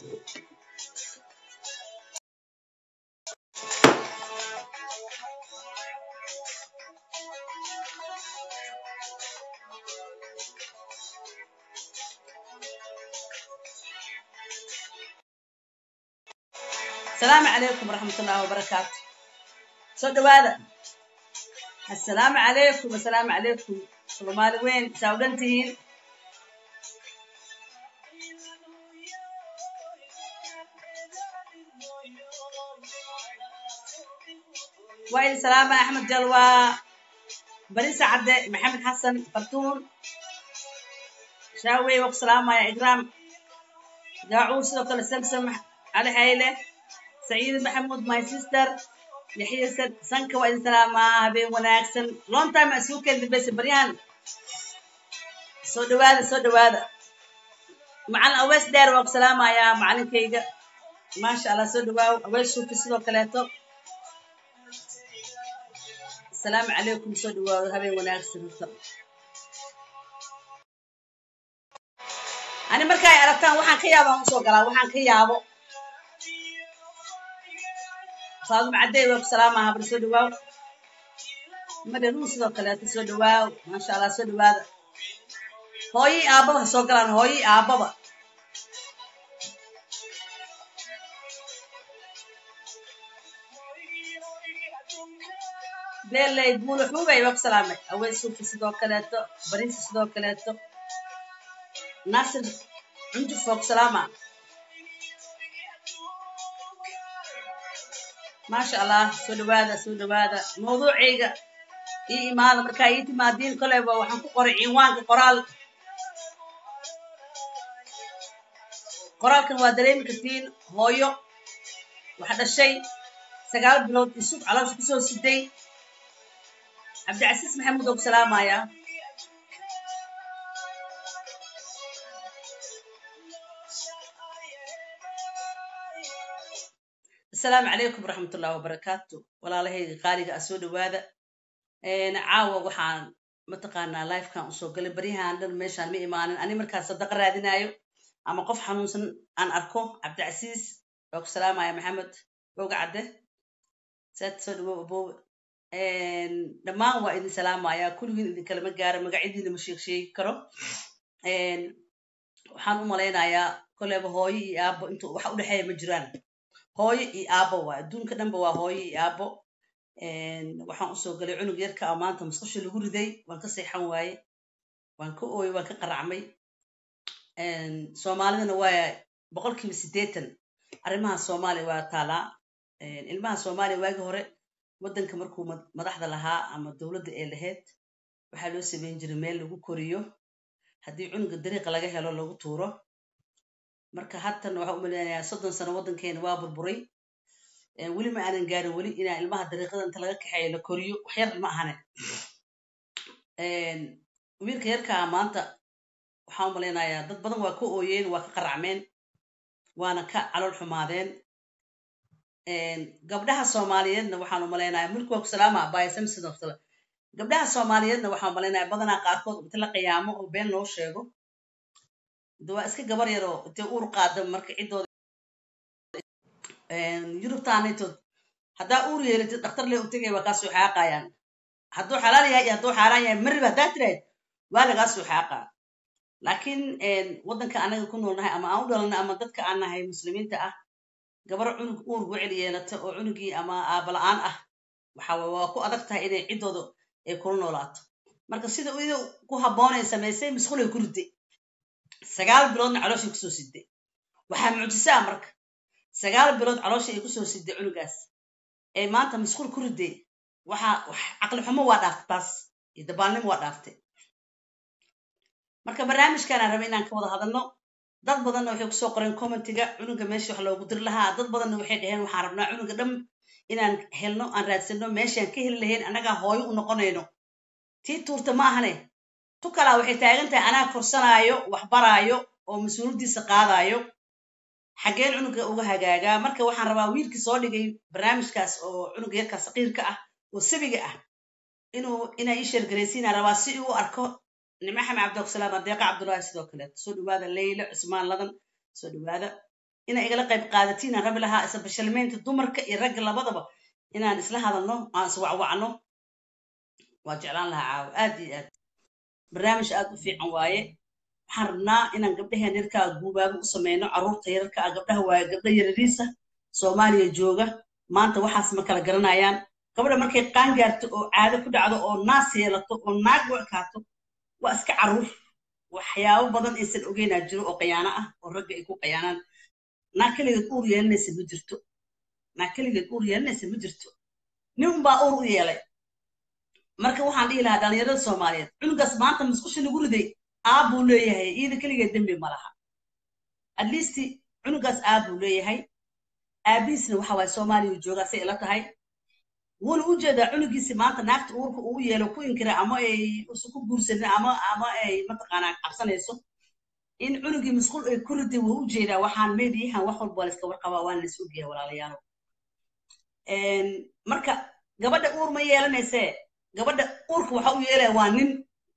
asalaamu calaykum waraxmat ullahi wabarakaatu soo dhawaada assalaamu calaykum assalaamu calaykum soomaali weyn saa u dhan tihiin waa idin salaama axmed jalwa barisa cadde maxamed xasan fartuun shaawey waa ku salaamaya ikraam daacuur sidoo kale samsam cali xayle saciid maxamuud my sister yaxya sanka waa idin salaamaa habeen wanaagsan long time aa isugu keen dambaysa baryahan soo dhawaada soo dhawaada macalin aweys dheer waa ku salaamayaa macalinkayga maasha allah soo dhawaaw aweys suufi sidoo kaleeto asalaamu calaykum soo dhawaado habeen wanaagsan horta ani marka ay aragtaan waxaan ka yaabaan usoo galaa waxaan ka yaabo faaduma caddey waa ku salaamaha bal soo dhawaaw madhanuu sidoo kaleeto soo dhawaaw maasha allah soo dhawaada hooyii aababa ha soo galaan hooyii aababa beeley buulo xuubay waa ku salaamay aweys suufi sidoo kaleeto bariisi sidoo kaleeto naasir cunjuf waa ku salaama maasha allah soo dhawaada soo dhawaada mawduucayga ii imaada markaa ii timaadiin koleyba waxaan ku qoray ciwaanka qoraal qoraalkan waa dareemi kartiin hooyo waxa dhashay sagaal bilood isug caloosha kusoo siday cabdicasiis maxamuud oo ku salaamaya asalaamu calaykum waraxmat ullahi wabarakaatu walaalahayga qaaliga ah soo dhawaada caawa waxaan mataqaanaa lifekan usoo galay baryahan dhan meeshaan ma imaanin ani markaas sadaqa raadinayo ama qof xanuunsan aan arko cabdicasiis waa ku salaamaya maxamed oga cadde saad soo dhawow abowe dhammaan waa idin salaamaya kulligiin idin kalama gaaro magacyadiina ma sheeg sheegi karo waxaan u malaynayaa koleyba hooyo iyo aabo intu wax u dhexeeya ma jiraan hooyo iyo aabo waa adduunka dhanba waa hooyo iyo aabo waxaan usoo galay cunug yarka a maanta musqusha lagu riday waan ka seexan waaye waan ka ooyey waan ka qaracmay soomaalidana waa boqolkiiba siddeetan arrimaha soomaaliya waa taalaa ilmaha soomaaliya waagi hore waddanka markuu madaxda lahaa ama dowladda ee lahayd waxaa loo samayn jiray meel lagu koriyo haddii cunuga dariiqa laga helo lagu tuuro marka hatan waxaa u malaynayaa soddon sano waddankeena waa burburay weli ma aanan gaarin weli inaa ilmaha dariiqada inta laga kaxeeyo la koriyo wax yar ma ahane wiilka yarkaa maanta waxaan u malaynayaa dad badan waa ka ooyeen waa ka qaracmeen waana ka calool xumaadeen gabdhaha soomaaliyeedna waxaan u malaynayaa mulki waa ku salaama abaya samson of gabdhaha soomaaliyeedna waxaan u malaynayaa badanaa qaarkood inta la qiyaamo oo been loo sheego de waa iska gabar yar oo intay uur qaada marka ciddooda yurubtaanaytood haddaa uur yeelatid dhakhtar lee u tegay waa kaa soo xaaqayaan hadduu xalaal yahay iyo hadduu xaaraan yahay mariba haddaa tirayd waa lagaa soo xaaqaa laakiin waddanka anaga ku noolnahay ama aan u dhalanay ama dadka aan nahay muslimiinta ah gabar cunug uur gucel yeelata oo cunugii ama aabala-aan ah waxa waa ku adag tahay inay ciddooda ay kula noolaato marka sida ida ku habboonay samaysay masquulay ku riday sagaal biloodna calooshay kusoo siday waxaa mucjisaa marka sagaal bilood caloosha ay kusoo siday cunugaas ee maanta masquul ku riday waxaa caqli xumo waa dhaaftay taas iyo dabaalnimo waa dhaaftay marka barnaamijkaanaan raba inaan ka wada hadalno dad badanna waxay kusoo qoreen commentiga cunuga meesha wax loogu dir lahaa dad badanna waxay dhaheen waxaan rabnaa cunuga dham inaan helno aan raadsano meeshaan ka heli lahayn annagaa hooyo u noqonayno tii tuurta ma ahane tu kalaa waxay taagan tahay anaa korsanaayo wax baraayo oo mas-uuliyaddiisa qaadaayo xaggeen cunuga uga hagaagaa marka waxaan rabaa wiilkii soo dhigay barnaamijkaas oo cunuga yarkaa saqiirka ah oo sabiga ah inuu inaa ii sheergaraysiinaa rabaa si uu arko nime xame cabdisalaam adeeqa cabdullaahi sidoo kaleeto soo dhawaada leyla cusmaan ladan soo dhawaada inay igala qayb qaadatiin aan rabi lahaa isa bashalmeynta dumarka iyo ragga labadaba inaan isla hadalno aan iswacwacno waa jeclaan lahaa caawo aad iyo aad barnaamij aad u fiican waaye waxaan rabnaa inaan gabdhaheen yarkaa guubaago u sameyno carruurta yararka ah gabdhaha waaye gabdha yarariisa soomaaliya jooga maanta waxaas ma kala garanayaan gabadha markay qaan gaarto oo caado ku dhacdo oo naas yeelato oo naag u ekaato waa iska carruur waxyaabo badan aysan ogeynaa jiro oo qayaano ah oo ragga ay ku qayaanaan naag keligeed uur yeelanaysa ma jirto naag keligeed uur yeelanaysa ma jirto nin unbaa uur u yeelay marka waxaan dhihi lahaa dhalinyarada soomaaliyeed cunugaas maanta musqusha lagu riday aab buu leeyahay iyada keligeed dembi ma laha at least cunugaas aab buu leeyahay aabihiisna waxa waaye soomaaliya joogaa say ila tahay wuuna u jeedaa cunugiisi maanta naagta uurka uu yeelo ku inkira ama ay usan ku guursanin ama ama ay mataqaanaa cabsanayso in cunugii musqul ay ku riday wuu u jeedaa waxaan meediyahan wax walba waa layska warqabaa waana lays ogyahay walaalayaalo marka gabadha uur ma yeelanaysee gabadha uurka waxa u yeelaya waa nin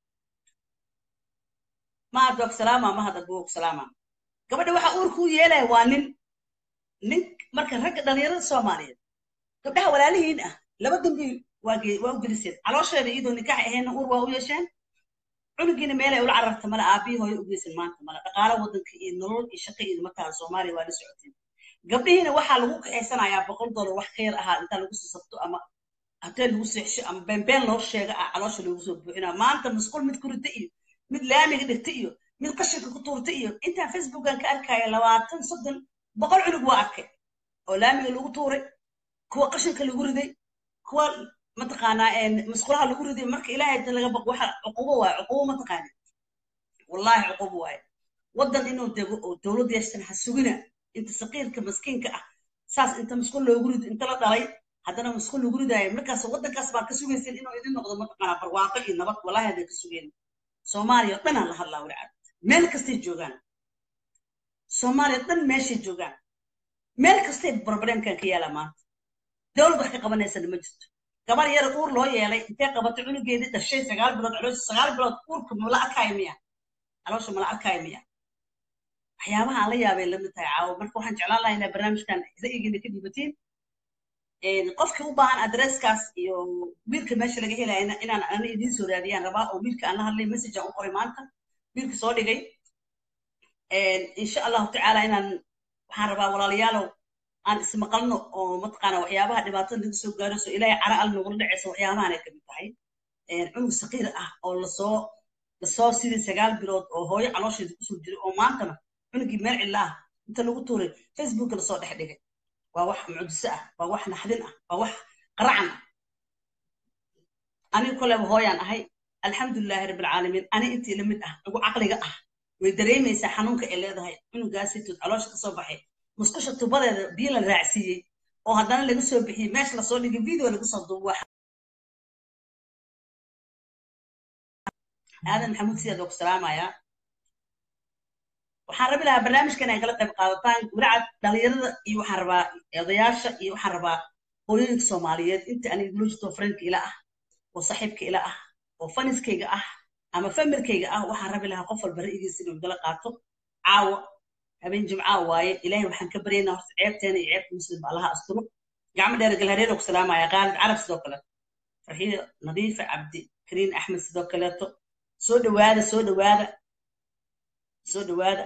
mahad waa salaama mahad abuu salaama gabadha waxa uurka u yeelaya waa nin nin marka ragga dhalinyarada soomaaliyeed gabdhaha walaalihiin ah laba dambi waa waa u geliseen caloosheeda iyadoo nikaax ahayna uur waa u yeesheen cunugiina meelay ula cararta male aabihii hooyo u geysan maanta male dhaqaalo waddanka iyo nolol iyo shaqo iyo markaa soomaaliya waa la socoteen gabdhihiina waxaa lagu kaxaysanayaa boqol dollar wax ka yar ahaa intaa lagu sii sabto ama hatee lagu seexsho ama beenbeen loo sheega ah caloosha loogu soo buuxinaa maanta musqul mid ku rita iyo mid laamiga dhigta iyo mid qashinka ku tuurta iyo intaan facebookan ka arkaya labaatan soddon boqol cunug waa arkay oo laamiga lagu tuuray kuwa qashinka lagu riday kuwa mataqaanaa musqulaha lagu riday marka ilaahay ta laga baqo waxa cuqubo waaye cuqubo mataqaani wallahi cuqubo waaye waddan inuu dego oo dowlad yeeshtan ha sugina inta saqiirka maskiinka ah saas inta musqul loogu rido inta la dhalay haddana musqul lagu ridaayo markaas waddankaas baa ka sugaysin inuu idin noqdo mataqaanaa barwaaqo iyo nabad wallahi hadday ka sugeen soomaaliya o dhan aan la hadlaa walcad meel kastay joogaan soomaaliya dhan meeshay joogaan meel kastay problemkan ka yaala maanta dowlad wax ka qabanaysana ma jirto gabar yara uur loo yeelay intee qabatay cunugeedii dhashay sagaal bilood caloosha sagaal bilood uurka mala arkaayo miya caloosha mala arkaayo miya waxyaabaha aan la yaabay lamid tahay caawo marka waxaan jeclaan lahaa inaa barnaamijkan ra'yigiina ka dhibatiin qofkii u baahan adresskaas iyo wiilka meesha laga helayana inaan ana idiin soo raadiyaan rabaa oo wiilka aan la hadlay message aan u qoray maanta wiilka soo dhigay insha allahu tacaala inaan waxaan rabaa walaalayaalow aan ismaqalno oo mataqaana waxyaabaha dhibaatada laga soo gaaro so ilaahay cara al nogula dhacaysa waxyaabahan ay kamid tahay cunug saqiir ah oo lasoo lasoo sidii sagaal bilood oo hooyo caloosheeda kusoo jiray oo maantana cunugii meel cilla ah inta lagu tuuray facebooka lasoo dhex dhigay waa wax mucjiso ah waa wax naxdin ah waa wax qaracan ah aniga koleba hooyaan ahay alxamdulilahi rabbilcaalamiin ani intii la mid ah ugu caqliga ah way dareemaysaa xanuunka ay leedahay cunugaasitood caloosha kasoo baxay musqusha tubadeeda biyo la raacsiiyey oo haddana laga soo bixiyey meesha lasoo dhigay video lagu soo duubo aadan maxamuud siyaad waa ku salaamayaa waxaan rabi lahaa barnaamijkan ay kala qayb qaadataan walacad dhalinyarada iyo waxaan rabaa odayaasha iyo waxaan rabaa hooyooyinka soomaaliyeed inta aniga igula jirto friendka ila ah oo saaxiibka ila ah oo faniskayga ah ama familkayga ah waxaan rabi lahaa qof walba ra'yigiisa inuu igala qaato caawa habeen jimcaa waaye ilaahay waxaan ka baryaynaa horta ceebteena iyo ceebta muslim ba allaha asturo gacmo dheer galhareer oo ku salaamaya qaalid carab sidoo kale farxiyo nadiifa cabdi kariin axmed sidoo kaleeto soo dhawaada soo dhawaada soo dhawaada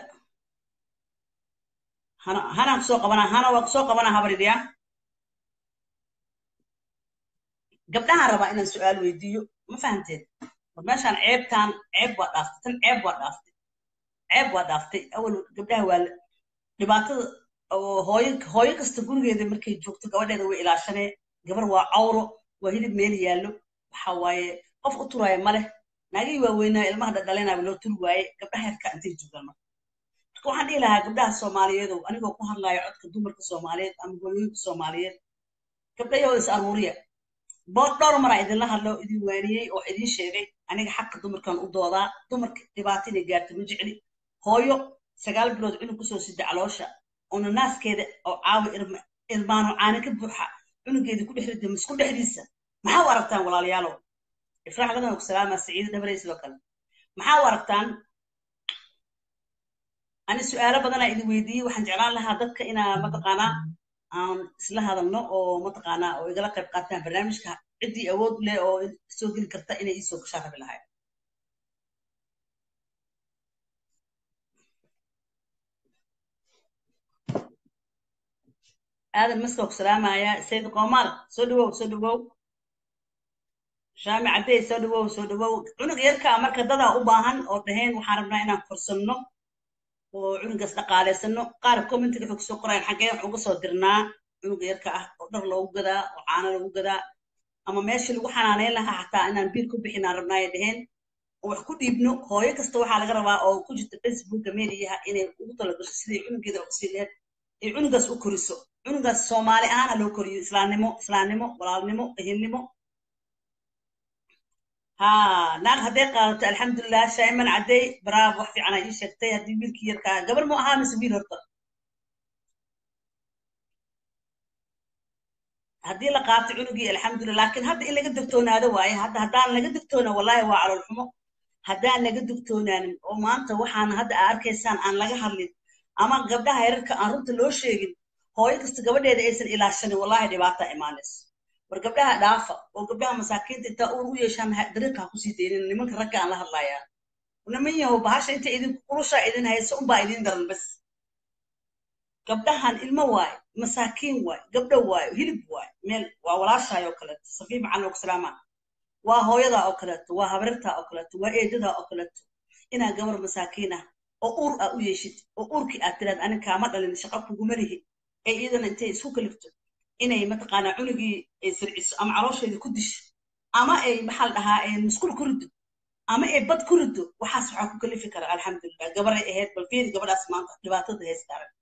hana hanaan kusoo qabanaa hana waa kusoo qabanaa habaridiya gabdhahaan rabaa inaan su-aal weydiiyo ma fahamteed war meeshaan ceebtaan ceeb waa dhaaftay tan ceeb waa dhaaftay ceeb waa dhaaftay awal gabdhaha waa dhibaatada oo hooyo hooyo kasta gurigeeda markay joogto gabadheeda way ilaashanee gabar waa cawro waa hilib meel yaallo waxa waaye qof u turaya ma leh naagihii waaweynaa ilmaha dhadhalenaba loo turi waaye gabdhaha yarka intay joogaan marka marka waxaan dhihi lahaa gabdhaha soomaaliyeedow anigoo ku hadlayo codka dumarka soomaaliyeed ama hooyooyinka soomaaliyeed gabdhayoo is aruuriya bood dhowr maraa idinla hadlo idin waaniyey oo idin sheegay aniga xaqa dumarkan u doodaa dumarka dhibaato inay gaarto ma jecli hooyo sagaal bilood cunug kusoo sida caloosha oona naaskeeda oo caawa irmaano caana ka buuxa cunugeeda ku dhex rida misku dhexdiisa maxaa u aragtaan walaalayaalow ifraax ladan ku salaama saciida dhabarey sidoo kale maxaa u aragtaan ani su-aalo badanaa idin weydiiyey waxaan jeclaan lahaa dadka inaa mataqaanaa aan isla hadalno oo mataqaanaa oo igala qayb qaataan barnaamijka ciddii awood leh oo soo geli karta inay iisoo gashaan rabi lahayd aadan maska ku salaamaya sayid qoomaal soo dhawow soo dhawow shaami caddey soo dhawow soo dhawow cunug yarkaa marka dadaa u baahan oo dhaheen waxaan rabnaa inaan korsanno oo cunugaas dhaqaalaysano qaar commentiga waxay kusoo qorayaan xaggee wax uga soo dirnaa cunuga yarka ah oo dhar loogu gadaa oo caano lagu gadaa ama meeshii lagu xanaaneyn lahaa xataa inaan biil ku bixinaan rabnaa ay dhaheen oo wax ku dhiibno hooyo kasta waxaa laga rabaa oo ku jirta facebooka mediaha inay ugu talagasho sidai cunugeeda usii leed ay cunugaas u koriso cunugaas soomaali ahaana loo koriyo islaamnimo islaamnimo walaalnimo ehelnimo ha naag hadday qaadato alxamdulilah shayman caddey baraab wax fiican ay ii sheegtay haddii wiilkii yarkaa gabar mu ahaa mise wiil horta haddii la qaato cunugii alxamdulilah laakiin hadda in laga digtoonaado waaye hadda haddaan laga digtoona wallahi waa calool xumo haddaan laga digtoonaanin oo maanta waxaan hadda aa arkaysaan aan laga hadlin ama gabdhaha yararka aan runta loo sheegin hooyo kasta gabadheeda aysan ilaashanin wallahi dhibaata imaanayso war gabdhaha dhaafa oo gabdhaha masaakiinta intaa uur u yeeshaan dariiqa kusii deynin nimanka ragga aan la hadlayaa niman yahow bahasha inta idin qulushaa idin hayso unbaa idin daran bas gabdhahan ilmo waaye masaakiin waaye gabdho waaye hilib waaye meel waa walaashaay oo kaleeto safii macan oo salaama waa hooyadaa oo kaleeto waa habarirtaa oo kaleeto waa eedadaa oo kaleeto inaa gabar masaakiin ah oo uur aa u yeeshid oo uurkii aad tiraad anin kaama dhalin shaqo kuguma lihi ee iyadana intay isku kalifto inay mataqaanaa cunugii ay sirciso ama caloosheeda ku disho ama ay maxaa la dhahaa musqul ku rido ama ay bad ku rido waxaas waxaa ku kalifi kara alxamdulilah gabaray ahayd bal fiiri gabadhaas maanta dhibaatada haysta arag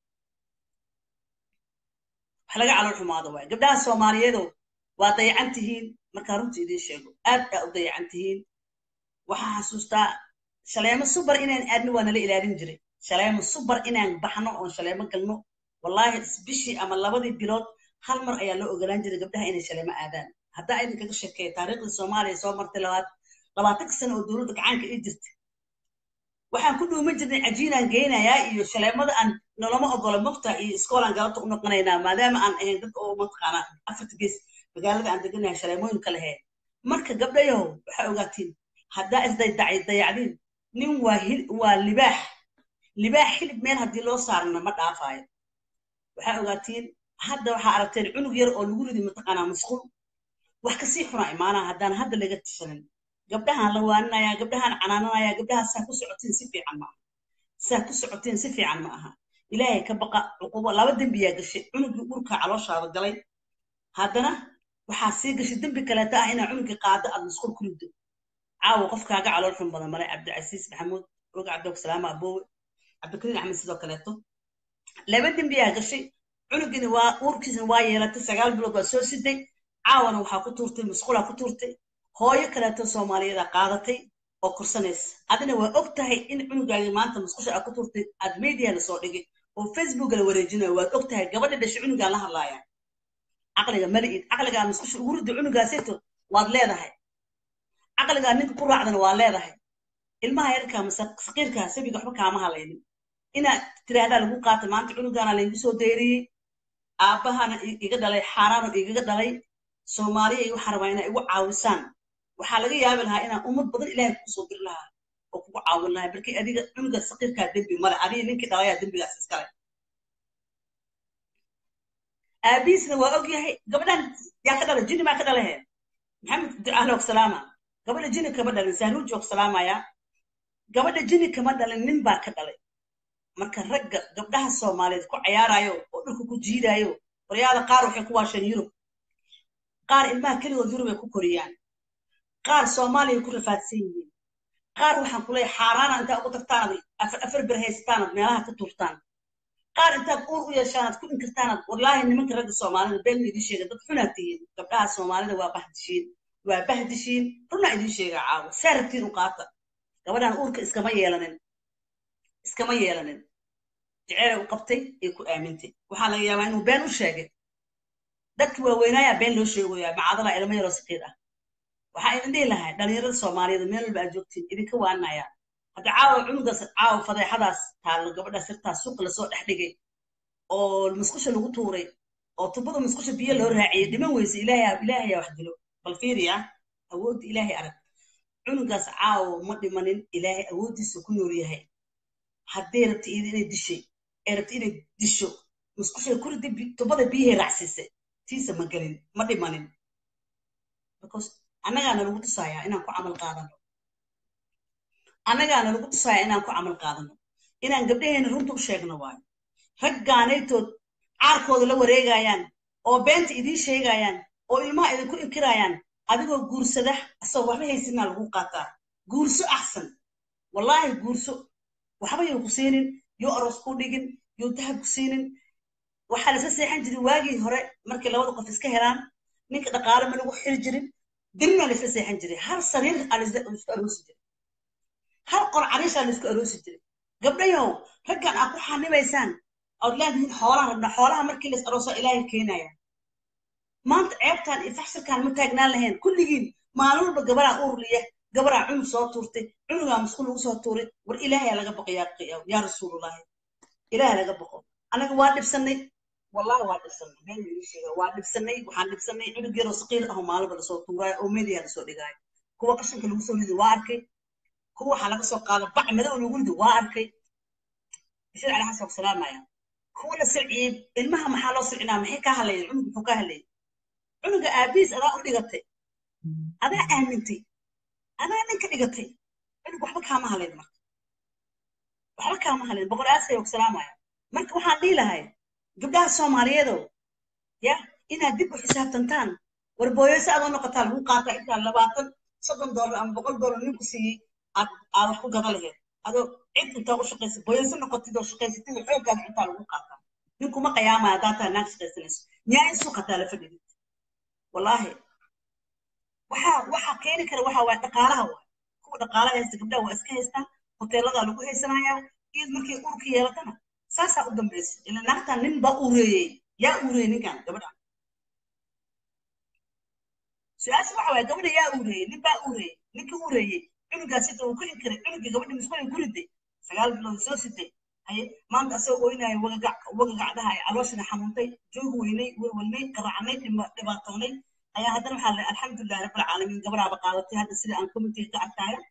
wax laga calool xumaado waay gabdhaha soomaaliyeedow waa dayacan tihiin markaa runta idiin sheego aad aa u dayacan tihiin waxaa xasuustaa shaleemo subar inaan aadno waa nala ilaalin jiray shaleemo subar inaan baxno oon shaleemo galno wallahi bishii ama labadii bilood hal mar ayaa loo ogolaan jiray gabdhaha inay shaleemo aadaan haddaa idinkaga sheekeeya taariikhdii soomaaliya soo martay labaad labaatanka sano oo dowladda gacaanka ii jirtay waxaan ku dhuuman jirnay cajiinaan geynayaa iyo shaleemada aan noloma ogolo mugta iyo iskoolaan galabta u noqonaynaa maadaama aan ahayn dadka oo mataqaanaa afarta gees magaalada aan deganahay shaleemooyinka lahayn marka gabdhayahow waxaa ogaatiin haddaa isday dayacdiin nin waa waa libaax libaax hilib meel haddii loo saarna ma dhaafaayo waxaa ogaatiin hadda waxaa aragteen cunug yar oo lagu ridi mataqaanaa masquul wax kasii xunaa imaanaa haddaan hadda laga tishanin gabdhahaan la waaninaya gabdhahaan canaananaya gabdhaha saa ku socotiin si fiican ma aha saa ku socotiin si fiican ma aha ilaahay ka baqa cuqubo laba dembiyaa gashay cunugii urka calooshaada galay haddana waxaa sii gashay dembi kaleeta ah inaa cunugii qaado aad masquul ku rido caawa qofkaaga calool xun badan male cabdicasiis maxamuud oga cabdisalaama aboowe cabdikariin axmed sidoo kaleeto laba dembiyaa gashay cunugiina waa uurkiisna waa yeelatay sagaal bilood waa soo siday caawana waxaa ku tuurtay masquulaa ku tuurtay hooyo kaleeto soomaaliyeeda qaadatay oo korsanaysa adina waa og tahay in cunugaagii maanta musqusha aa ku tuurtay aad media la soo dhigay oo facebook la wareejinayo waad og tahay gabadha dhashay cunugaan la hadlaaya caqliga mali'id caqligaa musqusha ugu ridda cunugaaseto waad leedahay caqligaa ninka ku raacdana waa leedahay ilmaha yarkaa mase saqiirkaa sabiga waxba kaama halaynin inaad tiraahdaa lagu qaatay maanta cunugaana laygu soo deyriyey aabbahana iga dhalay xaaraano igaga dhalay soomaaliya iyo waxaan rabaa inaa igu caawisaan waxaa laga yaabi lahaa inaan ummad badan ilaahay kugu soo diri lahaa oo kugu caawin lahaa balkii adiga cunuga saqiirkaa dembi male adiga ninkii dhalayaa dembigaas iskale aabihiisna waa og yahay gabadhan yaa ka dhalay jini maa ka dhalahe maxamed ducaale og salaama gabadha jini kama dhalin sahruuji og salaamaya gabadha jini kama dhalin nin baa ka dhalay marka ragga gabdhaha soomaaliyeed ku cayaarayo oo dhulka ku jiidayo waryaada qaar waxay ku waasheen yurub qaar ilmaha keligood yurub ay ku koriyaan qaar soomaaliya ku rafaadsan yihiin qaar waxaan ku leeyahay xaaraana intaa ugu tagtaanad afar afar bir haystaanad meelaha ka tuurtaan qaar intaad uur u yeeshaanad ku inkirtaanad wallaahi nimanka ragga soomaalida been idiin sheega dad xunaad tihiin gabdhaha soomaalida waa bahdishiin waa bahdishiin runaa idiin sheegaa caawo saa rabtiin u qaata gabadhan uurka iskama yeelanin iskama yeelanin jeceelay u qabtay ee ku aamintay waxaa laga yaabaa inuu been u sheegay dadki waaweynaayaa been loo sheegoyaa macadala ilmo yaroo saqiir ah waxaa idin dhihi lahay dhalinyarada soomaaliyeed meel walba aad joogtiin idinka waanaya hadda caawa cunugaas caawa fadeexadaas taallo gabadha sirtaas suuqa lasoo dhex dhigay oo musqusha lagu tuuray oo tubada musqusha biyo loo raaciyay dhiman weyse ilaahay ilaahay wax dilo bal fiiriya awoodda ilaahay arag cunugaas caawa ma dhimanin ilaahay awooddiisa ku nool yahay haddii rabta iyada inay dishay ee rabta inay disho musqusha kurida tubada biyahay raacsiisay tiisa ma gelin ma dhimanin because annagaana lagu tusayaa inaan ku camal qaadano annagaana lagu tusayaa inaan ku camal qaadano inaan gabdhaheena runta u sheegno waayo raggaanaytood caarkooda la wareegayaan oo beenta idiin sheegayaan oo ilmaha idinku inkirayaan adigoo guursada asagoo waxba haysinaa lagu qaataa guurso axsan wallaahi guurso waxba yuu ku siinin yuu aroos ku dhigin yuu dahab ku siinin waxaa laisla seexan jiray waagii hore markay labada qof iska helaan ninka dhaqaale ma lagu xiri jirin dilmaa laisla seexan jiray hal sariir aa laisku aroosi jiray hal qor cariishaa laisku aroosi jiray gabdhayow raggan aad ku xanibaysaan ood leedihiin xoolaan rabnaa xoolaha markii lais arooso ilaahay keenaya maanta ceebtaan iyo faxsirkaan ma taagnaan lahayn kulligiin maalin walba gabaraa uurliya gabaraa cunug soo tuurtay cunugaa musqul lagu soo tuuray war ilaahay laga baqo yaa rasuulullaahi ilaahay laga baqo anaga waa dhibsanay wallahi waa dhibsanay been ii sheega waa dhibsanay waxaan dhibsanay cunug yaroo saqiir ahoo maalinba lasoo tuuraayo oo media lasoo dhigaayo kuwa qashinka lagu soo ridi waa arkay kuwa waxaa laga soo qaada bac madow lagu ridi waa arkay bashir cali xasan salaamaya kuwa la sirciyey ilmaha maxaa loo sircinaa maxay ka hadlayeen cunug muxuu ka hadlayay cunuga aabiis adaa u dhigatay adaa aamintay adaa ninka dhigatay cunug waxba kaama halayn marka waxba kaama halayn boqol aasay og salaamaya marka waxaan dhihi lahay gabdhaha soomaaliyeedow ya inaad dib u xisaabtantaan war booyeyse adoo noqotaa lagu qaataa intaa labaatan soddon doolar ama boqol doolar ninku siiyey aad aad wax ku gada laheed adoo cid intaa u shaqaysa booyeyse noqotid oo shaqaysatid oo xooggaada intaa lagu qaataa ninkuma qiyaamaya haddaa taa naag shaqaysanayso nyaa in suuqataa la fadhidid wallaahi waxaa waxaa keeni kara waxa waay dhaqaalaha waay kuwa dhaqaalaha haysta gabdhaha waa iska haystaan hoteeladaa lagu haysanayaa iyad markay urka yeelatana saasaa u dambaysa ila naagtan nin baa ureeyey yaa ureeyey ninkan gabadha su-aasha waxa waay gabadha yaa ureeyey nin baa ureeyey ninkii ureeyey cunugaas sida uu ku inkiray cunugii gabadha musqulay ku riday sagaal bilood soo siday haye maanta asagoo oynaya wagagac wagagacdaha ay calooshana xanuuntay joog weynay welwelnay qaracnay dhibaatoonay ayaa haddana waxaa la alxamdulilahi rabbilcaalamiin gabadhaaba qaadatay hadda sida aan committeega ka arkaayo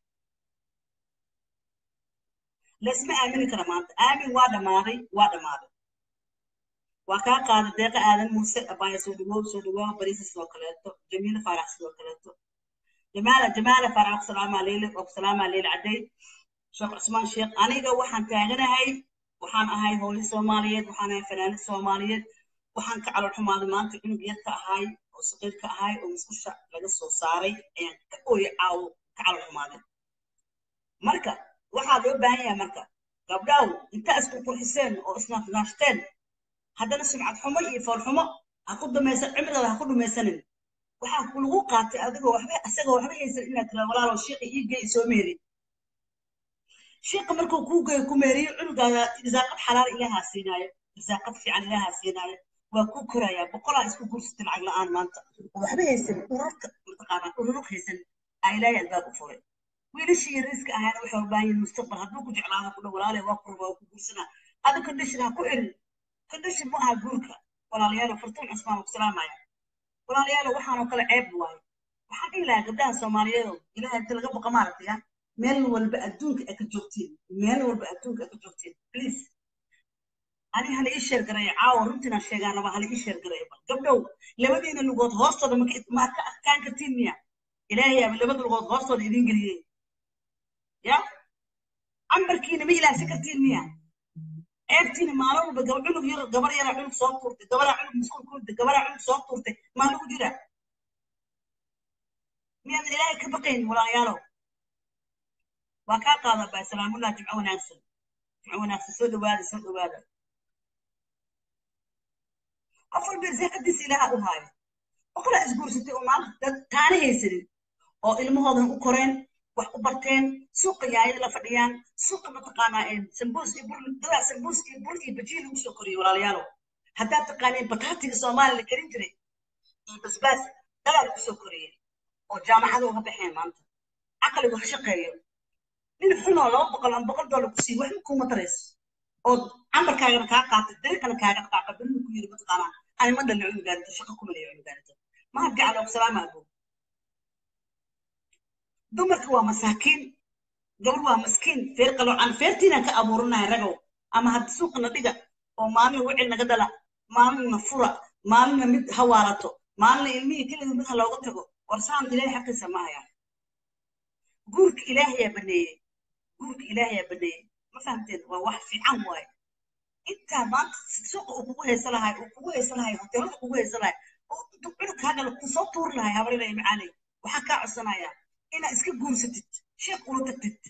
laysma aamini kara maanta aamin waa dhammaaday waa dhammaaday waa kaa qaada deeqa aadan muuse abaaya soo dhawow soo dhawow bariisa sidoo kaleeto jamiila faarax sidoo kaleeto jamaala jamaala faarax salaamaa leyle salaamaa leyle cadday sheekh cusmaan sheekh aniga waxaan taaganahay waxaan ahay hooyo soomaaliyeed waxaan ahay fanaanid soomaaliyeed waxaan ka calool xumaaday maanta cunug yarka ahay oo saqiirka ahay oo musqusha laga soo saaray ayaan ka ooye caawo ka calool xumaaday marka waxaa loo baahan yahay marka gabdhaw intaa isku qurxiseen oo isnaashnaashteen haddana sumcad xumo iyo fool xumo ha ku dumaysan cimrigaada ha ku dhumaysanin waxaa lagu qaatay adigoo waxba asagoo waxba haysan inaad tira walaalo shiiqa ii gey soo meeri shiiqa markuu kuu geeyo ku meeriyo cunugaada risaaqad xalaal ilaahaa siinaayo risaaqad fiican ilaahaa siinaayo waa kuu korayaa boqolaa isku guursatay lacag la-aan maanta oo waxba haysan ururka mataqaanaa ururug haysan aa ilaahay albaab u furay wiilashii yariiska ahaana waxay u baahan yihin mustaqbal hadduu ku jeclaado ku dhow walaale waa kurba waa ku guursanaa adi condition ha ku erin condition ma aha guurka walaalayaalo fartuun cusmaan ku salaamaya walaalayaalo waxaanoo kale ceeb waayo waxaan dhihi lahaa gabdhaha soomaaliyeedo ilahay inta laga boqa maaragtaya meel walba adduunka ay ka joogtiin meel walba adduunka ay ka joogtiin please ani hala ii sheer gareeyo caawa runtiinaan sheegaan raba hala ii sheer gareeyo bal gabdhow labadiina lugood hoostooda maad ka adkaan kartiin miya ilaahay aba labada lugood hoostooda idiin geliyey ya cambarkiina ma ilaahsan kartiin miya ceebtiina maalin walba gaba cunug yar gabar yaraa cunug soo tuurtay gabaraa cunug musqul ku riday gabaraa cunug soo tuurtay maa lagu jira miyaadan ilaahay ka baqayn walaalayaalow waa kaa qaada baa salaamullah jimco wanaagsan jimco wanaagsan soo dhawaada soo dhawaada qof walba risaaqadiisa ilaaha u haayo boqolaa isguursatay oo maanta dad taana haysanin oo ilmahoodan u koreen wax u barteen suuqa yaayada la fadhiyaan suuqa mataqaanaa sambuus iyo bur dadaa sambuus iyo bur iyo bajiin lagu soo koriyey walaalayaalo haddaad taqaaneen bataatiga soomaaliya la karin jiray iyo basbaas dadaa lagu soo koriyey oo jaamacada uga baxeen maanta caqligu ha shaqeeyo nin xunoo laba boqol ama boqol doolar ku siiy waxba kuuma tarayso oo cambarkaagana kaa qaatay dariiqana kaaga dhaqaaqa berina ku yiri mataqaanaa ani ma dhalin cunugaanito shaqa kuma leeyo cunugaanito mahad gacalo salaama abo dumarka waa masaakiin gabar waa maskiin feer qaloocan feertiinaan ka abuuranahay ragow ama haddi suuqana dhiga oo maalin wicil naga dhala maalinna fura maalinna mid hawaalato maalinna ilmihii kelida mid ha looga tago warsaan ilaahay xaqiisa ma haya guurka ilaahayaa baneeyey guurka ilaahayaa baneeyey ma fahamteen waa wax fiican waaye intaa maanta suuqa uu kugu haysan lahay uu kugu haysan lahay hoteelada kugu haysan lahay oo intuu cunugkaagala kusoo tuuri lahay habarinaya macaanay waxaa kaa codsanayaa inaad iska guursatid sheek ula tagtid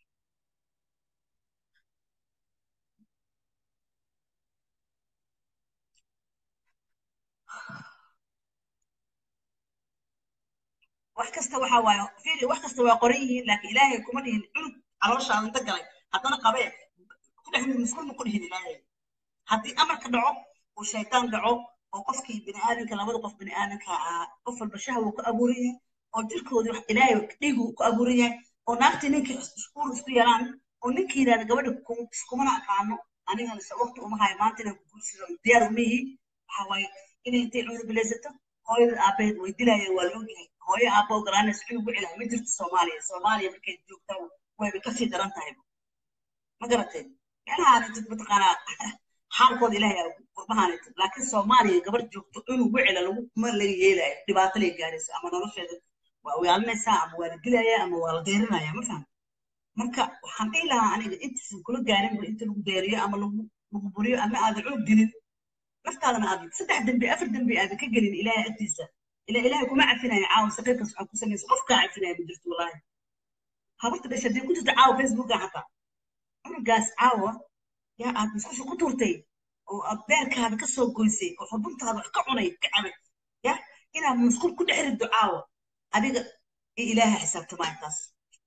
wax kasta waxa waaye fiiri wax kasta waa qoran yihiin laakiin ilaahay kuma dhihin cunug calooshaada inta galay haddana qabee ku dhex musqul ma ku dhihin ilaahay haddii amarka dhaco uu shaytaan dhaco oo qofkii bini'aadanka labada qof bini'aadanka ahaa qof walba shahwa ku abuuran yahay oo jirkoodii wax ilaahay dhiigu ku abuuran yahay oo naagtii ninkii uur isku yeelaan oo ninkii yidhahda gabadha kumana aqaano anigana se waqti uma hayo maanta inaan guursado diyaar uma yihi waxa waaye inay intay cunur bilaysato hooyada aabaheed way dilayeen waa la ogyahay hooyo aabbo ogolaanaysa cunug wicilah ma jirto soomaaliya soomaaliya markay joogtaa wayba kasii daran tahay ma garateen meelahaanitid mataqaanaa xaalkooda ilaahay qurbahaanitid laakiin soomaaliya gabar joogto cunug wicila lagu ma laga yeelayo dhibaato lay gaaraysa ama nolosheeda waa uyaalinaysaa ama waa la dilaya ama waa la deerinaya ma faham marka waxaan dhihi lahaa aniga intaysan kula gaarinba inta lagu deeriyo ama lagu lagu buriyo ama aadan cunug dilin naftaadana aadan saddex dembi afar dembi aadan ka gelin ilaahay agtiisa ila ilaahay kuma cafinayo caawa saqiirkaas waxaa ku samaysa qof kaa cafinaya ma jirto wallaahi habarta dhasha dee ku jirta caawa facebooka xataa cunugaas caawa yaa aad musqusha ku turtay oo aad beerkaada ka soo goysay oo xubuntaada wax ka cunay ka cabay ya inaad musqul ku dhex riddo caawa adiga iyo ilaahay xisaabtamaa intaas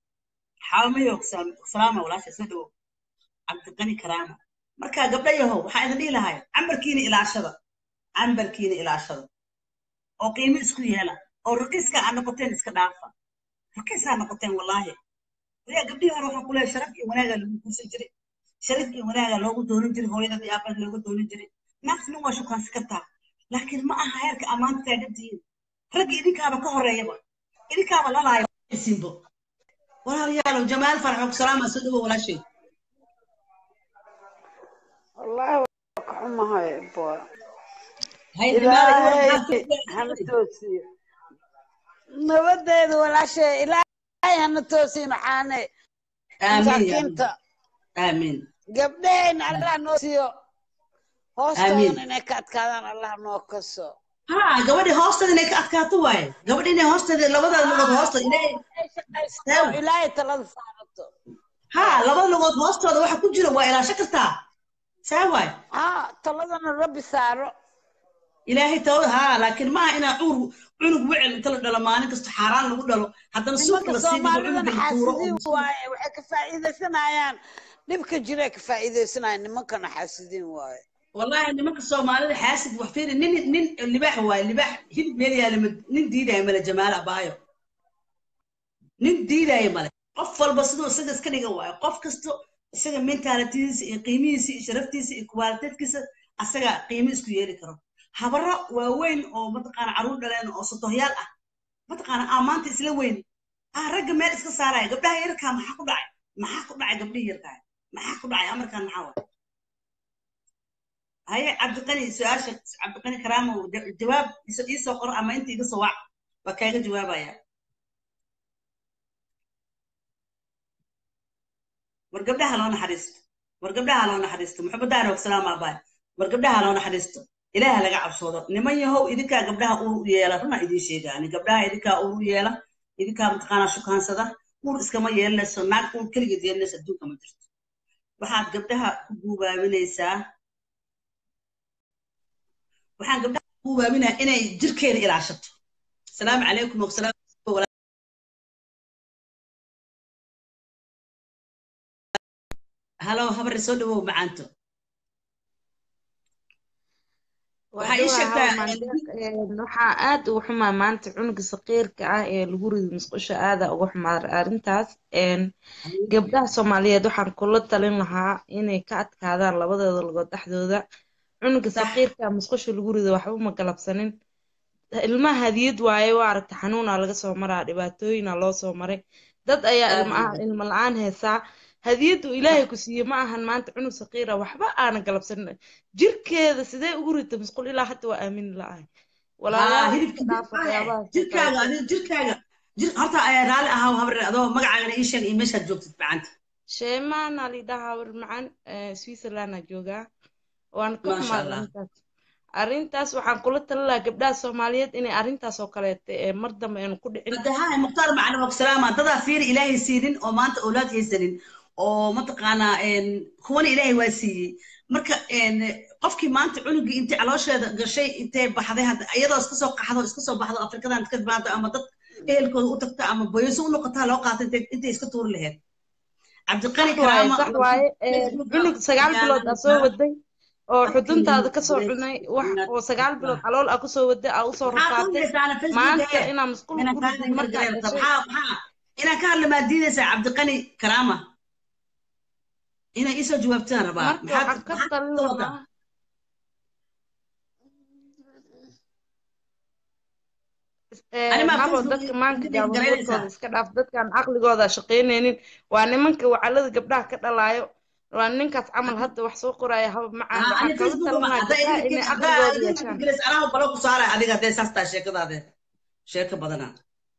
xaamayo salaama walaasha soo dhawow cabdiqani karaama marka gabdha yahow waxaa idin dhihi lahay cambarkiina ilaashada cambarkiina ilaashada oo qiimo isku yeela oo raqiiska aad noqoteen iska dhaafa raqiisaa noqoteen wallaahi ayaa gabdhihii hore waxaa kuleeya sharaf iyo wanaagaa lagu guursan jiray sharaf iyo wanaagaa loogu doonan jiray hooyadad iyo aabad looga doonan jiray naagtina waa shukaansi kartaa laakiin ma aha heerka ammaanta taagantihiin ragga idinkaaba ka horeeyaba idinkaaba lalaayo simbo walaalayaalow jamaal farxo ku salaama soo dhawo walaashay والله وكحمها بوا hay إلهي هنا توسي نبدأ ولا شيء إلهي هنا توسي محاني aamin ya مساكينتا aamin قبلين الله نوسيو aamin هوستون إنك أتكلم الله نوكسو ha gabadhi hoosteeda inay ka adkaato waaye gabadhi inay hoosteeda labada lugood hoosta inay شقيستو إلهي تلاد صارتو ha labada lugood hoostooda waxa ku jira waa ilaasho kartaa saa waay ها تلادنا ربي سارو ilaahay tawada ha laakiin maaha inaa cuur cunug wicil inta la dhalo maalin kasta xaaraan lagu dhalo haddana suuq nimanka la sii dhigo soomaalidana cunuga la tuuro oo xaasidiin musqul waaye waxay ka faa'iidaysanayaan dhibka jira ka faa'iidaysanayaan nimankana xaasidiin waaye wallahi nimanka soomaalida xaasid wax fiiri nin nin libaax waaye libaax hilib meel yaala ma- nin diidaya male jamaal abaayo nin diidaya male qof walba siduu isaga iska dhiga waayo qof kasto isaga mentaalitidiisa iyo qiimihiisa iyo sharaftiisa iyo kuwaaliteedkiisa asaga qiimo isku yeeli karo habaro waaweyn oo mataqaana caruur dhaleen oo sodohyaal ah mataqaana aa maanta isla weyn ah ragga meel iska saaraya gabdhaha yarkaa maxaa ku dhacay maxaa ku dhacay gabdhihii yarkaa maxaa ku dhacay amarkan maxaa waay haye cabdiqani su-aasha cabdiqani karaamo ja- jawaab iso- iisoo qoro ama inta iga soo wac waa kaaga jawaabaya war gabdhaha loo naxariisto war gabdhaha loo naxariisto muxamadaana wasalaam abaay war gabdhaha loo naxariisto ilaaha laga cabsoodo niman yahow idinkaa gabdhaha uur u yeela runa idiin sheegaani gabdhaha idinkaa uur u yeela idinkaa mataqaanaa shukaansada uur iskama yeelanayso naag uur keligeed yeelanayso adduunka ma jirto waxaad gabdhaha ku guubaabinaysaa waxaan gabdhaha ku guubaabinaa inay jirkeeda ilaashato asalaamu calaykum wasalaam halo habari soo dhawow macaanto waxaa ii sheegtaa waxaa aad uga xumaa maanta cunuga saqiirka ah ee lagu rido musqusha aada uga xumaa arrintaas gabdhaha soomaaliyeed waxaan kula talin lahaa inay ka adkaadaan labadooda lugood dhexdooda cunuga saqiirka musqusha lagu rido waxba ma galabsanin ilmaha hadiyad waaye waa aragta xanuuna laga soo maraa dhibaatooyina loo soo maray dad ayaa ilmo la-aan heesaa hadiyaddu ilaahay ku siiye ma ahan maanta cunug saqiira waxba aana galabsanin jirkeeda sidee ugu rita musqul ilaa hadda waa aamini la-ahay jirkaaga jirkaaga horta raalli ahaa habar adoo magacaagana ii sheeg iyo meeshaad joogtid macanta sheemaana lidhaha habar macaan switzerlanda joogaa waan ka xumaa arrintaas arrintaas waxaan kula talin lahaa gabdhaha soomaaliyeed inay arrintaas oo kaleeta ee mar dambe aynu ku dhicin madaha mukhtaar macalin waksalaama dadaa fiiri ilaahay siinin oo maanta awlaad haysanin oo mataqaanaa kuwana ilaahay waa siiyey marka qofkii maanta cunugii intay caloosheeda gashay intay baxday iyadoo iska soo qaxdo iska soo baxdo afrikadan ka timaado ama dad ehelkooda u tagta ama boyso u noqotaa loo qaata intay iska tuuri laheyd cabdiqani karaama sax waaye cunug sagaal bilood aa soo waday oo xuduntaada kasoo cunay wax oo sagaal bilood calool aa kusoo waday aa usoo rafaatay maanta inaa musqul kuridid markaa inaan ka hadla maa diidaysaa cabdiqani karaama inay isoo jawaabtaan rabaa marka waxaan ka talin lahaa habo dadka maanka gaabadoodkooda iska dhaaf dadkaan caqligooda shaqaynaynin waa nimanka wacalada gabdhaha ka dhalaayo waa ninkaas camal hadda wax soo qoraya haba macaan waxaan kala talinaha gabdhaha inay caqligooda yeeshaan anaa balo ku saara adiga hadee saas taa sheekadaade sheeko badanaa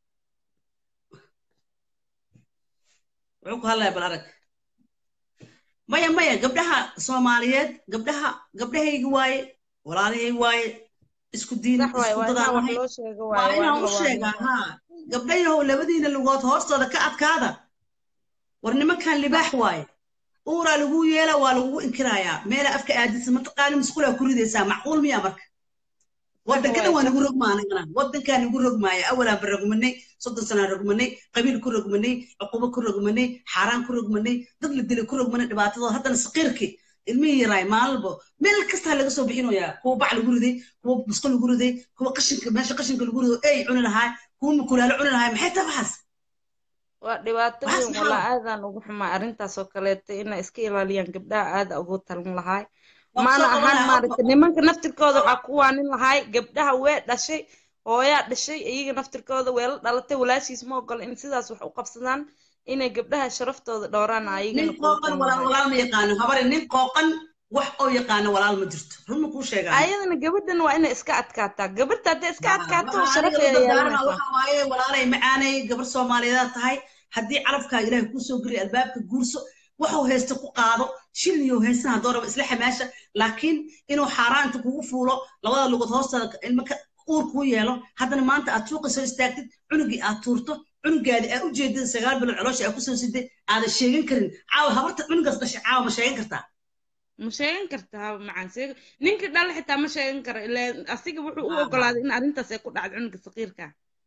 wuxuu ku hadlaya bal arag maya maya gabdhaha soomaaliyeed gabdhaha gabdhahaygi waaye walaalahaygi waaye isku diin isku dadaan waa inaan u sheegaa haa gabdhayahow labadiina lugood hoostooda ka adkaada war nimankan libaax waaye uuraa lagu yeela waa lagugu inkirayaa meela afka aadisa mataqaani musqulaa ku ridaysaa macquul miya marka waddankana waa nagu rogmaa anagana waddankaa nagu rogmaaya awalaan ba rogmanay soddon sanaan rogmanay qabiil ku rogmanay cuqubo ku rogmanay xaaraan ku rogmanay dad la dilay ku rogmanay dhibaatadooda haddana saqiirkii ilmihii yaraay maalinba meel kastaa laga soo bixinayaa kuwa bac lagu riday kuwa musqul lagu riday kuwa qashinka meesha qashinka lagu rido ey cuni lahaa kuwa mukulaalo cuni lahaa maxay tahay waxaas waa dhibaato weyn walaa aadaan ugu xumaa arrintaas oo kaleeta inay iska ilaaliyaan gabdhaha aada ugu talin lahaay maana ahaan maaragtay nimanka naftirkooda waxaa ku waanin lahaay gabdhaha wee dhashay hooyaa dhashay iyaga naftirkooda weela dhalatay walaashiis ma ogola in sidaas wax u qabsadaan inay gabdhaha sharaftooda dhowraan nin qooqan walaal ma yaqaano habari nin qooqan wax oo yaqaano walaal ma jirto run ma kuu sheegaa ayadana gabadhan waa inay iska adkaataa gabadha hadday iska adkaato sharaf ay waxa waaye walaalay macaanay gabar soomaaliyeed tahay haddii calafkaaga ilaahay kuu soo geliya albaabka guurso waxuu haysta ku qaado shilniyo haystan haddoo raba isla xamaasha laakiin inuu xaaraan inta kugu fuulo labada lugood hoostaada ilma uur kuu yeelo haddana maanta aad suuqa soo istaagtid cunugii aad tuurto cunugaadi aad u jeedid sagaal bilood caloosha aad kusoo siday aadan sheegan karin caawa habarta cunugaas dhashay caawa ma sheegan kartaa ma sheegan karta haba macaan sheeg ninka dhal xitaa ma sheegan karo ilaa asiga wuxuu u ogolaaday in arrintaas ay ku dhacdo cunuga saqiirka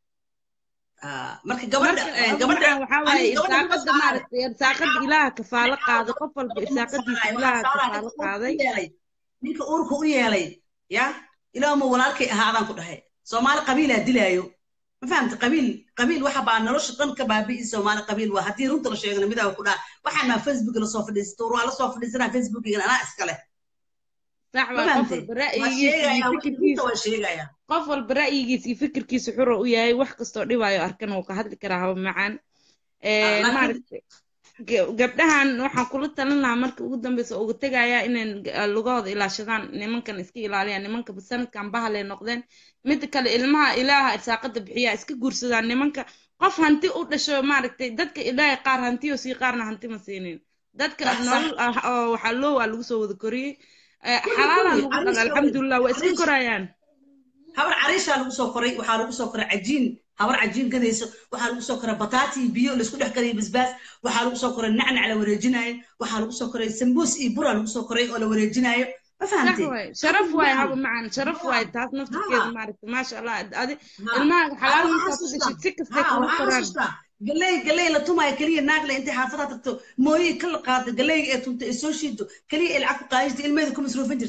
marka gabadha gabadha waxaa waaye irsaaqada maaragtay irsaaqada ilaaha kafaalo qaaday qof walba irsaaqadiisa ilaaha kafaalo qaaday ninka uurka u yeelay ya ilaahuma walaalkay ahaadaan ku dhahay soomaali qabiilaa dilaayo ma fahamta qabiil qabiil waxa baa nolosha dhan ka baabi'i soomaali qabiil waa haddii runta la sheegana midaa ku dhaha waxaan maa facebook lasoo fadhiisato waa lasoo fadhiisanaa facebookigan anaa iska leh sax waa qof walba ra'yigiisa iyo fikirkiisa qof walba ra'yigiisa iyo fikirkiisa xura u yahay wax kastoo dhibaayo arkan wuu ka hadli karaa haba macaan maaragtay gabdhahan waxaan kula talin lahaa marka ugu dambeysa uga tegayaa inay lugahooda ilaashadaan nimankan iska ilaaliyaan nimanka sanadkan bahalay noqdeen mida kale ilmaha ilaaha irsaaqada bixiyaa iska guursadaan nimanka qof hanti u dhasho maaragtay dadka ilaahay qaar hantiyo sii qaarna hanti ma siinin dadka nolol waxaa loo waa lagu soo wada koriyey xalaalaan lagu dhala alxamdulilah waa iska korayaan habar cariishaa lagu soo koray waxaa lagu soo koray cajiin habar cajiin gadayso waxaa lagu soo koray bataati iyo biyo laisku dhex kariyay basbaas waxaa lagu soo koray nacnac la wareejinaayo waxaa lagu soo koray sambuus iyo bura lagu soo koray oo la wareejinaayo ma fahamtay sharaf waay haba macaan sharaf waay taas naftirkeeda maaragta maasha allah adi ilmaha xalaal markaa ku dhashid si kastay kugu koraan galey galey la tumaayo keliya naagle intay xaafadaha tagto mooyi ka la qaada galeyga ee tunta ee soo shiido keliya ay lacag ku qaadaysta ilmeeda ku masruufan jirtay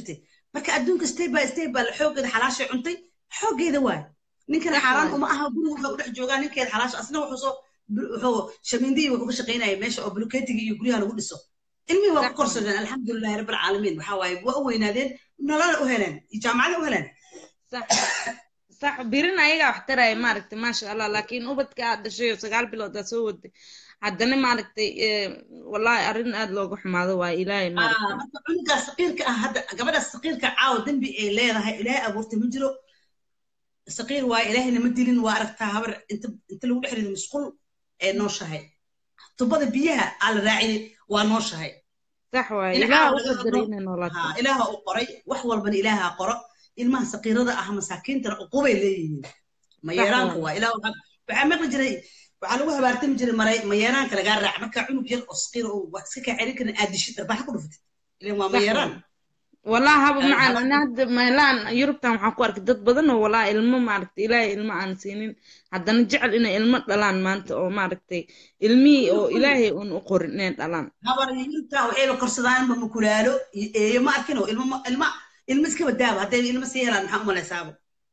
marka adduunka step by step baa xooggeeda xalaashay cuntay xooggeeda waay ninkana xaaraan uma aha guriga wuxuu ku dhex joogaa ninkeeda xalaasha asna wuxuu soo wuxuu shamiindihii wuxuu ka shaqaynaya meesha oo buluketiga iyo guryaha lagu dhiso ilmihii waa ku korsadeen alxamdulilahi rabbi alcaalamiin waxaa waaye waa u weynaadeen nololana u heleen iyo jaamacada u heleen sax birin ayagaa wax taraya maaragtay maasha allah laakiin ubadka aad dhashay oo sagaal bilood aad soo waday haddana maaragtay wallahi arrin aad looga xumaado waa ilaahay marka cunugaa saqiirka ah hadda gabadha saqiirka caawa dembi ay leedahay ilaahay abuurtay ma jiro saqiir waaye ilaahayna ma dilin waa aragtaa habar inta inta lagu dhex rido musqul ee nooshahay tubada biyaha aa la raaciyey waa nooshahay sax waaye ilaaha u qadaray inay noolaato ilaaha u qoray wax walbana ilaaha qoro ilmaha saqiirada ah masaakiintana uqubay leeyihiin mayeeraanka waa ilaah waxaa maqli jiray waxaa lagu habaartami jiray maray mayeeraanka lagaa raac markaa cunug yar oo saqiira oo wax iska kaa celin karin aad dishid arbaxa ku dhufatid ilan waa mayeeraan والله هذا معنا أنا هذا ميلان يوروبتان waxaan ku arkay dad badan oo walaa ilmo maaragtay ilaahay ilmo aan siinin haddana jecel inay ilmo dhalaan maanta oo maaragtay ilmihii oo ilaahay uun u qorin inay dhalaan habar yurubta waxayba korsadaan ma mukulaalo eeyo ma arkin oo ilmo ilmo ilmo iska badaaba hadday ilmo sii helaan maxaa u malaysaabo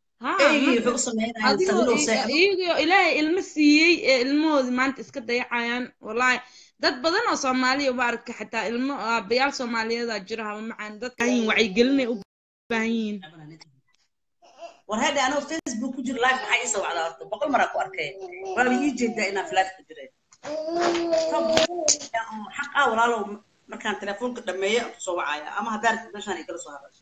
iyagoo ilaahay ilmo siiyey ee ilmahoodii maanta iska dayacayaan wallaahi dad badan oo soomaaliya maaragta xataa ilmo aabayaal soomaaliyeeda jira haba macaan dadka wacyigelinay u baahan yihiin war hadda anoo facebook ku jiro live maxaa ii soo wacdaa horta boqol maraa ku arkay waaba ii jeedaa inaan flash ku jiray xaq ah walaalow markaan telefoonka dhameeyo kusoo wacaya ama haddaad meeshaan igala soo hadasho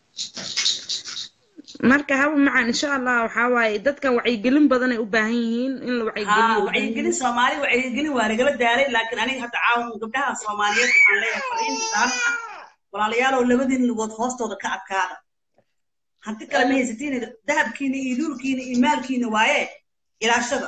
marka haba macaan insha allah waxaa waaye dadkan wacyigelin badan ay u baahan yihiin in la wacyigeliyo wacyigelin soomaali wacyigelin waa nagala daaray laakiin aniga hadda caawan gabdhaha soomaaliyeed waxaan leeyahay fariin saan ah walaalayaalow labadiin lugood hoostooda ka adkaada hanti kale ma haysatiin dahabkiina iyo luulkiina iyo maalkiina waaye ilaashada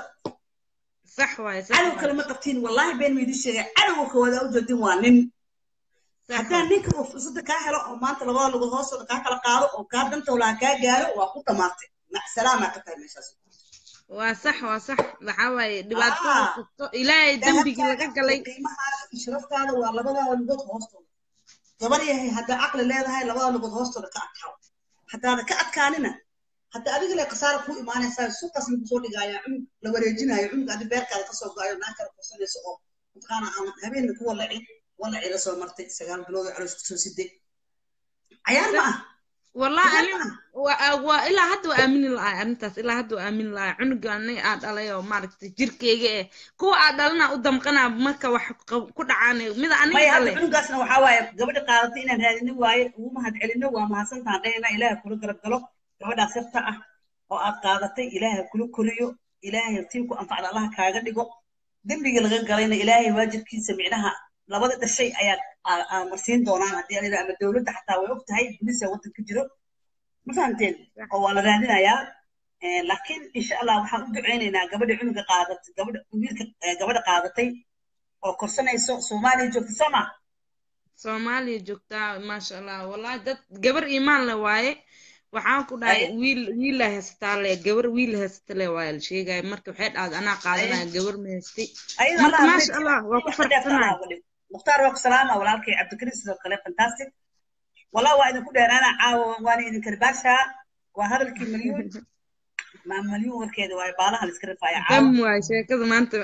sax waaye cadow kale ma qabtiin wallahi been maydin sheegay cadowga koowaad aa u jeedin waa nin haddii ninka uu fursada kaa helo oo maanta labada lugood hoostooda kaa kala qaado oo kaa dantowlaha kaa gaaro waa ku dhamaatay macsalaamaa ka tahay meeshaas waa sax waa sax waxaa waaye dhibaatada kasto ilaahay dembigii laga galay qiimahaada iyo sharaftaada waa labadaada lugood hoostooda gabar yahay haddaa caqli leedahay labada lugood hoostooda ka adkaaw haddaada ka adkaanina hadda adiga le khasaara kuu imaanaysaa suuqaas lagu soo dhigaayaa cunug la wareejinayo cunug adi beerkaada kasoo go-ayo naa kala kursanayso oo mataqaana aan habeenna ku walacin walaci la soo martay sagaal bilood oo caloos kusoo siday cayaar ma ah والله أنا وإلا هاد وآمن الله أنتاس إلا هاد وآمن الله عنق أنا أد على يوم مارك جيركيجي كو أدلنا قدام قنا مركا وح كل عاني ماذا أنا ما يهاد عنق أصلا وحواي قبل قارتين أن هذه نواي وما هاد علنا وما حسن تعطينا إله كل قرب قلب قبل أسرت أه وأد قارتي إله كل كريو إله يرتيبك أنفع الله كاغا ديغو دمبي لغا قالينا إلهي واجب كي سمعناها labada shay ayaa marsiin doonaan haddii anida ama dowladda xataa way og tahay bulisa waddanka jiro ma fahamteen oo waa la raadinayaa laakiin insha allah waxaan u duceynaynaa gabadha cunuga qaadatay gabadha wiilka gabadha qaadatay oo korsanayso soomaaliya joogta soo ma soomaaliya joogtaa maasha allah wallahi dad gabar iimaan le waaye waxaan ku dhahay wiil wiila haysataa le gabar wiil haysata le waa la sheegaya marka waxay dhahday anaa qaadanaya gabar ma haystay marka maasha allah waa ku farxsanaya mukhtaar waa ku salaama walaalkay cabdikariim sidoo kale fantastic wallah waa idinku dheeraana caawa waana idin karbaashaa waa hadalkii malyuun maa malyuun warkeeda waa baalaha la iska rifaaya dam waay sheekada maanta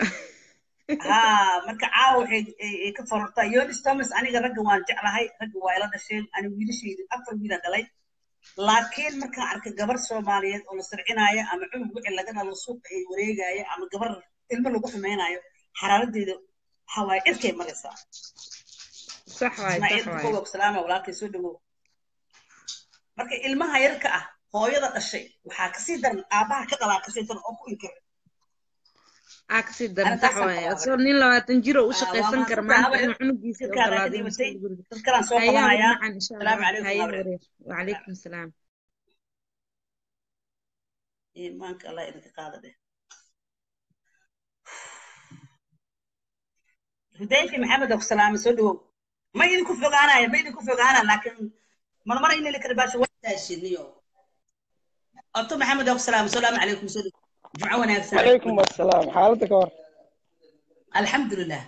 ha marka caawa waxay ka forortaa yonis thomas aniga ragga waan jeclahay ragga waa ila dhasheen ani wiilashaydu afar wiila dhalay laakiin markaan arkay gabar soomaaliyeed oo la sircinaayo ama cunug wixii laga dhalo suuqa ay wareegaayo ama gabar ilmo lagu xumaynayo xaraaradeeda waxa waaye cirkay maraysaa sax waay sax waay salaama walaalkay soo dhawow marka ilmaha yarka ah hooyada dhashay waxaa kasii daran aabaha ka dhalaa kasii daran oo ku inkir aa kasii daran sax waay asoo nin labaatan jiro u shaqaysan kara maanta inuu cunugiisa dadkalaan soo qabanayaa salaamu calaykum wacalaykum salaam iimaanka allah idinka qaada dheh hudayfi maxamed oo salaame soo dhawow ma idinku fogaanaya ma idinku fogaana laakiin marmar in la kala baasho waashiniyo abto maxamed oo salaame salaamu calaykum soo dhawow jumco wanaagsan calaykum asalaam xaaladda ka hor alxamdulilah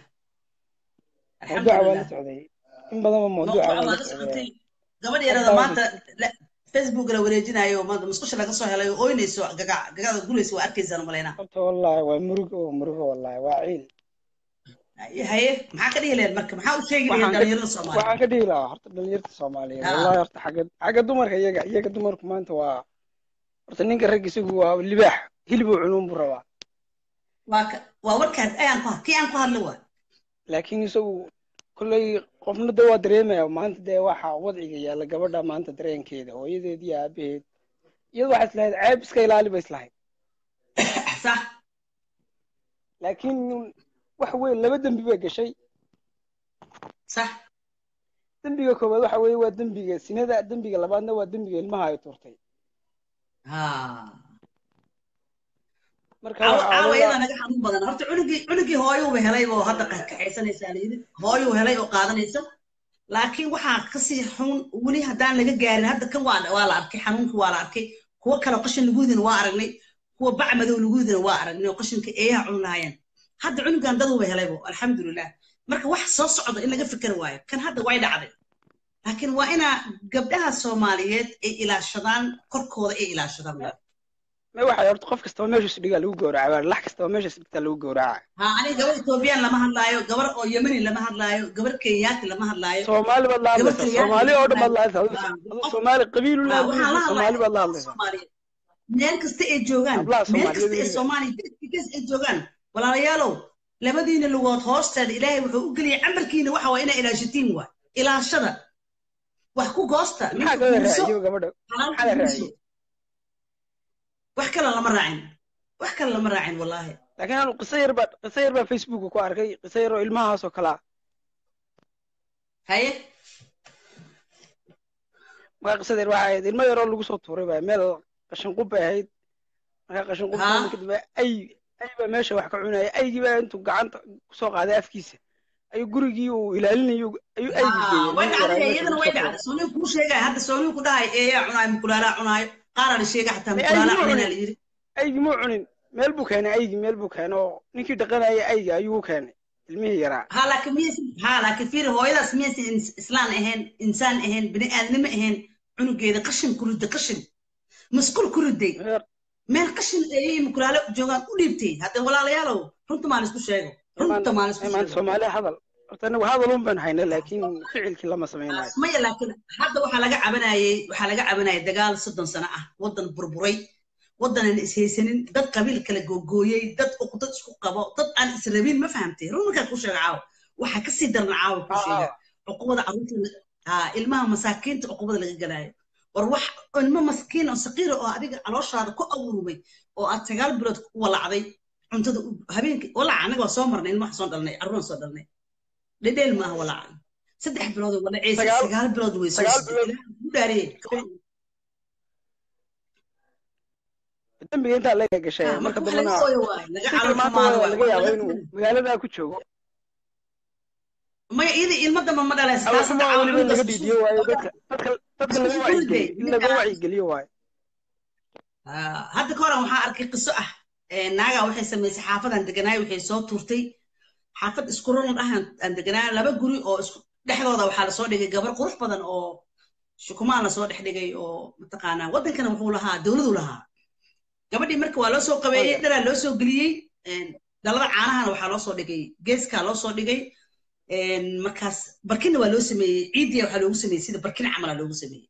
mawduuca waa la socday in badanba mawduuca waa la socday gabadh yarada maanta facebook la wareejinayo maanta musqusha laga soo helay oo ooynayso gaga gagada gulaysa waa arkaysaan malaynaa horta wallahi waa murugo murugo wallahi waa ciil haye maxaa ka dhihi lahayd marka maxaa u sheegi lahayd dhalinyarada soomaaliya waxaan ka dhihi lahaa horta dhalinyarta soomaaliyeed wallahi horta xagga xagga dumarka iyaga iyaga dumarku maanta waa horta ninka rag isagu waa libaax hilibuu cunuun buu rabaa waa ka waa warkaas ayaan ku kii aan ku hadla waa laakiin isagu kolley qofna de waa dareemaya maanta dee waxa wadciga yaalla gabadha maanta dareenkeeda hooyadeed iyo aabaheed iyadu waxay islahayd ceeb iska ilaali bay islahayd sax laakiin waxa weeye laba dembi bay gashay sax dembiga koowaad waxa weeye waa dembiga sinada dembiga labaadna waa dembiga ilmaha ay turtay ha marka caawa waxa caawa weeye- iyada naga xanuun badan horta cunugii cunugii hooyuuba helay oo hadda kaxaysanaysaa layidhi hooyuu helay oo qaadanaysa laakiin waxaa kasii xun weli haddaan laga gaarin hadda kan waa waa la arkay xanuunkii waa la arkay kuwo kale oo qashin laguudina waa aragnay kuwa bac madow laguudina waa aragnay oo qashinka eeyaha cun lahaayeen hadda cunugan daduuba helaybo alxamdulilah marka wax soo socda in laga fikir waayo kan hadda way dhacday laakiin waa inaa gabdhaha soomaaliyeed ay ilaashadaan korkooda ay ilaashadaan ma waxay horta qof kastaba meeshiisu dhigaa lagu gowraca baa lax kastaba meeshiis dhigtaa lagu gowraca ha aniga gabar ethoobiyan lama hadlaayo gabar oo yemeni lama hadlaayo gabar kenyaati lama hadlaayo soomaali baad la hadlaysaa Gabar soomaali oo dhan baad la hadlaysaa Ah, Adiga soomaali qabiilu Ah, waxaan la leedahay soomaali baad la hadlayaa hadlaysaa Soomaaliyeed. meel kasta ay joogaan Hablaha meel Soomaaliyeed kasta ay weliba. soomaaliya gees ay joogaan walaalayaalow labadiina lugood hoosteeda ilaahay wuxuu u geliyay camalkiina waxa waa inaa ilaashatiin waa ilaashada wax ku goosta maxaa ninka kala guurso raaciyo gabadha xalaal maxaa la guurso raaciyey wax kale lama raacin wax kale lama raacin wallaahi laakiin anu qiso yar baa qiso yar baa facebooka ku arkay qiso yar oo ilmahaas oo kale ah haye markaa qisada yar waxay ahayd ilmo yaroo lagu soo tuuray baa meel qashin qub bay ahayd markaa qashin qub Ha. kadib ay ay baa meesha wax ka cunaya aygii baa intuu gacanta kusoo qaaday afkiisa ayuu gurigii uu ilaalinayo ayuu aygii geeyey way ilmihii yaraa dhacday meesha iyadana lagu way soo tuuray. dhacday sooniin kuu sheegaya hadda sooniin ku dhahay eeyaa cunaayo mukulaalaa cunaayo qaaraa la sheega xataa Ay, mukulaalaa ay, cunanaa la yidhi aygii muu cunin meel buu keenay aygii meel buu keenay oo ninkii dhaqanaya ayga ayuu u keenay ilmihii yaraa ها لكن ميس ها لكن في هويداس ميس إنس- إسلام أهين إنسان أهين بني آدم أهين عنو جيدا قشن كرد قشن مسكول كردي Reer- مين قشن أي مكرالة جوغان وديبتي هذا ولا ليالو رنت ما نسكو شيء رنت ما نسكو maanta شيء soomaaliya hadal horta anagu hadal un baan haynay laakiin ficilkii lama samaynayo maya laakiin hadda waxaa laga cabanayay waxaa laga cabanayay dagaal soddon sano ah waddan burburay waddanan ishaysanin dad qabiil kala googooyey dad uqdad isku qabo dad aan israbin ma fahamtay run markaa kuu sheega caawa waxaa kasii darna caawa kuu sheega cuqubada carruurta haa ilmaha masaakiinta cuqubada laga galaayo war wax ilmo maskiin oo saqiira oo adiga calooshaada ku abuurmay oo aad sagaal bilood ku walacday cuntada u- habeenkii walaca anaga waa soo marnay ilmaha soo dhalnay carruurna soo dhalnay dhedheel maaha walaca saddex bilood oo walaceysa Sagaal- sagaal bilood way soo sagaal siday bilood- ilaahay ku dhaariyey dembiga intaa laga gashay Ah, marka marka wax dambena laga ooyo waayo laga fikir calool maanta xumaado waa waayo laga wax yaabaa laga inuu fikir magaalada ku joogo maya iyada ilmo damba ma dhalaysa taas hadda awalxumaa caawa weliba in laga cunugaas dhiidiyo waayo dadka dadka dadka laga isku riday, wacyigeliyo in laga ninka- wacyigeliyo waayo Ah, hadda ka horan waxaa arkay qiso ah Eh, naagaa waxay samaysay xaafadan deganaay waxay soo tuurtay xaafad isku ronad ah aan- aan deganaay laba guri oo isku dhexdooda waxaa lasoo dhigay gabar qurux badan oo shukumaan lasoo dhex dhigay oo mataqaanaa waddankana wuxuu lahaa dowladuu lahaa gabadhii marka waa loo soo qabeeyey Oya. dharaa loo soo geliyey een, dhalada caanahana waxaa loo soo dhigay geeskaa loo soo dhigay een, markaas barkinna waa loo sameeyey ciidiya waxaa loogu sameeyey sida barkin camala loogu sameeyey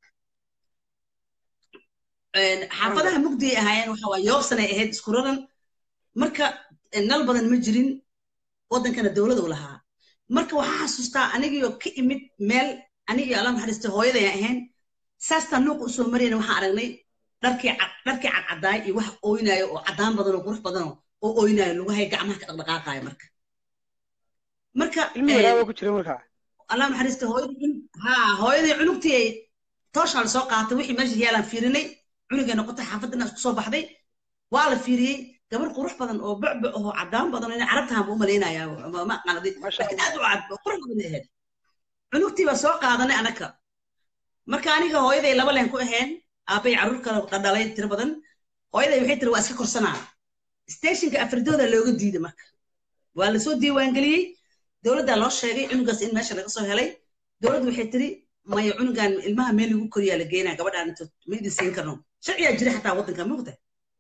een, xaafadaha mugdiay ahaayeen waxa waa yoobsanay ahayd isku raran marka een, nal badan ma jirin waddankana dowladu lahaa marka waxaa xasuustaa anigii oo ka imid meel anigii alla naxariistay hooyadayaan ahayn saastaan nuuqa usoo marayna waxaan aragnay dharkii cad dharkii cadcadaay iyo wax ooynaayo oo caddaan badan oo qurux badan oo oo ooynaayo lugahay gacmaha ka dhaqdhaqaaqaayo marka marka ilmi een, yaraaba ku jira markaa allah naxariista hooyadii cun- haa hooyadii cunugtii ay tooshaa lasoo qaatay wixii meesha yaalaan fiirinay cunugay noqotay xaafadana isku soo baxday waa la fiiriyey gabar qurux badan oo bucbu oo caddaan badan oo inay carabtahan buu umalaynayaa ma- ma aqaanadi Masha laakiin aad u cad oo qurux badan ay ahayd cunugtii baa soo qaadanay anaka marka aniga hooyaday laba leen ku ahayn aabbay carruur kale dhadhalay tiro badan hooyaday waxay tiri waa iska korsanaa stationka afridooda looga diiday marka waa lasoo diiwaangeliyey dowladdaa loo sheegay cunugaas in meesha laga soo helay dowladdu waxay tiri maya cunugan ilmaha meel lagu koriyaa la geynaa gabadhaan inta ma idin siin karno sharciyaa jira xataa waddanka mogta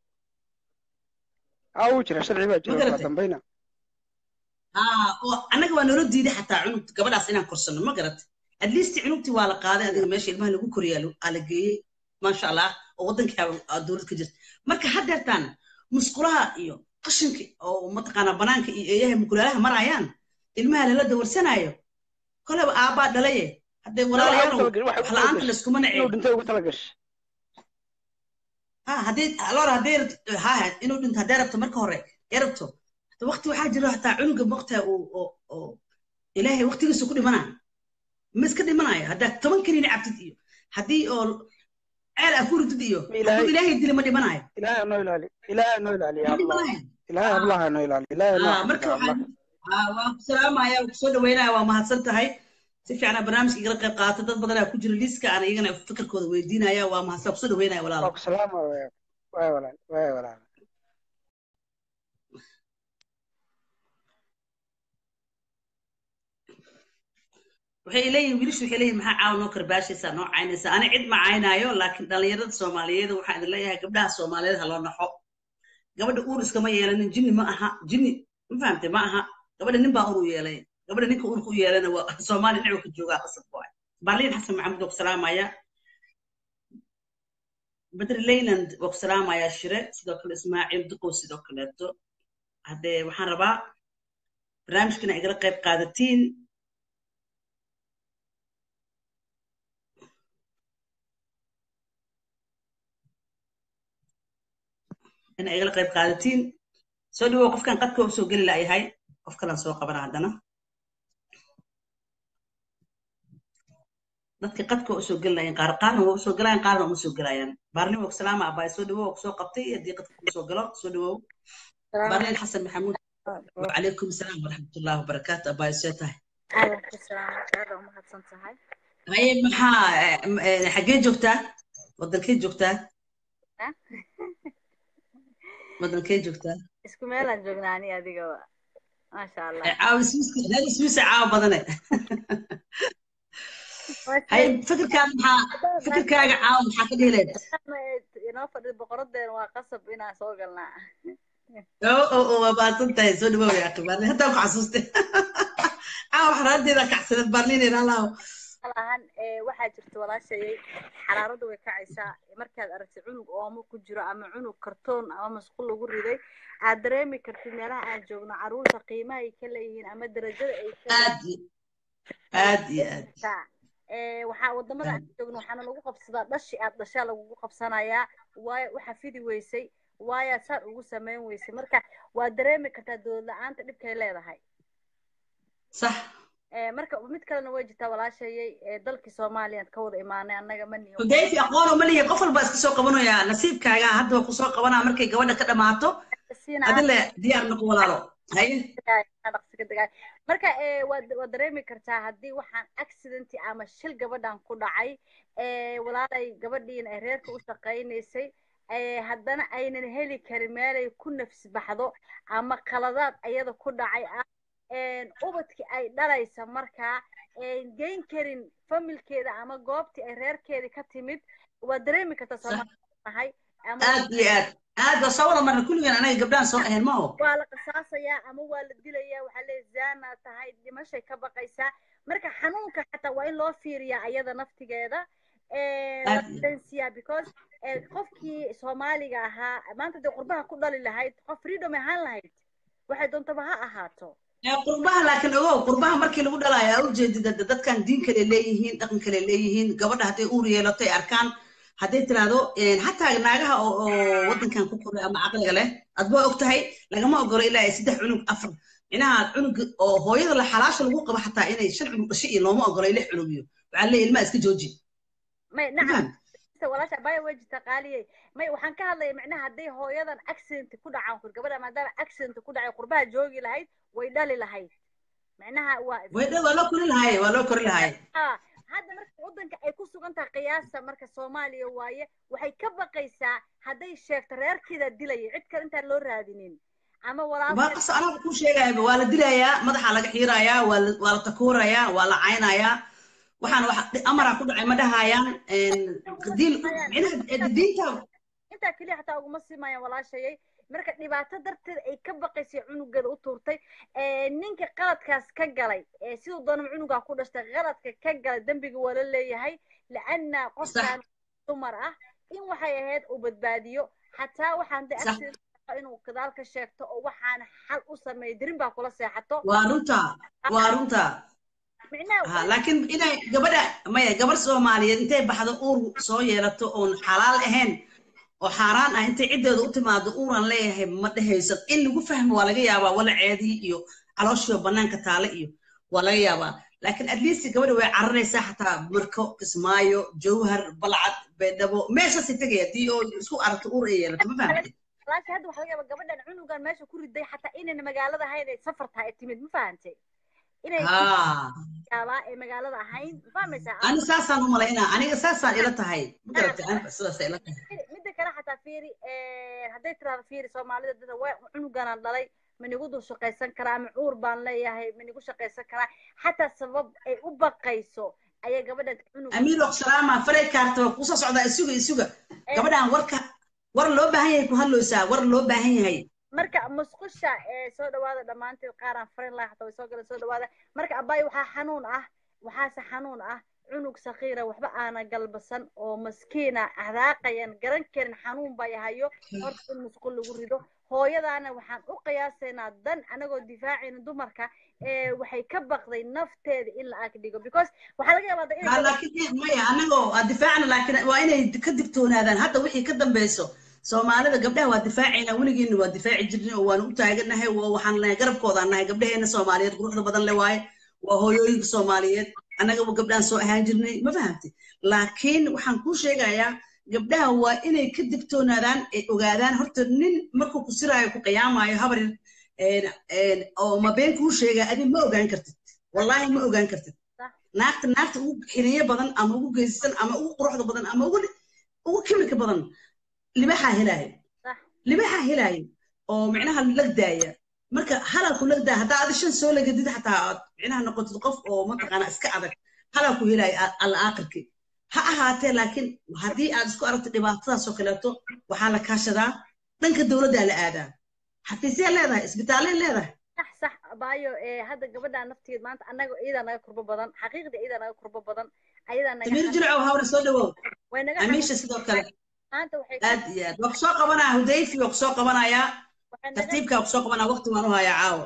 aa uu jira sharci baa jira kala dambayna oo annaga waa noola diiday xataa cunug gabadhaas inaan korsano ma garatay at least cunugtii waa la qaaday adiga meesha ilmaha lagu koriyaa aa la geeyey maasha allah oo waddankii dowlad ka jirta marka haddeertaan musqulaha iyo qashinka oo mataqaanaa banaanka iyo eeyaha mukulaalaha marayaan ilmaha lala dawarsanaayo koleba aabbaa dhalaye hadday walaalayaal wax la-aanta layskuma naceen dhintay ugu tala gashay ha haddii alor hadday ha inuu dhinto hadday rabto marka hore ee rabto waqti waxaa jiro hataa cunuga waqtiga uu oo ilaahay waqtigiisa ku dhimanayo ma iska dhimanayo haddaad toban kaniini cabtid iyo haddii oo ceel aa ku ridid iyo hadduu ilaahay dili ma dhimanayo ilaahay noo ilaali ilaahay noo ilaaliya ilaahay hablaha noo ilaali ilaahay noo marka waxaan waa ku salaamaya waa kusoo dhaweynaya waa mahadsan tahay si fiicana barnaamijka igala qayb qaata dad badanaa ku jira liiska aan iyagana fikirkooda weydiinaya waa mahadsan kusoo dhaweynaya walaal waa ku salaama waay walaal waay walaal waxay leeyihin wiilashu waxay leeyihin maxaa caawa noo karbaashaysaa noo caynaysaa ani cid ma caynaayo laakiin dhallinyarada soomaaliyeed waxaan idin leeyahay gabdhaha soomaaliyeed ha loo naxo gabadha uur iskama yeelanin jinni ma aha jinni ma fahamtay ma aha gabadha nin baa ur u yeelay gabadha ninka uurka u yeelana waa soomaali dhinacu ka joogaa qasab waay barliin xasan maxamuud waa ku salaamaya badri leyland waa ku salaamaya shire sidoo kale ismaaciil duqow sidoo kaleeto haddee waxaan rabaa barnaamijkana igala qayb qaadatiin ina igala qayb qaadatiin soo dhawow qofkan qadka usoo geli la'yahay qof kalan soo qabana haddana dadka qadka usoo gelilayan qaar qaarna waa usoo gelayan qaarna uma soo gelayaan baarlin waa salaama abaay soo dhawow waa kusoo qabtay haddii qadka kusoo galo soo dhawow baarlin xasan maxamuud wacalaykum asalaam waraxmatullahi wabarakaatu abaay see tahay haye maxaa xaggee joogtaa wadankee joogtaa wadankee joogtaa isku meelaan joognaa ani adigaba maasha allah caawa iswiisa caawa badane hay fikirkaaga maxaa fikirkaaga caawa maxaa ka dhihileed inoo fadhid boqoradeena waa qasab inaan soo galnaa oo oo oo waa baadsan tahay soo dhawow yaa baarlin haddaan ku xasuustay caawa xaraadeeda kacsaneed baarlin ilaalaaho ahan waxaa jirta walaashayay xaraarada way kacaysaa markaad aragtid cunug oomo ku jiro ama cunug kartoon ama masquul lagu riday aad dareemi kartid meelaha aan joogno caruurta qiimaha ay ka leeyihiin ama darajada ay aad aad iyo aad waxaa wadamada aan joogno waxaana lagu qabsadaa dhashi aad dhashaa lagugu qabsanayaa waayo waxa fidi weysay waayo saan ugu samayn weysay marka waad dareemi kartaa dowlad la-aanta dhibkay leedahay sax marka mid kalena way jirtaa walaashayay dalkii soomaaliya ka wada imaanay annaga ma niyo hudayfi aqoon ma lihi qof walba iska soo qabanaya nasiibkaaga hadda waa kusoo qabanaa markay gabadha ka dhamaato adile diyaar noqo walaalo haye marka waad waad dareemi kartaa haddii waxaan accidenti ama shil gabadhan ku dhacay walaalay gabadhiina ay reerka u shaqaynaysay haddana aynan heli karin meelay ku nafsi baxdo ama qaladaad ayada ku dhacay ah ubadkii ay dhalaysa markaa geyn karin familkeeda ama goobtii ay reerkeedii ka timid waad dareemi kartaa soomaaliahay aad iyo aad aad waa soo wada marna kulligan anaga gabdhahan soo ahayn maho waa la qisaasayaa ama waa la dilayaa waxaa leeya zaana tahay dhimashay ka baqaysaa marka xanuunka xataa waa in loo fiiriyaa ayada naftigeeda siya because qofkii soomaaliga ahaa maanta dee qurbaha ku dhali lahayd qof freedom ahaan lahayd waxay doontaba ha ahaato qurbaha laakiin ogow qurbaha markii lagu dhalaayo aa ujeedida dadkan diin kale leeyihiin dhaqan kale leeyihiin gabadha hadday uur yeelato ay arkaan hadday tiraahdo xataa naagaha oo waddankan ku koray ama caqliga leh adba og tahay lagama ogolo ilaa ay saddex cunug afar minaha cunug oo hooyada la xalaasha lagu qabo xataa inay shan cunug dhashay iyo looma ogolo lix cunug iyo waxaa leeyahy ilmaha iska jooji may nacam walaasha baya way jirta qaaliyey may waxaan ka hadlaya macnaha hadday hooyadan accident ku dhacaan kur gabadha maadaama accident ku dhacay qurbaha joogi lahayd way dhali lahayd macnaha waa waa loo kori lahaye waa loo kori lahaye hadda marka waddanka ay ku sugan tahay qiyaasta marka soomaaliya waaye waxay ka baqaysaa hadday sheegto reerkeeda dilaya cid kale intaan loo raadinin ama walaalqas anaga ku sheegayaba waa la dilayaa madaxa laga xiirayaa waa la takuurayaa waa la caynayaa waxaan wax amara ku dhacay ma dhahayaan diil micnaha diinta intaa keliya xataa uguma simayaan walaashayay marka dhibaato darteed ay ka baqaysay cunugeeda u tuurtay ninka qaladkaas ka galay siduu doonama cunugaa ku dhashtay qaladka ka galay dembiga waa la leeyahay laana qofkan dumar ah in waxay ahayd uu badbaadiyo xataa waxaan de accident inuu gadaal ka sheegto oo waxaan xal u sameeyo dirin baa kula seexato waa runta waa runta laakiin inay gabadha maya gabar soomaaliyeed intay baxdo uur soo yeelato oon xalaal ahayn oo xaaraan ah intay ciddeeda u timaado uuran leeyahay ma dhehayso in lagu fahmo waa laga yaabaa walaceedii iyo calooshii bannaanka taale iyo waa laga yaabaa laakiin at least gabadha way cararaysaa xataa marko kismaayo jawhar balcad baydhabo meeshaasay tegaya dii oo isku aragto uur ay yeelato ma fahamtay laakiin hadda waxaa laga yaabaa gabadhan cunugan meesha ku riday xataa inayna magaalada ahayn ay safar tahay ay timid ma fahantay inay yaabaa ee magaalada ahayn ma fahmaysaa ani saasaan u malaynaa aniga saasaan ila tahay ma garatay aniga sidaasay ila tahay midda kale xataa fiiri hadday tiraahdo fiiri soomaalida dada waa cunuganaan dhalay manigu dul shaqaysan karaa ama cuur baan leeyahay manigu shaqaysan karaa xataa sabab ay u baqayso ayaa gabadhan cunug amiir oksalaama faray kaarta waa kusoo socdaa isuga isuga gabadhan warka war loo baahan yahay ku hadloosaa war loo baahan yahay marka musqusha ee soo dhawaada dhammaanteed qaaraan farin laha xataa way soo galeen soo dhawaada marka abaayo waxaa xanuun ah waxaase xanuun ah cunug sakiira waxba aana galbasan oo maskiina hadaaqayan garan karin xanuun bay hayo horta in musqul lagu rido hooyadaana waxaan u qiyaasaynaa dan anagoo difaacayna dumarka waxay ka baqday nafteeda in la ag dhigo because waxaa laga yaabaa laakiin maya anagoo difaacna laakiin waa inay ka digtoonaadaan hadda wixii ka dambeyso soomaalida gabdhaha waa difaacayna weligeena waa difaaci jirnay oo waanu u taaganahay waxaan nahay garabkoodaan nahay gabdhaheena soomaaliyeed quruxda badan le waaye waa hooyooyinka soomaaliyeed annagaba gabdhahan soo ahaan jirnay ma fahamtay laakiin waxaan kuu sheegayaa gabdhaha waa inay ka digtoonaadaan ay ogaadaan horta nin markuu ku siraayo ku qiyaamayo habar oo ma been kuu sheegaa adi ma ogaan kartid wallaahi ma ogaan kartid naagta naagta ugu xiniyo badan ama ugu geysan ama ugu quruxda badan ama ugu ugu kimirka badan libaxaa helaayo libaxaa helaayo oo micnaha lagdaaya marka halalku lagdaa haddaa adi shan soo lagadid xataa aad micnaha noqotid qof oo mataqaana iska adag halalku helaayo alla aakhirkii ha ahaatee laakiin haddii aad isku aragto dhibaatadaasoo kaleeto waxaa la kaashadaa dhanka dowladdaa la aadaa xafiisyaa leedahay isbitaalay leedahay sax sax baayo hadda gabadhaa nafteed maanta annaga iyadaa naga kurbo badan xaqiiqda iyadaa naga kurbo badan ayadaa naga tamiir jilcow hawra soo dhawow way naga amiisha sidoo kale maanta waxay aad iyo aad waa kusoo qabanaya hudayfi waa kusoo qabanayaa tartiibkaa kusoo qabanaya waqti waan u hayaa caawa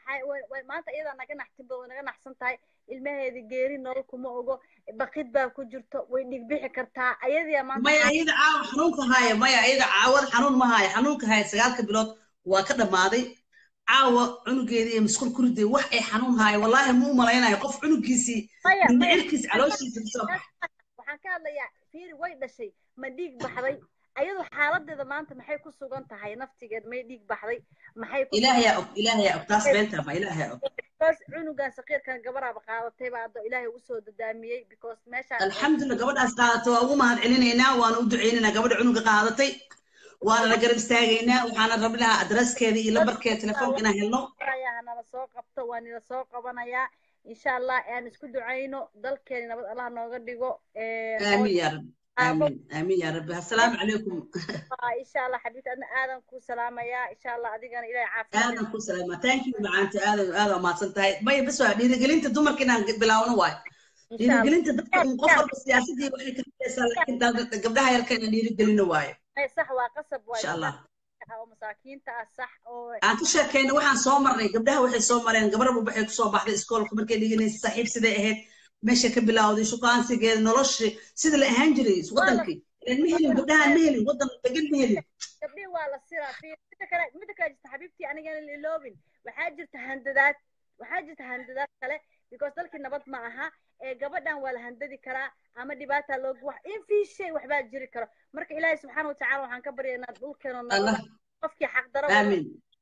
maanta iyadaa naga naxtin way naga naxsan tahay ilmaheeda geeri nolol kuma ogo baqid baa ku jirto way dhigbixi kartaa ayadiyaa maanta maya iyada caawa xanuunka haaya maya iyada caawad xanuun ma haaya xanuunka haaya sagaalka bilood waa ka dhammaaday caawa cunugeedii iyo masquul ku riday wax ay xanuun haaya wallaahi ma u malaynayo qof cunugiisii mindhicirkiisi calooshiisa kasoo waxaan ka hadlayaa fiiri way dhashay ma dhiig baxday ayadu xaaladeeda maanta maxay ku sugan tahay naftigeed may dhiig baxday maxay ilaahayaa og ilaahayaa og taas beenta ma ilaahayaa og because cunugan saqiirkan gabaraaba qaadatay baa hadda ilaahay ugu soo dadaamiyey because meeshaan alxamdulillah gabadhaas qaadato waa ugu mahad celinaynaa waana u ducaynaynaa gabadha cunuga qaadatay waana la garab istaagaynaa waxaana rabi lahaa adreskeeda iyo lambarkeeda telefoonka inaan helno nala soo qabto waa nila soo qabanayaa insha allah aan isku ducayno dalkeeni nabad allah nooga dhigo aamin ya rabbi aamin aamin ya rabbi assalaamu calaykum insha allah xabiibti adna aadan ku salaamayaa insha allah adigana ilahay caafimaad aadan ku salaama thank you macaanta aadan aadan mahadsan tahay maya bas waa dhiirigelinta dumarka inaan bilaawno waayo dhiirigelinta dadka un qof walba siyaasadii waxay ka hadlaysaa laakiin gabdhaha yarka inaan dhiirigelino waayo صح وقصب ان شاء الله oo masaakiinta ah sax oo aan ka sheekayna waxaan soo marnay gabdhaha waxay soo mareen gabarba waxay kusoo baxday iskoolka markay dhiganaysa saaxiib siday ahayd meesha ka bilowday shukaansigeeda noloshii sida la ahaan jiray wadankii ilan ma helin gabdhahaan ma helin wadan degan ma helin gabdhii waa la siraa mida kale mida kale jirta xabiibtii anigana la iloobin waxaa jirta handadaad waxaa jirta handadaad kale because dalkii nabad ma aha ee gabadhan waa la handadi karaa ama dhibaata loogu wax in fii shay waxbaa jiri karo marka ilaahay subxaana watacaala waxaan ka baryaynaa dhulkeeno nabada qofkii xaqdaro aamin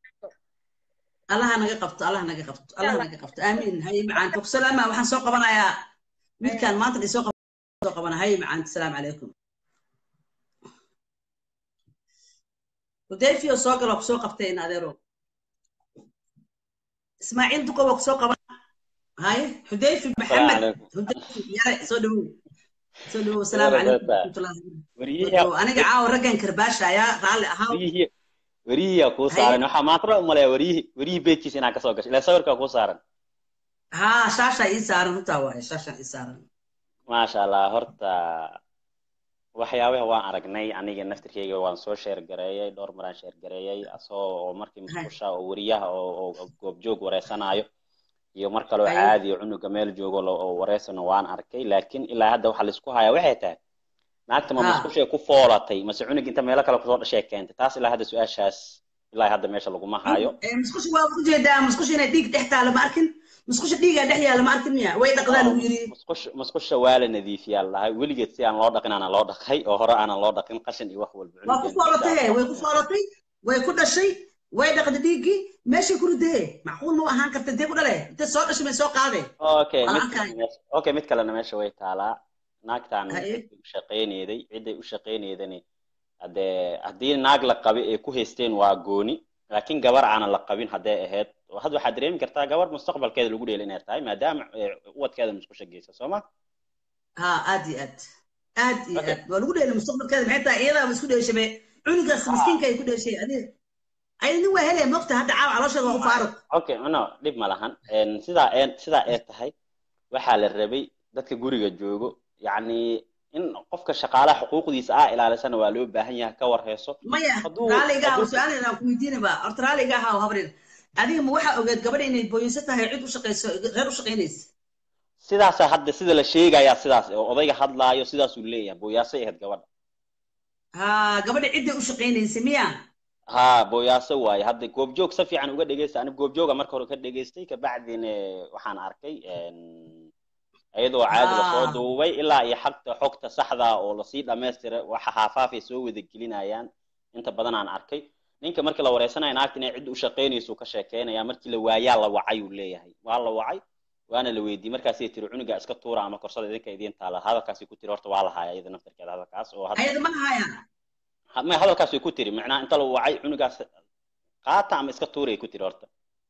allah naga qabto allah naga qabto allah naga qabto aamin haye macaanta ku salaama waxaan soo qabanayaa wiilkaan maanta isoo soo qabana haye macaanta salaamu calaykum hudayfiyo soo galo kusoo qabtay in adeero ismaaciil duqo waa kusoo qaban هاي حذيفي السلام محمد عليكم حذيفي يا سو دhow soo dhawow asalaamu calaykum Waraabata. waraxmatullahi weriyihi wabarakatuh aniga caawa raggan karbaasha ayaa raalli ahaa weriyihi weriyihiyaa kuu Haye. saaran waxaa maanta dhan umaleeya weriyihi weriyihii beedkiisa inaa kasoo gashay ilaa sawirkaa kuu saaran haa shaashaa ii saaran runtaa waaye shaashaa ii saaran maasha allah horta waxyaabaha waan aragnay aniga naftirkeyga waan soo sheer gareeyay dhowr maraan sheer gareeyay asagoo oo markii musqusha oo weriyaha oo oo- oo goobjoog wareysanaayo iyo mar kaloo Haye. caadi oo cunuga meel joogo lo- oo wareysano waan arkay laakiin ilaa hadda waxaa laisku hayaa waxay tahay naagta ma Ha. musqushay ku foolatay mase cunug inta meelo kale kusoo dhashay keentay taas ilaa hadda su-aashaas ilaa hadda meesha laguma hayo Eh, musqusha waa ujeedaa musqusha inay dhiig dhex taala ma arkin musqusha dhiigaa dhex yaala ma arkin miya way dhaqdaa lagu yiri musqusha musqusha waa la nadiifiyaa lahay weligeed si aan loo dhaqin aanan loo dhaqay oo hore aanan loo dhaqin qashin iyo wax walba waa ku cunugeen foolatay he way ku foolatay way ku dhashay way dhaqday dhiiggii meeshay ku ridahe macquul ma u ahaan karta intee ku dhale intee soo dhashay may soo qaade okay Waa mid la kalena meesha okay mid kalena meesha way taalaa naagtaan Haye. ciday u shaqaynayday ciday u shaqaynaydani haddee haddii naag la qabi ay ku haysteen waa gooni laakiin gabar aanan la qabin hadday ahayd oo hadda waxaad dareemi kartaa gabar mustaqbalkeeda lagu dheeli inay tahay maadaama eh, ubadkeeda musqusha geysa soo ma ها aad iyo aad aad iyo Okay. aad waa lagu dheelay mustaqbalkeeda maxay tahay iyadaaba isku dheeshabe cunugaas miskiinka ay ku dheeshay adiga ayada nin waa helaya mogta hadda caawa caloosheeda waa u faaruq okay no dhib ma lahan En, sidaa ee sidaa ee tahay waxaa la rabay dadka guriga joogo yacni in qofka shaqaalaha xuquuqdiisa ah ilaalisana waa loo baahan yahay ka war heeso maya Hadduu- raaliga hadduu- su-aal aan ku weydiinaba horta raaliga ahaa habrin adiga ma waxaa ogeed gabadha inay booyinsa tahay cid u shaqayso reer u shaqaynaysa sidaasaa hadda sida la sheegayaa sidaas oo odayga hadlaayo sidaasuu leeyahay booyaasay ahayd gabadha ha gabadha cidday u shaqaynaysa miya ha booyaaso waaye hadda goobjoog si fiican uga dhegeysta aniga goobjooga marka hore ka dhegeystay kabacdina waxaan arkay en, iyadoo caadi lasoo Ah. duubay ilaa iyo xagta xogta saxda oo lasii dhammaystiray waxa haafaafay soo wada gelinayaan inta badan aan arkay ninka markii la wareysanayo naagta inay cid u shaqaynayso uu ka sheekeynaya markii la waayaa la wacay uu leeyahay waa la wacay waana la weydiiyey markaasay tiri cunuga iska tuura ama korsada idinka idiin taala hadalkaasi ku tiri horta waa la haaya iyada naftarkeeda hadalkaas oo hadda ayada ma haya ma hadalkaas way ku tiri macnaha inta la wacay cunugaas qaata ama iska tuuray ku tiri horta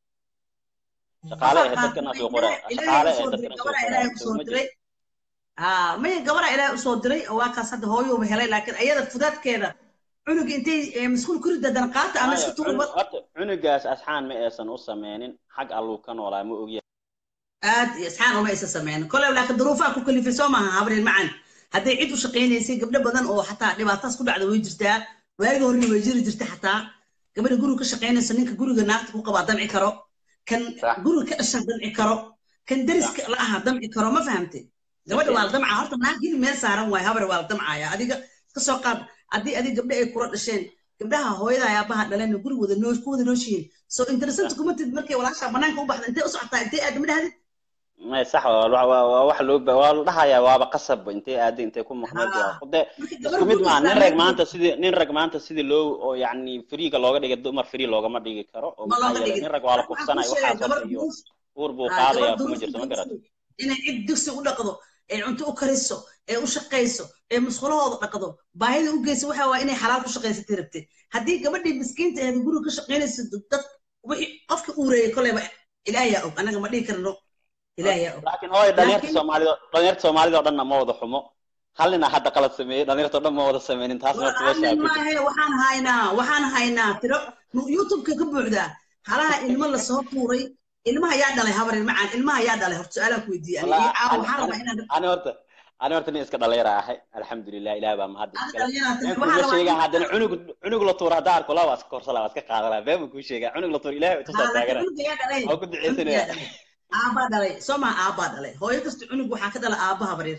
shaqaale ahayd dadkanaas way qoraa shaqaale ahayd dadkanaas way ilaahay qoraa usoo diray ha maya gabadha ilaahay usoo diray oo waa kaas hadda hooyuuba helay laakiin ayada fudaadkeeda cunuga intay eh, maskuul ku ridda dan qaata ama iska tuurba horta cunugaas asxaan ma aysan u sameynin xag alluu ka noolaa ma ogya aad iyo isxaan uma isa sameynin koley laakiin duruufaha ku kalifay soo maaha habreen macan hadday cid u shaqaynaysay gabdho badan oo xataa dhibaataas ku dhacda way jirtaa waagi horena way jiri jirta xataa gabadha guriga ka shaqaynaysa ninka guriga naagta ku qabaa damci karo kan Sax. guriga ka dhasha damci karo kan deriska la aha damci karo ma fahamte gabadha waa la damcaa horta naag gili meel saaran waayo habar waa la damcaya adiga ka soo qaad haddii adiga gabdho ay kula dhasheen gabdhaha hooyada ayaabaha dhaleen guriga wada noo ku wada nooshihiin so interesant kuma tid markay walaasha banaanka u baxda intay u socotaa intay aad ma dhahdid may sax waa waa- waa waa wax loo ba- waa la dhahayaa waaba qasab intay aaday intay ku maqnayd Ah. waa de marka isku gabar mid guriga maa nin rag islaameed maanta sidii nin rag maanta sidii loo oo yacni friiga looga dhigay dumar free loogama dhigi karo oo ma maxaa looga yeelay dhigin nin rag waa la Marka waxaan kufsanaya kuu sheegay waxaas gabar horta iyo duruuf uur buu ah, qaadaya gabar kuma duruuf jirto ma garat dugsi inay cid dugsi u dhaqdo ee cunto u kariso ee u shaqayso ee musqulahooda dhaqdo baahida u geyso waxa waa inay xalaal ku shaqaysatay rabtay haddii gabadhii miskiinta ahayd guriga ka shaqaynaysa dad wixii qofka uureeyay koleyba ilaahiyaa og anaga ma dhihi karno ilaahiyaa og laakiin hooy dhalinyarta Laakiin- soomaalida dhalinyarta soomaalida oo dhanna ma wada xumo hal nina hadda qalad sameeyey dhalinyarta oo dhan ma wada sameynin taas horta meesha Walaal ku jirta maahe waxaan haynaa waxaan haynaa tiro youtubeka ka buuxdaa halaha ilmo lasoo tuuray ilmaha yaa dhalay habarin macaan ilmaha yaa dhalay horta su-aalaan ku weydiiyey ani Wallaahi, iyo caawa ani- waxaan rabaa ani- inaan ani horta ani horta nin iska dhalinyara ahay alxamdulilah ilaah baa mahad Ani iskale dhalinyaro tahay, been waxaan kuma rabaa sheegaa in- haddana cunug cunug la tuura haddaa arko laa waa iska korsala waa iska qaadanaa been baan kuu sheegaa cunug la tuura ilahay tusaa taagana cunuga yaa dhalay waa ku cunuga duceysanaya yaa dhalay aabbaa dhalay soo maa aabbaa dhalay hooyo kasta cunug waxaa ka dhala aabba habareer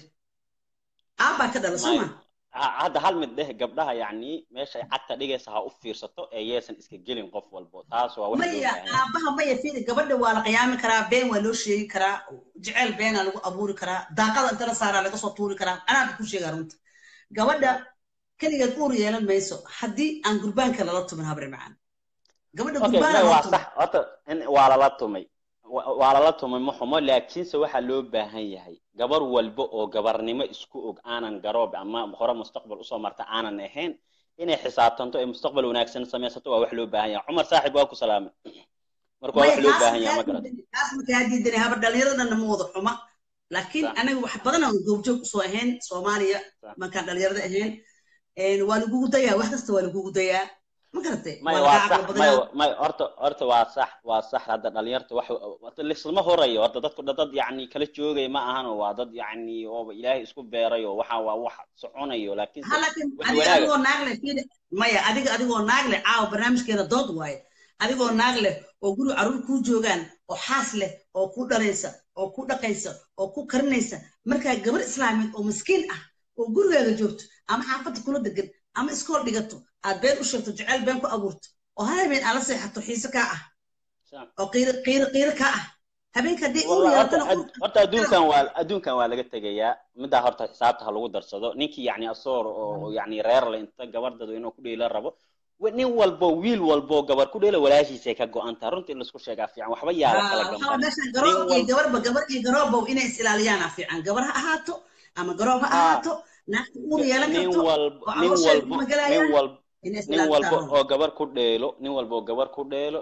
aabbaa ka dhala soo May- maa ha- hadda hal mid dheh gabdhaha yacni meesha ay cagta dhigaysa ha u fiirsato ee yeesan iska gelin qof walbo taas waa wax loo maya baahan yahay aabbaha maya fiiri gabadha waa la qiyaami karaa been waa loo sheegi karaa jeceyl beenaa lagu abuuri karaa daaqada inta la saaraa laga soo tuuri karaa anaaba ku sheegaa runta gabadha keligeed uur yeelan mayso haddii aan gurbaanka lala tumin habre macaan gabadha okay gurbaana may lala waa tumin sax horta in waa lala tumay Wa- waa lala tumay ma xumo laakiinse waxaa loo baahan yahay gabar walba oo gabarnimo isku og aanan garoob ama hore mustaqbal usoo marta aanan ahayn inay xisaabtanto ee mustaqbal wanaagsan samaysato waa wax loo baahan yahay cumar saaxib waa ku salaamay marka waa wax maya loo taas baahan yahay ma makaa garat diidani taas makaa diidani haba dhalinyaradana ma wada xuma laakiin sax anaga wax badan aan goobjoog usoo ahayn soomaaliya sax markaan dhalinyarada ahayn een, waa lagugu dayaa wax kasta waa lagugu dayaa ma garatay maya waa waa lagaa sax caqli maya badanaa maya horta horta waa sax waa sax hadda dhalinyarta wax horta lislama horayo horta dadku dad dad yacni kala joogay ma ahan oo waa dad yacni oo ilaahay isku beeray oo waxa waa wax soconayo laakiinse ha laakiin wax adiga wanaaga adigoo naag leh fiiri maya adiga adigoo naag leh caawa barnaamijkeeda dood waaye adigoo naag leh oo guri carruur kuu joogaan oo xaas leh oo ku dhalaysa oo ku dhaqaysa oo ku karinaysa markaa gabar islaamiyeed oo miskiin ah oo gurigaaga joogto ama xaafadda kula degan ama iskool dhigato aad been u sheegto jeceyl been ku abuurto oo hal habeen aad la seexato xiise kaa ah sax oo qiiro qiiro qiiro kaa ah habeenka haddii uur والله horta yeelatana ad- horta adduunkan waa adduunkan waa laga tegayaa middaa horta xisaabta ha lagu darsado ninkii yacni asoor oo yacni reer le inta gabardadu inuu ku dheela rabo wa- nin walbo wiil walbo gabar ku dheela walaashiisay ka go-antaa runtii in laisku sheegaa fiican waxba yaa la kala waxaa gamban meeshan nin garoob iyo wal gabarba gabar iyo garoobow inay is ilaaliyaana fiican gabar ha ahaato ama garoob ha haa ahaato naagta uur ga- yeelan nin karto walbo oo nin caloosheeda walbo kuma nin galayaan walbo inay is nin walbo ilaalitaan oo gabar ku dheelo nin walbo oo gabar ku dheelo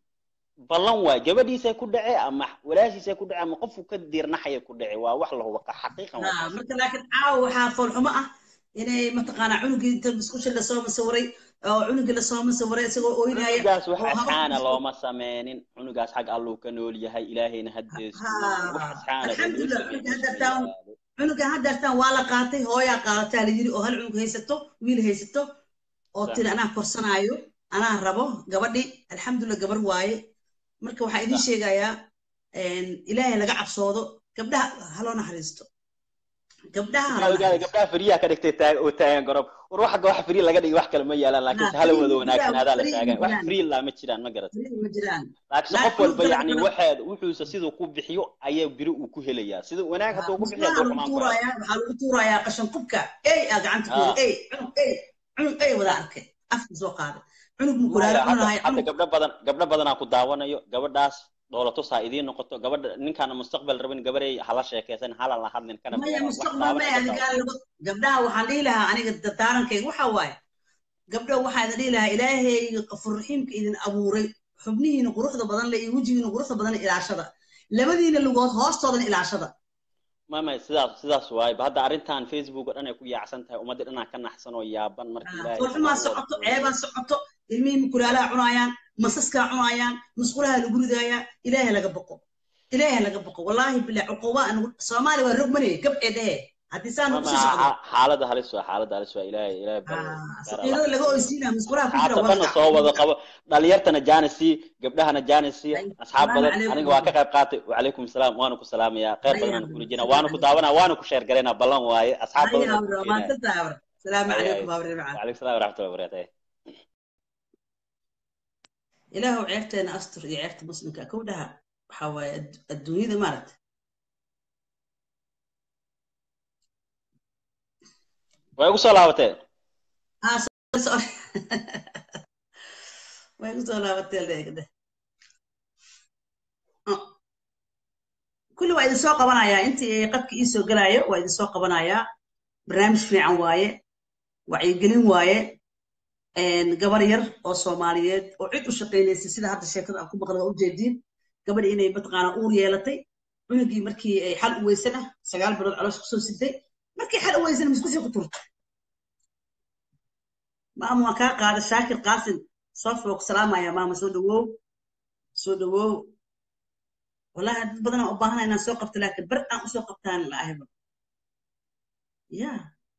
ballan waay gabadhiisay ku dhace ama walaashiisay ku dhace ama qofku ka diirnaxaya ku dhace waa wax la hubo xaqiiqan waa haa taasi marka laakiin caawa waxaa foolxumo ah inay mataqaanaa cunugii inta musqusha lasoo masawiray oo cunugii lasoo masawiray isagoo ooynaya cunugaas wax oo haba asxaana looma sameynin cunugaas xag alluu ka nool yahay ilaahayna hadeesto wax haa asxaana loo alxamdulilah sameyn cunuga meesha ma haddartaan yaalo cunuga haddartaan waa la qaatay hooyaa qaadataa la yiri oo hal cunug haysato wiil haysato oo sax tiri anaa korsanaayo anaa rabo gabadhi alxamdulilah gabar waaye marka waxaa idin sax sheegayaa ilaahay laga cabsoodo gabdhaha haloo naxariisto gabdhaha waxaa hala ogaada naxariisto gabdhaha firiyaha ka dhigtay taag oo taagan gorob war waxa wax firi laga dhigi wax kale ma yaalaan laakiinse haa hala frii wada ma jiraan wanaagsanaadaa la frii ma taagan wax jiraan firi laa ma jiraan ma garat frii ma jiraan laakiinse naag qof walba cunug yacni galabkana waxaad wuxuusa siduu ku bixiyo ayaa biri uu ku helayaa sida wanaag haa hadduu ku bixiyo musqulaha hadduu lagu xumaan ku helo tuurayaa waxaa lagu tuurayaa qashan kubka ey aa gacanta ku haa yiri ey cunug ey cunug ey wada arkay afka soo qaaday cunug mukulaala maya hadda cunahay hadda cunug gabdho badan gabdho badanaa ku daawanayo gabadhaas dhoolatus ha idiin noqoto gabadha ninkaana mustaqbal rabin gabaray hala sheekaysan hala la hadlin kana maya fogaan wax mustaqbal daawan maya ka adiga daawan lagu gabdhaha waxaan dhihi lahaa aniga dardaarankayga waxa waaye gabdho waxaa idin dhihi lahaa ilaahay qafur raxiimka idin abuuray xubnihiina quruxda badan le iyo wejigiina quruxda badan ilaashada labadiina lugood hoostoodana ilaashada mama sidaas sidaas waaye ba hadda arrintan facebook oo dhan ay ku yaacsan tahay ummadda dhanaa ka naxsan oo yaaban marka ilaahay foolxumaa sabab u wada socoto kooyo ceebaa socoto ilmihii mukulaalaha cunaayaan masaskaa cunaayaan musqulaha lagu ridaayaa ilaahay laga boqo ilaahay laga boqo wallaahi bilah cuquba anigu soomaali waa rogmanaya gabcee dhehe haddii saan mama ugu sii socdo xa- xaaladda halis waa xaaladda halis waa ilaahay ilaahay bal Ah, gaar allah saqiirada laga oysiinaya musqulaha ku jira asxaabta wada dhanna dhac soo wada wada dhac qabo dhalinyartana jaanisi gabdhahana jaanisi Ay, asxaab salaamu badan calaykum aniga waa ka qayb qaatay wacalaykum salaam waana ku salaamayaa kheyr Ay, badan aan abro, kula jirnaa salaamu waana ku calaykum daawanaa waana ku sheer garaynaa ballan waaye asxaab Ay, badan oo ku abro, keenaya maanta abro. Salaamu ay ay calaykum abro macaan. wacalaykum salaam waraxmatullahi wabarakatuh Ilaahu ceebteena astur iyo ceebta muslimka kow dhaha waxaa waaye ad- adduunyada maaragta way ugu soo laabatee ah so- so- way ku soo laabatee leegde kulli waa idin soo qabanayaa intii qadka ii soo gelaayo waa idin soo qabanayaa barnaamij fiican waaye wacyigelin waaye gabar yar oo soomaaliyeed oo cid u shaqaynaysay sida hadda sheekada aan ku maqla waa ujeediin gabadhi inay mataqaanaa uur yeelatay cunugii markii ay xal u weysana sagaal bilood caloos kusoo siday markii xal u weysana miskusii ku turtay maama waan kaa qaada shaakir qaasim soofi waa ku salaamaya maama soo dhawow soo dhawow wallahi dad badan aan u baahana inaan soo qabto laakiin bar aan usoo qabtaan la ahayba ya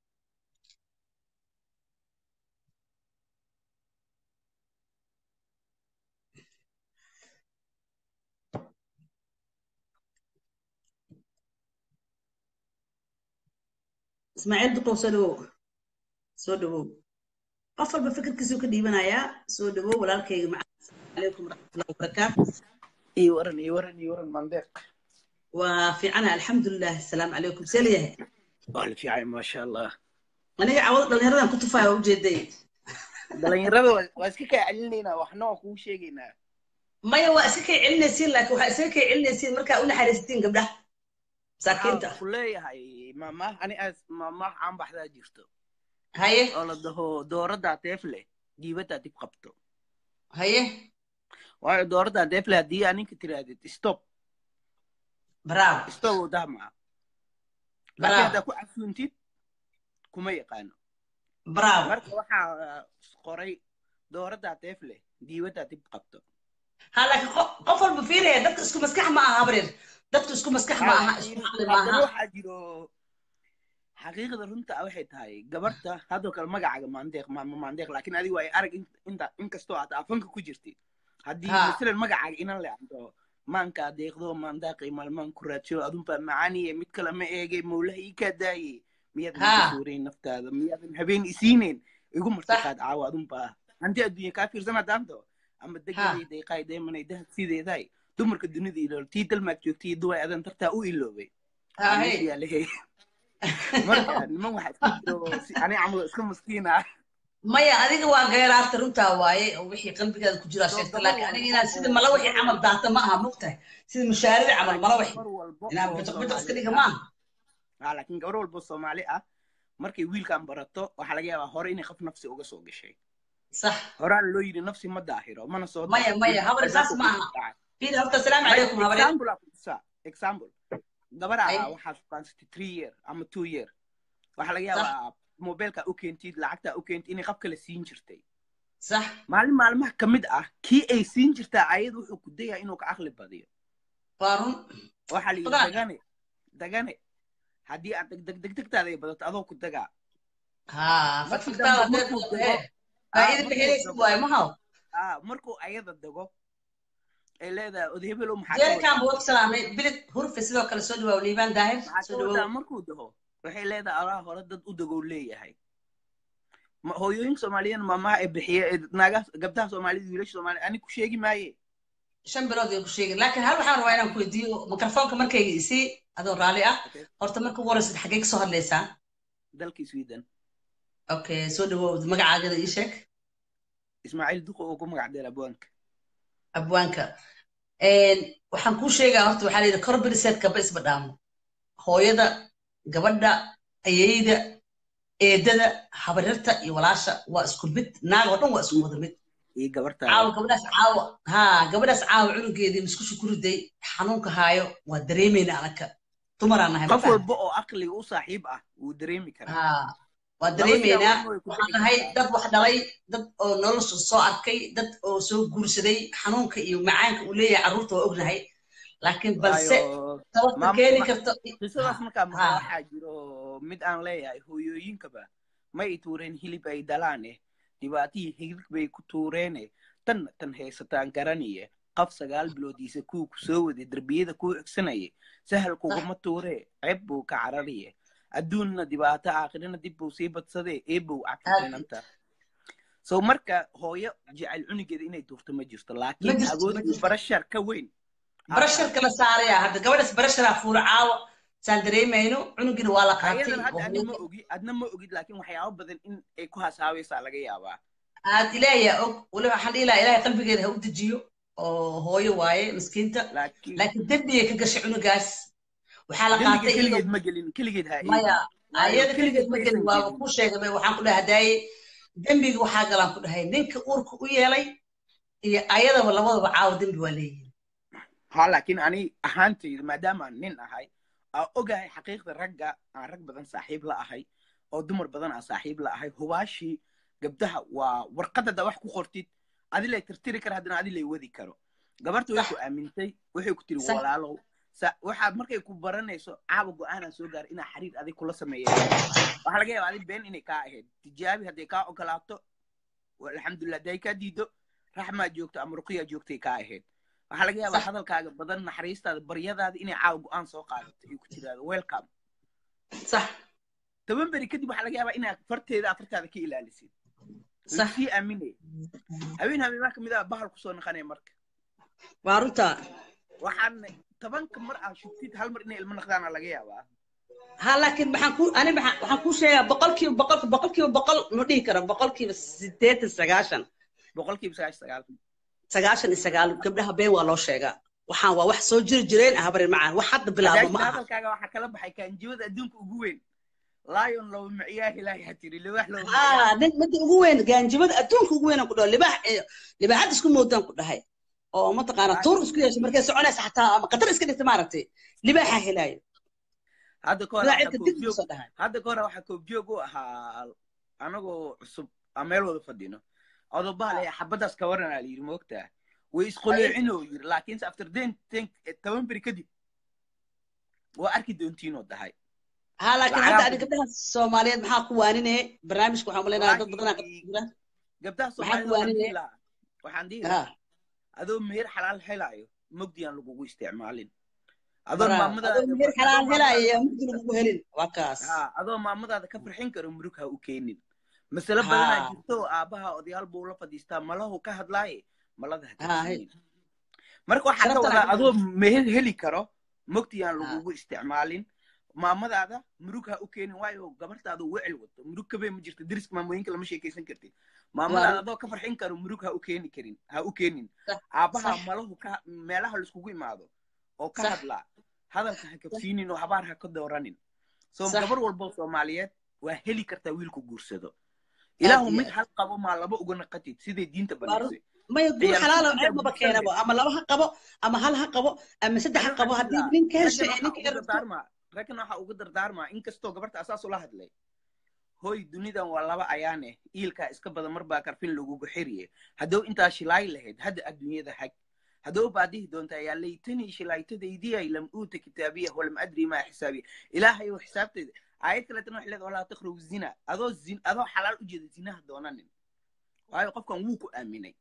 ismaaciil duqow soo dhawow soo dhawow qof walba fikirkiisuu ka dhiibanayaa soo dhawow walaalkayga macaa calaykum waraxmatullahi wabarakaatu iyo waran iyo waran iyo waran mandeeq waa fiicana alxamdulilah asalaamu calaykum see layahay waa la fiicay maasha allah aniga cawado dhallinyaradan ku tufaya waa ujeeday dhalinyarada waa waa iska kaa celinaynaa waxna waa kuu sheegaynaa maya waa iska kay celinaysiin laakiin waxaa iska kay celinaysiin markaa u naxariisatiin gabdhaha masaakiinta waxaa ku leeyahay maamaah ani aas maamaah caan baxdaa jirto haye oo la dhaho dooraddaa teef leh diibaddaa dib qabto haye waayo dooradda deefle haddii aa ninka tirahdid stop bravo stop uu dahmaa laakiin bravo haddaa ku casuuntid kuma yaqaano bravo marka waxaa qoray dooradda deefle diiwadda dib qabto ha laakiin qof qof walba fiiraya dadka isku maskax ma aha habreer dadka isku maskax ma aha isku caqli ma haddana aha waxaa jiro xaqiiqda runta ah waxay tahay gabarta haddoo kale magacaaga maandeeq maama maandeeq laakiin adigu ay arag in- inta inkastoo aad afanka ku jirtid haddii Ha. masalan magacaaga inan leanto maankaa deeqdo maandaaqay maalmaan ku raadsho adunbaa macaaniye mid kale ma eege mawlaha ii kaa daaye miyaadan Ha. ka suureyn naftaada miyaadan habeen isiineen igu Sax. martiqaad caawa adunbaa hanti adduunya kaa fiirsan haddaanto ama deganay deeqaay deemanay dahab sideedaay dumarka dunida ilool tii dalmaag joogtay duway adan dartaa u iloobay Waa Ahe. meesha yaalahay marka niman waxaa iska jiro si ani camal iska maskiin ah maya adiga waa geeraarta runtaa waaye oo wixii qalbigaada ku jiraa sheegta laakiin aniga inaan sida mala wixii camal daata ma aha mogtahay sida mushaarida camal mala wixii gabar walbo inaan oo bijiq bijiq iska Soomaali dhiga ah maaha ah, laakiin gabar walbo Soomaali ah markay wiilkan barato waxaa laga yaabaa hore inay qof nafsi uga soo gashay sax horaan loo yidhi nafsi ma daahiro mana soo maya daahiro maya habar saas albaabka ma ku aha dhacay fiir horta asalaamu maya calaykum habareer example aa ku tusaa example gabaraa Ay. ah waxaa sukaansatay three year ama two year waxaa laga sax yaabaa mobilka u keentid lacagta u keentid inay qof kale siin jirtay sax maalin maalmaha ka mid ah kii ay siin jirtaa ayad wuxuu ku dayaa inuu ka caqli badiyo waa run waxaa la yidhi Fulaan. dagane dagane haddii aad deg deg degtaada ay badato adoo ku dagaa haa markii fadfagtaada dambe hadday markuu badato dago ee ah, faa'iida markuu bixinaysid dago waaye mahaw ah, markuu ayada dago ay leedahay odahebelow maxaa ka jeerikaan wadaa buu wag salaamay bilig hurfe sidoo kale soo dhawaaw liibaan daahir maxaa soo ka wadaa dhawow markuu daho waxay leedahay alaha hore dad u dagow leeyahay Ma- hooyooyinka soomaaliyeed maamaha ee bixiya ee naagaha gabdaha soomaalida wiilasha soomaaliya ani ku sheegi maaye shan bilood ay ku sheegin laakiin hal waxaan rabaa inaan ku weydiiyo mikrofoonka markayga isii adoo raalli ah Okay. horta marka ugu horeysid xaggee kasoo hadlaysaa dalkii sweden okay soo dhawow magacaagada ii sheeg ismaaciil duqo oo ku magac dheer abwaanka abwaanka waxaan kuu sheegaa horta waxaa layidhi corberiset kaba isba dhaamo hooyada gabadha ayeyda eedada habaryarta iyo walaasha waa isku mid naag oo dhan waa isku wada mid iyo gabartaada caawa gabadhaas caawa ha gabadhaas caawa cunugeedii muskusha ku riday xanuunka haayo waa dareemayna anaka dumaraan nahay ma qof fahamtay? walba oo aqliga u saaxiib ah wuu dareemi karaa ha waa Laba dareemaynaa siyaabo way ku waxaan dhici nahay kartaa. dad wax dhalay dad oo nolosha soo arkay dad oo soo guursaday xanuunka iyo macaanka uu leeyahay carruurta waa ognahay laakiin balse waayo sababta maam- keeni ma- karto qisadaas markaa ha. maqla waxaa jiro mid aan leeyahay hooyooyinkaba ma ay tuureen hilib ay dalaane dhibaatihii hilib bay ku tuureene tanna tan haysataan garaniye qaf sagaal biloodiisa kuu ku soo waday derbiyada kuu xigsanaya sahal kuguma tuuree ceeb buu ka carariye adduunna dhibaato aakhirina dib buu sii badsadee eebow cakiinanta so marka hooyo jecel cunugeeda inay tuurto ma jirto Ma laakiin jirto, awood ma iyo jirto. barashar ka weyn barasharka la saaraya hadda gabadhaas barasharaa fuula caawa saan dareemayno cunugina waa la qaatay ayadan hadda oo ani ma hooyo- ogi adna ma ogid laakiin waxyaabo badan in ay ku hasaawaysaa laga yaabaa aad ilaahiyaa og weliba waxaan dhihi lahaa ilaahay qalbigeeda ha u dejiyo oo hooyo waaye miskiinta laakiin laakiin dembigay ka gashay cunugaas waxaa la dembiga qaatay keligeed iyadoo ma gelin keligeed ha maya Waayo ayada keligeed ma ma gelin aysan waaba gelin. kuu sheegay waxaan ku dhahay hadaaye dembiga waxaa galaan ku dhahay ninka uurka u yeelay iyo ayadaba labadaba caawa dembi waa leeyihin ha laakiin ani ahaantayda maadaama aan nin ahay aan ogahay xaqiiqda ragga aan rag badan saaxiib la ahay oo dumar badan aan saaxiib la ahay hubaashii gabdaha waa warqadada wax ku qortid adilay tirtiri kara haddana adilay wadi karo gabarta way Sax. ku aamintay waxay ku tiri Sax. walaalow sa- waxaad markay ku baranayso caaba go-aanaan soo gaar inaa xiriir adig kula sameeya waxaa laga yaabaa adig been inay kaa ahayd tijaabi hadday kaa ogolaato wa- alxamdulilah hadday kaa diido raxmaa joogto ama ruqiyaa joogtay kaa ahayd waxaa laga yaabaa Sax. hadalkaaga badan naxariistaada baryadaada inay caawa go-aan soo qaadato ay ku tiraado welcome sax toban beri kadib waxaa laga yaabaa inaad farteeda afartaada ka ilaalisid sax sii aaminay haween habeenmaa kamid ah bahal kusoo naqanaya marka waa runtaa waxaan tobanka mar aad shugtid hal mar inay ilmo naqdaana laga yaabaa ha laakiin maxaan ku ani maxaan waxaan kuu sheegaa boqolkiiba boqol boqolkiiba boqol ma dhihi karo boqolkiiba siddeetan sagaashan boqolkiiba sagaashan sagaal sagaashan iyo sagaal gabdhaha been waa loo sheegaa waxaan waa wax soo jiri jireen ah habarin macaan wax hadda bilaabo ma hadaajina aha hadalkaaga waxaa kala baxay kaanjibada adduunka ugu weyn lion low miciyaah ilaahi ha tiri libax low haa nin midda ugu weyn gaanjimada adduunka ugu weyn aan ku dhaho libaax libaaxad isku moodaan ku dhahay oo mataqaana tuur isku yeesho markay soconaysa xataa ama qatar iska dhigta maaragtay libaaxa helaayo hadda ka hore sidaa waxaa cirka dib koobjoog usoo dhahay hadda ka hore waxaa koobjoog u ahaa anagoo cusub aan meel wada fadhino odobaha le xabadaas ka waran aa layidhi moogtaa way isqoleecinoo yiri laakiinse after den ten toban beri kadib waa arki doontiinoo dahay ها لكن Lacagaha hadda ku adiga gabdhaha Soomaaliyeed maxaa ku waaninay barnaamijka waxaan maleynayaa dad badan ka jira gabdhaha maxaa ku soomaalida waxaan dhihi waaninay lahaa waxaan dhihi ha lahaa adoo meher xalaal helaayo mugdi aan lagugu isticmaalin adoon bara maamadaada adoo meher adoo xalaal maamadaada helaya mugdi lagu helin waa kaas haa adoo maamadaada ka farxin karo murug ha u keenin masale badanaa ha jirto oo aabbaha odayaal buu la fadhiistaa malahu ka hadlaaye malada ha ha kabsiinin marka waxaa ka sharaftan wadaa aan adoo meher heli karo mugdi aan ha lagugu isticmaalin maamadaada murug ha u keenin waayo gabartaada wecel wato murug kabee ma jirto deriska maamooyinka lama sheekaysan kartid maamadaada waa adoo ka farxin karo murug ha u keeni karin ha u keenin sax aabbaha sax malahu ka meelaha laiskugu imaado oo ka sax hadlaa hadalka ha sax kabsiinin oo habaar ha ka dooranin soo sax gabar walbo soomaaliyeed waa heli kartaa wiilku guursado aad ilaahu iyo mid aad hal qabo maa laba uga naqatid siday diinta waa run banaysay maya guur ciyaar xalaal oo suuqinta ceeb maba guursan keenabo leh ama laba ha qabo ama hal ha qabo ama saddex ha ani qabo waxaan dhihi haddii lahaa ninka hesho raggan ee waxaa ninka uga rabto dardaarmaa raggan waxaa uga dardaarmaa inkastoo gabarta asaas ula hadlay hoy dunidan waa laba ayaane iilkaa iska badan marbaa karfin lagugu xiriye haddow intaa shilaay lahayd hadda adduunyada hag haddow baa dhihi doontaa yaa laytanii shilaaytadaydiyay lam uuta kitaabiya walam adri maa xisaabiya ilaahayow xisaabteeda aayad kaleetana waxay leedahay walaa taqrabu zina adoo zin adoo xalaal u jeeda zinaha doonanin waayo qofkan wuu ku aaminay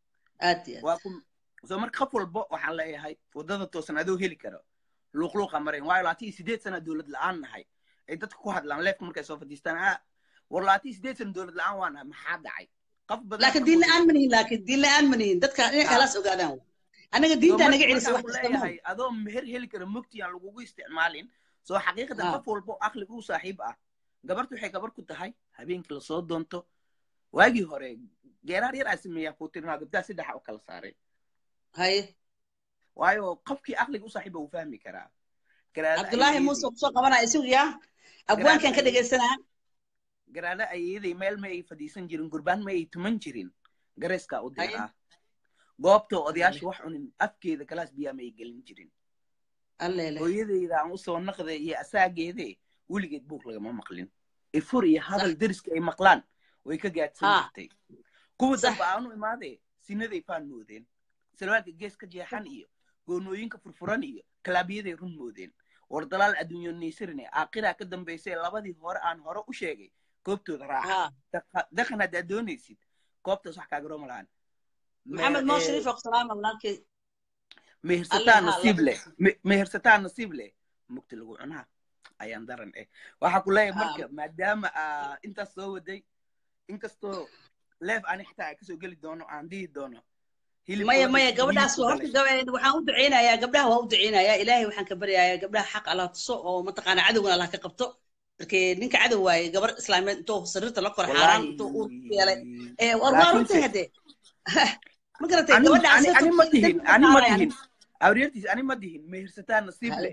aad iyo waa aad ku soo marka qof walbo waxaan leeyahay waddada toosan adoo heli karo luuqluuqa marayn waayo labaatan iyo sideed sana dowlad la-aan nahay ay dadka ku hadlaan leefka markay soo fadhiistaan ah war labaatan iyo sideed sana dowlad la-aan waa nahay maxaa dhacay qof badan laakiin ka diin fudud la-aan ma nihin laakiin diin la-aan ma nihin dadka inay ah khalaas ogaadaan wa annaga soo diintaa marka naga celisa markaan wax ku kasta ma leeyahay adoo meher heli kara mugti aan lagugu isticmaalin soo xaqiiqatan ha qof walbo aqliga u saaxiib ah gabartu waxay gabar ku tahay habeenkii lasoo doonto waagii hore geeraar yar aa sameeyaa kuu tirinaa gabdaha saddexa u kala saaray haye waayo qofkii aqliga u saaxiiba wuu fahmi karaa garaada cabdullaahi muuse ayeeyadii kusoo qabanaya isugiya garaada abwaankan ka ayeeyadii dhegaysanaa garaada ayeeyaday meel ma ay fadhiisan jirin gurbaan ma ay tuman jirin gareeskaa u haye diraa goobta alle odayaasha wax cunin afkeeda galaas biyaa ma ay gelin jirin alle leh hooyadeyda aan usoo naqday iyo asaageede weligeed buuq lagama maqlin ifur iyo sax hadal deriska ay maqlaan way ka gaadhsan ha jirtay kuwa sax dambe aanu imaadee sinaday faan moodeen salwaalka gees ka jeexan iyo goonooyinka furfuran iyo kalaabiyaday run moodeen war dalaal adduunyo niisirine aakiraa ka dambaysay labadii hore aan hore u sheegay goobtooda raaca ha Daqa- dhaqan haddaad doonaysid goobtaas wax kaaga rooma lahan maxamed moo shariif oo salaama walaalkay alle mehersataa ha nasiib laba leh Me- mehersataa nasiib leh mugti lagu cunaa ayaan daran eh waxaa ku leeyahay ha marka maadaama aa intaas soo waday inkastoo leef ani xitaa aan kasoo geli doono aan dhihi doono hilibka maya wadda maya gabadhaas hilibku waa horta galay gabe waxaan u duceynayaa gabdhaha waa u duceynayaa ilaahay waxaan ka baryayaa gabdhaha xaq allah tuso oo mataqaana cadowgana allah ka qabto markee ninka cadow waaye gabar islaameed intuu sariirta la kor xaaraan intuu uur ku yeelay wallaahi ee war waa runtii laakiinse hadee ma garatay ani gabadhaas ani soo ani ma togtay dihin dembi ka ani ma qaadaya dihin awriyartiis ani ma dihin mehersataa nasiib haye leh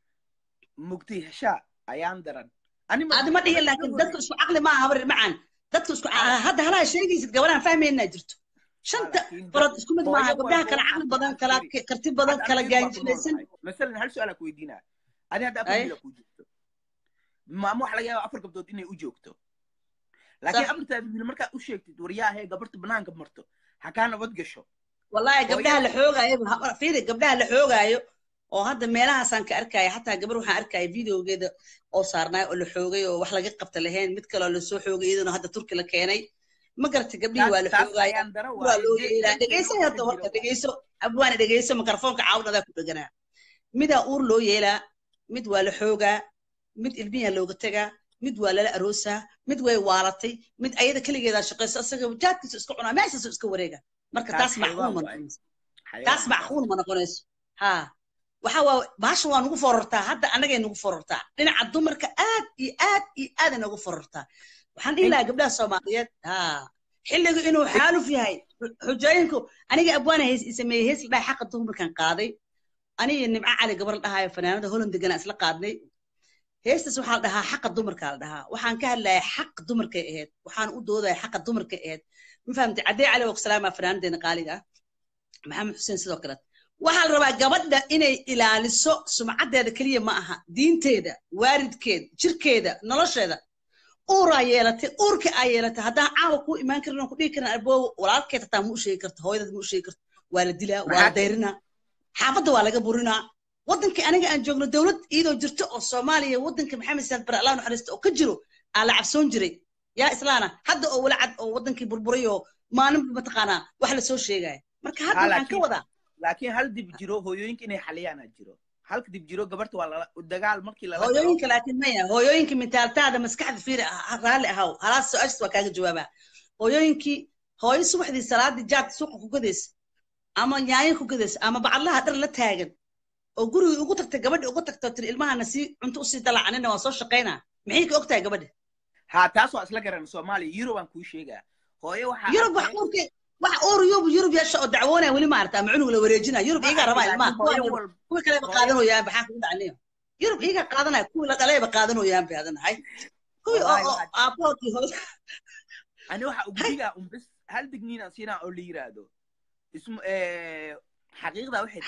mugti heshaa ayaan daran ani ma aadi ma dihin dhihin rag iga laakiin dadka horreey isku caqli maaha habar macaan dadka isku haa hadda halaa sheegaysid gabadhaan fahmaynaa jirto haa shanta laakiin dad farood isku mid maaha hooyo gabdhaha walba kala waxaa caqli badan fiican kala firi karti badan hadda kala aniga baa ku gaanjilaysan noolahay masalan hal su-aala ku weydiinaa ani hadda afar haye wiila kuu joogto maamo waxa laga yaaba afar gabdood inay u joogto laakiin sax afartaada wiil markaad u sheegtid waryaahee gabarta banaanka marto ha kaa nabad gasho wallahi gabdhaha la hooyada xoogaayo fiiri gabdhaha la xoogaayo oo hadda meelahaasaan ka arkaya xataa gabar waxaan arkaya videogeeda oo saarnaay oo la xoogay oo wax laga qabta lahayn mid kaloo lasoo xoogay iyaduna hadda turki la keenay ma garatay gabdhihii taas waa la taas xoogaya ayaan dara waa waaye loo de yeelaa dadkeena dhegeyso waxa hadda ka warka jira waa dhegeyso abwaana dhegeyso mikrofoonka caawinadaa ku dheganaa midaa uur loo yeelaa mid waa la xoogaa mid ilmiyaa looga tegaa mid waa lala aroosaa mid way waalatay mid ayada keligeedaa shaqayso isaga jaadkiisu iska cunaa meeshaasuu iska wareega marka taas taas macquul xayawaan ma waaye noqonayso taas xayawaan taas macquul ma noqonayso ha waxa waa baasha waa nugu forortaa hadda annagay nugu forortaa dhinaca dumarka aad iyo aad iyo aaday nugu forortaa waxaan dhihi in lahaa gabdhaha soomaaliyeed ha xilligu inuu in xaaluf yahay xujooyinku aniga abwaana hees i sameeyey hees la dhahay xaqa dumarkan qaaday aniga nimco cali gabar la dhahayo fanaanada holand deganaa isla qaadnay heestaas waxaa la dhahaa xaqa dumarkaa la dhahaa waxaan ka hadlaya xaq dumarkay ahayd waxaan u doodaya xaqa dumarkay ahayd ma fahamtay caddee cali waa ku salaamaa fanaanadeena qaaliga ah maxamed xuseen sidoo kale waxaa la rabaa gabadha inay ilaaliso sumcaddeeda keliya ma aha diinteeda waaridkeeda jirkeeda nolosheeda uuraa yeelatay uurka aa yeelatay haddaan caawa kuu imaan karin oo ku dhihi karin arboowo walaalkeed hataa ma u sheegi karto hooyadad ma u sheegi karto waa la dilaa waa la dayrinaa xaafadda waa laga burinaa waddankii aniga aan joogno dowlad iyadoo jirto oo soomaaliya waddanka maxamed saad bare allah naxariista oo ka jiro aa la cabsoon jiray yaa islaana hadda oo wala cad oo waddankii burburay oo maalinba mataqaanaa wax lasoo sheegaya marka hadda waxaan ka wadaa laakiin hal dib jiro hooyooyinka inay xaliyaana jiro halka dib jiro gabarta waa lala dagaal markii lala hooyooyinka laakiin maya hooyooyinka mentaaltaada maskaxda fiiri raalli ahaw halaas su-aashas waa kaaga jawaabaa hooyooyinkii hooyo subaxdii salaadii jaad suuqa ku gadaysa ama nyaanyo ku gadaysa ama bacadlaha dhar la taagan oo gurigii ugu tagtay gabadhi ugu tagto tiri ilmahana sii cunto usii dalacanina waan soo shaqaynaa maxay ka ogtahay gabadha ha taas waa isla garan soomaaliya yurub aan kuu sheegaa hooyo waxaa yurub wax uurke wax uur yurub yurub yeesha oo dacwoonaya weli maarata ama cunug la wareejinaya yurub iyagaa rabaa ilmaha kuwii kaleba qaadanooyaan maxaa kugu dhacniyo yurub iyagaa qaadanaya kuwii la dhalayba qaadanooyaan bay adanahay kuwii oo aaboodkii hooy ani waxa ugu digaa unbis hal digniinaan siinaa oo la yiraahdo ismu xaqiiqda waxay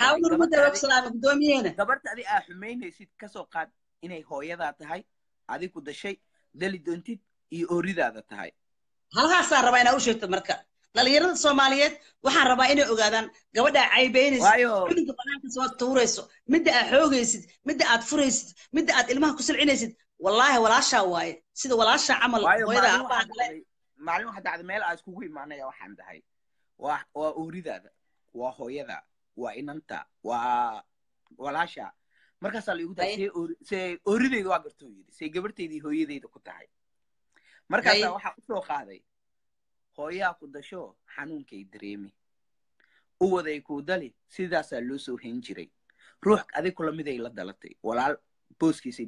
tahay gabarta adi aa xumaynaysid kasoo qaad inay hooyadaa tahay adi ku dashay dali doontid iyo ooridaada tahay halkaasaan rabaa inaa u sheegto marka dhalinyarada soomaaliyeed waxaan rabaa inay ogaadaan gabadha caybeynaysid cunuga banaanka soo tuurayso midda aad xoogaysid midda aad furaysid midda aad ilmaha ku silcinaysid wallaahi walaashaa waaye sida walaashaa camal hooyada aabaha kale maalin waxa dhacda meel aa iskugu imaanaya waxaan dhahay waa waa ooridaada waa hooyada waa inanta waa walaasha markaasaa la igu tahay see oorideyda waa gartoo yidhi see gabarteydii hooyadeyda ku tahay markaasaa waxaa usoo qaaday hooyaa ku dasho xanuunkay dareemi uwaday kuu dali sidaasaa loo soo hayn jiray ruux adig kula miday la dalatay walaal booskiisay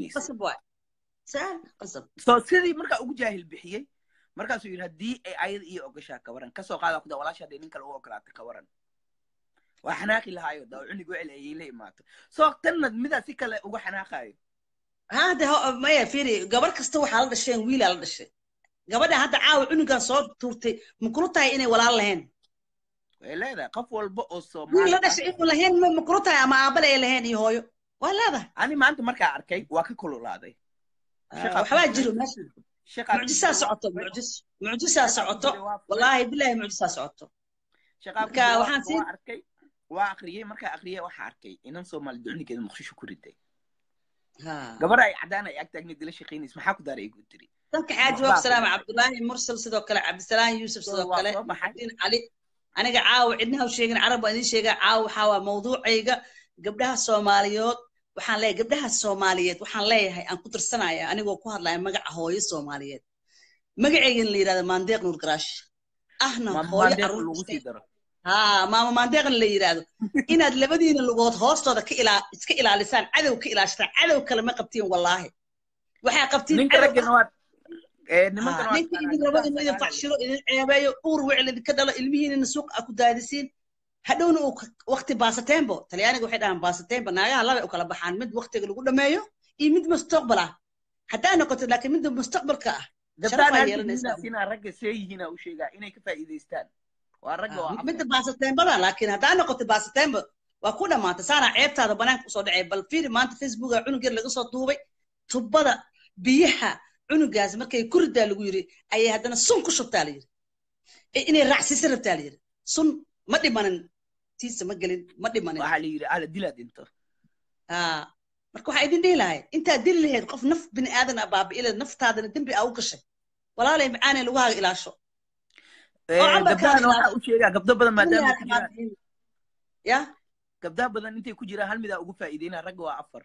buuxinaysay so sidii markaa ugu jaahil bixiyey markaasuu yidhi haddii ay ayada iyo ogashaa ka waran kasoo qaada kuda walaasha hadday nin kale u ogolaata ka waran waa xanaaqi lahaayo daa cunig wecel ayay la imaato soo tanna midaa si kale uga xanaaqaayo hade maya fiiri gabar kasta waxaa la dhasheen wiilaa la dhashay gabadha hadda caawa cunugan soo tuurtay makulu tahay inay walaal lahayn way leedahay qof walba oo wiil la dhashay inuu lahayn makulu tahay ama aabale ay lahayn iyo hooyo waa leedahay ani maanta markaa arkay waa ka kululaaday waxbaa jiro meesha mucjisaa socoto mucjis mucjisaa socoto wallaahi bilaahi mucjisaa socoto marka waxaan sii arkay waa akriyey markaa akriyey waxaa arkay inan soomaali ducnigeeda muqdisho ku riday gabar ay cadaan ay agtaagneed la shaqaynays maxaa ku daaray igu tiri dalka xaaji waab salaama cabdullaahi mursal sidoo kale cabdisalaam yuusuf sidoo kale maxadiin cali aniga caawa cidnaha u sheegin carab baan idiin sheegaa caawa waxaa waa mawduucayga gabdhaha soomaaliyood waxaan leeyahay gabdhaha soomaaliyeed waxaan leeyahay aan ku tirsanaya anigoo ku hadlaya magaca hooyo soomaaliyeed magaceygana la yidhahda maandeeq nuur garaash ahna hooyo caruur haa maama maandeeqna la yidhaahdo inaad labadiina lugood hoostooda ka ilaa iska ilaalisaan cadow ka ilaashataan cadow kale ma qabtiin wallaahi waxaa qabtiin ninka idin rabo inuu idin facshiro idin ceebeeyo uur wecel idinka dhalo ilmihiinina suuq a ku daadisiin hadhowna uu wakti baasatembo talyaaniga waxay dhahaan baasatembo naagaha labay u kala baxaan mid waktiga lagu dhameeyo iyo mid mustaqbal ah haddaa noqoto laakiin midda mustaqbalka ah sharafaa yeelanaysaa ragga see yihiina u sheegaa inay ka faa'iidaystaan midda baasatembada laakiin haddaa noqoto baasatembo waa ku dhamaatay saanaa ceebtaada banaanka usoo dhacay bal fiiri maanta facebooka cunug yar laga soo duubay tubbada biyaha cunugaas markay ku ridaa lagu yiri ayay haddana sun ku shubtaa la yiri inay raacsiisa rabtaa la yiri sun ma dhimanin tiisa ma gelin ma dhimanin waxaa la yiri ala dilaa dhinto marka waxaa idin dhihi lahayd intaad dili lahayd qof naf bini aadan a baabi'ila naftaadana dembi aa u gashay walaalay macaanay lugahaaga ilaasho gabdhahana waxaa u sheegaa gabdo badan maadaama ku jiraan ya gabdaha badan intay ku jiraan hal midaa ugu faa'iideyna ragga waa afar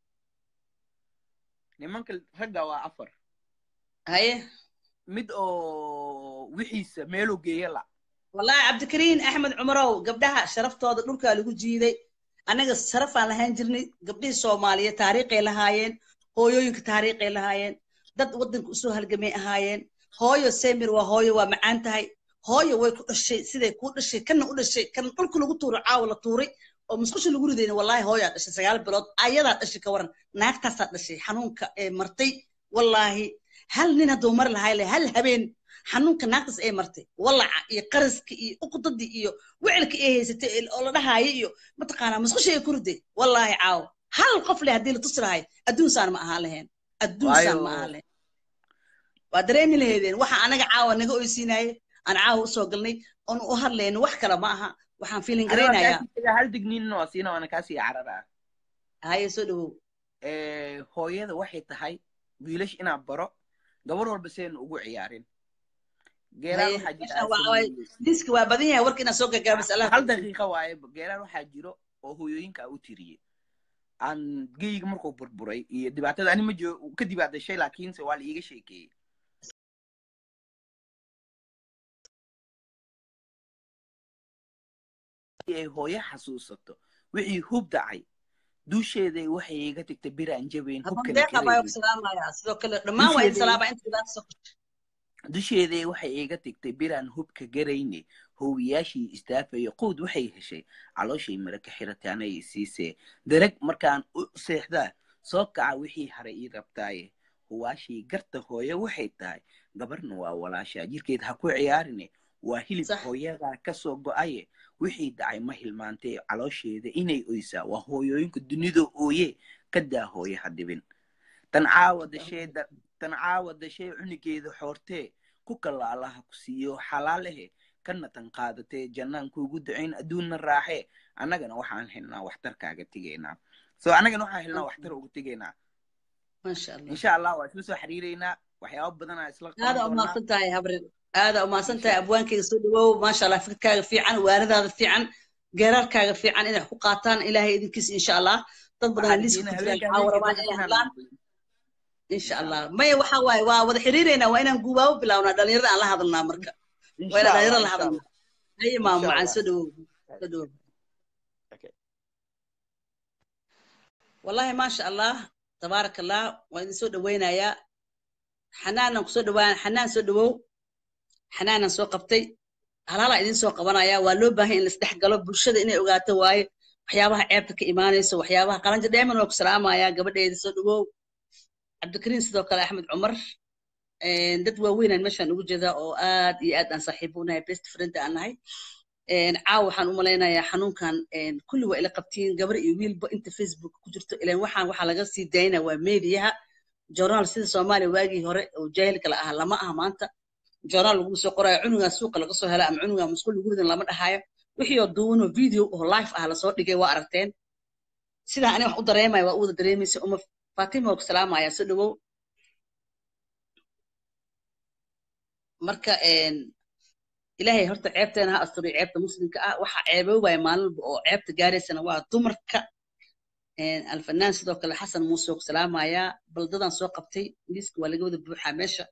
nimanka ragga waa afar haye mid oo wixiisa meeluu geeya la wallahi cabdikariin axmed cumarow gabdhaha sharaftooda dhulkaa lagu jiiday annaga sharafaan lahaan jirnay gabdhihii soomaaliyeed taariikhay lahaayeen hooyooyinka taariikhay lahaayeen dad waddanka usoo halgamay ahaayeen hooyo semir waa hooyo waa macaan tahay hooyo way ku dhashay siday kuu dhashay kana u dhashay kana dhulka lagu tuuray caawa la tuuray oo musqusha lagu ridayna wallahi hooyaa dhashay sagaal bilood ayadaa dhashay ka waran naagtaasaa dhashay xanuunka ee martay wallaahi hal nin hadduu mari lahay le hal habeen xanuunka naagtas ay martay walaca iyo qaraska iyo uqdadii iyo wicilka ay haysatay oo la dhahaayo iyo mataqaanaa musqusha ay ku riday wallaahi caawo hal qof leh haddii la tusi lahay adduunsaan ma ahaan lahayn adduunsaan ma ahaan lahayn waa dareemi lahaydeen waxa anaga caawa naga oysiinaye aan caawa usoo galnay oon u hadlayno wax kale ma aha waxaan fiilin garaynayaa hal digniinna waa siina waana kaasii carara haye soo dhawow hooyada waxay tahay wiilash inaan baro gabar walba seen ugu ciyaarin diska waa badan yahay warka inaad soo gagaabis hal daqiiqa waaye geeraan waxaa jiro oo hooyooyinka u tiriyey aan geyga markuu burburay iyo dhibaatada ani ma jiro ka dibaadashay laakiinse waa la iiga sheekeeyey ay hooyo xasuusato wixii hub dhacay dusheeday waxay iga tagtay biraan jabayn dusheeday waxay iga tagtay biraan hubka garayne hoowiyaashii istaafaya quud waxay heshay calooshay mara ka xiratay anay siisee darag markaan u seexdaa soo kaca wixii haray ii rabtaaye huwaashii garta hooyo waxay tahay gabarna waa walaashaa jirkeed ha ku ciyaarine waa hilib hooyadaa kasoo go'aye wixii dhacay ma hilmaantee caloosheeda inay oysaa waa hooyooyinka dunida ooye ka daa hooye ha dhibin tan caawa dashee tan caawa dashee cunigeeda xoortee ku kalla allaha ku siiyo xalaalehe kana tan qaadatee jannaan kuugu ducayn adduunna raaxee annagana waxaan helnaa waxtarkaaga tegaynaa so annagana waxaan helnaa waxtar uga tegaynaa insha allah waa isla soo xiriireynaa waxyaaba badanaa isla aada umaasan tahay habrin aada umaasan tahay abwaankayga soo dhawow maasha allah fikirkaaga fiican waanadaada fiican geeraarkaaga fiican inay ku qaataan ilaahay idinkiisa insha allah dad badan liiska ku jiraan waxaa warabaan inay hadlaan insha allah maya waxa waaye waa wada xiriireynaa waa inaan guubaabo bilawnaa dhalinyarada aan la hadalnaa marka waa inaan dhalinyarada la hadalnaa haye maamo macaan soo dhawow soo dhawow wallahi maasha allah tabaaraka allah waan idin soo dhawaynayaa xanaanan kusoo dhawaan xanaan soo dhawow xanaanan soo qabtay halaalaa idin soo qabanaya waa loo baahan in laisdhex galo bulshada inay ogaato waaye waxyaabaha ceebta ka imaanayso waxyaabaha qalanja dheeman waa ku salaamaya gabadheeda soo dhawow cabdikariin sidoo kale axmed cumar dad waaweynaan meeshaan ugu jeedaa oo aad iyo aad aan saaxiibo unahay best friend aan nahay caaw waxaan u malaynayaa xanuunkan kulli waa ila qabtiin gabar iyo wiilba inta facebook ku jirto ilan waxaan waxaa laga sii daynaa waa mediyaha journaal sida soomaaliya waagii hore oo jaahilka la ahaa lama aha maanta journaal lagu soo qoraayo cunugaa suuqa laga soo hela ama cunugaa musqul lagu ridan lama dhahayo wixii oo duubanoo video oo live ah lasoo dhigay waa aragteen sidaa ani wax u dareemaya waa u wada dareemaysa uma fatima waa ku salaamaya soo dhawow marka ilaahay horta ceebteena ha asturiyo ceebta muslimka ah waxaa ceeboobaya maalin walba oo ceebta gaaraysana waa dumarka alfanaan sidoo kale xasan muuse oo ku salaamaya baldadan soo qabtay liiska waa laga wada buuxaa meesha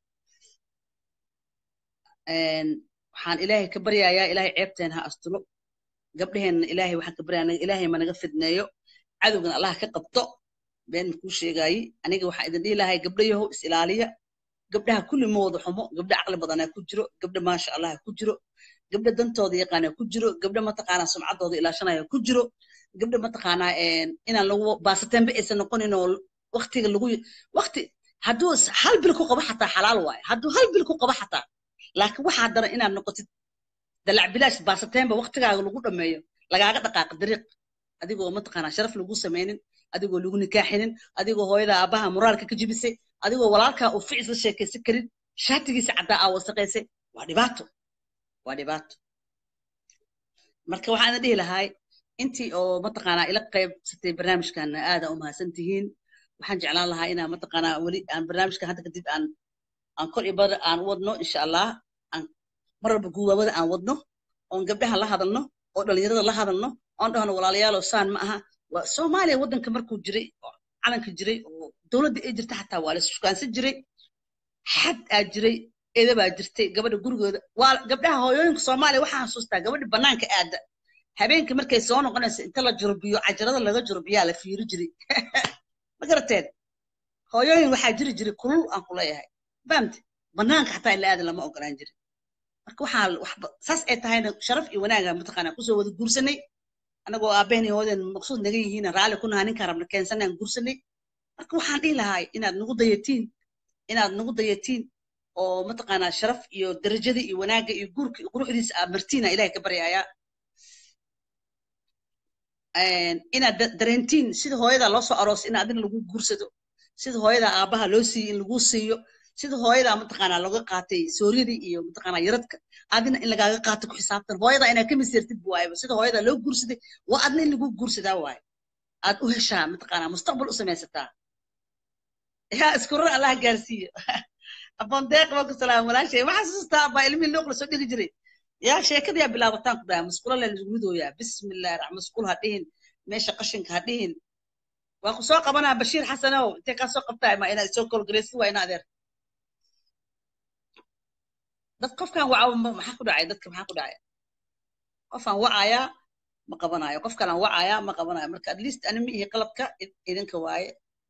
waxaan ilaahay ka baryayaa ilaahay ceebteena ha asturo gabdheheenna ilaahay waxaan ka baryayaa ilaahay ma naga fidneeyo cadowgana allah ka qabto been makuu sheegaayi aniga waxaan idin dhihi lahay gabdhayahow is ilaaliya gabdhaha kulli ma wada xumo gabdha caqli badanaa ku jiro gabdha maasha allah ku jiro gabdha dantooda yaqaanaa ku jiro gabdha mataqaanaa sumcaddooda ilaashanaya ku jiro gabdha mataqaanaa inaan lagu baasatembe aysan noqonin oo waktiga lagu wakti hadduu hal bil ku qabo xataa xalaal waaye hadduu hal bil ku qabo xataa laakiin waxaa daran inaad noqotid dalac bilaash baasatembe waktigaaga lagu dhameeyo lagaaga dhaqaaqa dariiq adigoo mataqaanaa sharaf lagu samaynin adigoo lagu nikaaxinin adigoo hooyada aabbaha moraalka ka jibisay adigoo walaalkaa uu ficis la sheekaysan karin shaatigiisa caddaa aa wasaqaysay waa dhibaato waa dhibaato marka waxaan idin dhihi lahay intii oo mataqaanaa ila qaybsatay barnaamijkan aada u mahadsan tihiin waxaan jeclaan lahaa inaan mataqaanaa weli aan barnaamijkan hadda kadib aan aan kor iyo bar aan wadno insha allah aan mar walba guubaabada aan wadno oon gabdhaha la hadalno oo dhalinyarada la hadalno oon dhahno walaalayaalow saan ma aha waa soomaaliya waddanka markuu jiray oo calanka jiray oo dowladda ay jirta xataa waa la shukaansan jiray xad aa jiray eeda baa jirtay gabadha gurigooda waa gabdhaha hooyooyinka soomaaliya waxaan xasuustaa gabadha bannaanka aada habeenkii markay soo noqonaysa inta la jurbiyo cajarada laga jurbiyaa la fiiri jiray ma garateen hooyooyin waxaa jiri jiray kulul aan ku leeyahay fahamte bannaanka xataa ila aadan lama ogolaan jirin marka waxaa waxba saas ay tahayna sharaf iyo wanaaga mataqaanaa kusoo wada guursanay anagoo aabaheen iyo hooden maqsuud naga yihiin raalli ku nahaa ninkaan rabna keensanaan guursanay marka waxaan dhihi lahaa inaad nagu dayatiin inaad nagu dayatiin oo mataqaanaa sharaf iyo darajada iyo wanaagga iyo guurka iyo quruxdiisa aa martiina ilahay ka baryayaa inaad dareentiin sida hooyada loo soo aroos in adina lagu guursado sida hooyada aabaha loo siiyo in lagu siiyo sida hooyada mataqaanaa looga qaatay sooryadii iyo mataqaanaa yaradka adina in lagaaga qaato ku xisaabtan hooyada inaad ka miseertid waayba sida hooyada loo guursaday waa adna in lagu guursadaa waaye aad u heshaa mataqaanaa mustaqbal u samaysataa yaa iskurar allah gaarsiiyo abon deeq baa ku salaam walaashay ma xasuustaa baa ilmihii looq la soo dhigi jiray yaa sheekadayaa bilaabataan ku dhaha musqulo la ridooyaa bismillahi raxmaan musqul ha dhihin meesha qashinka ha dhihin waa ku soo qabanaa bashiir xasanow intee kaa soo qabtaa ma inaad soo kolgareysi waa ina adeer dad qofkan waca maxaa ku dhacay dadka maxaa ku dhacay qofaan wacayaa ma qabanayo qof kalaan wacayaa ma qabanayo marka at least ani ma ihi qalabka idinka waaye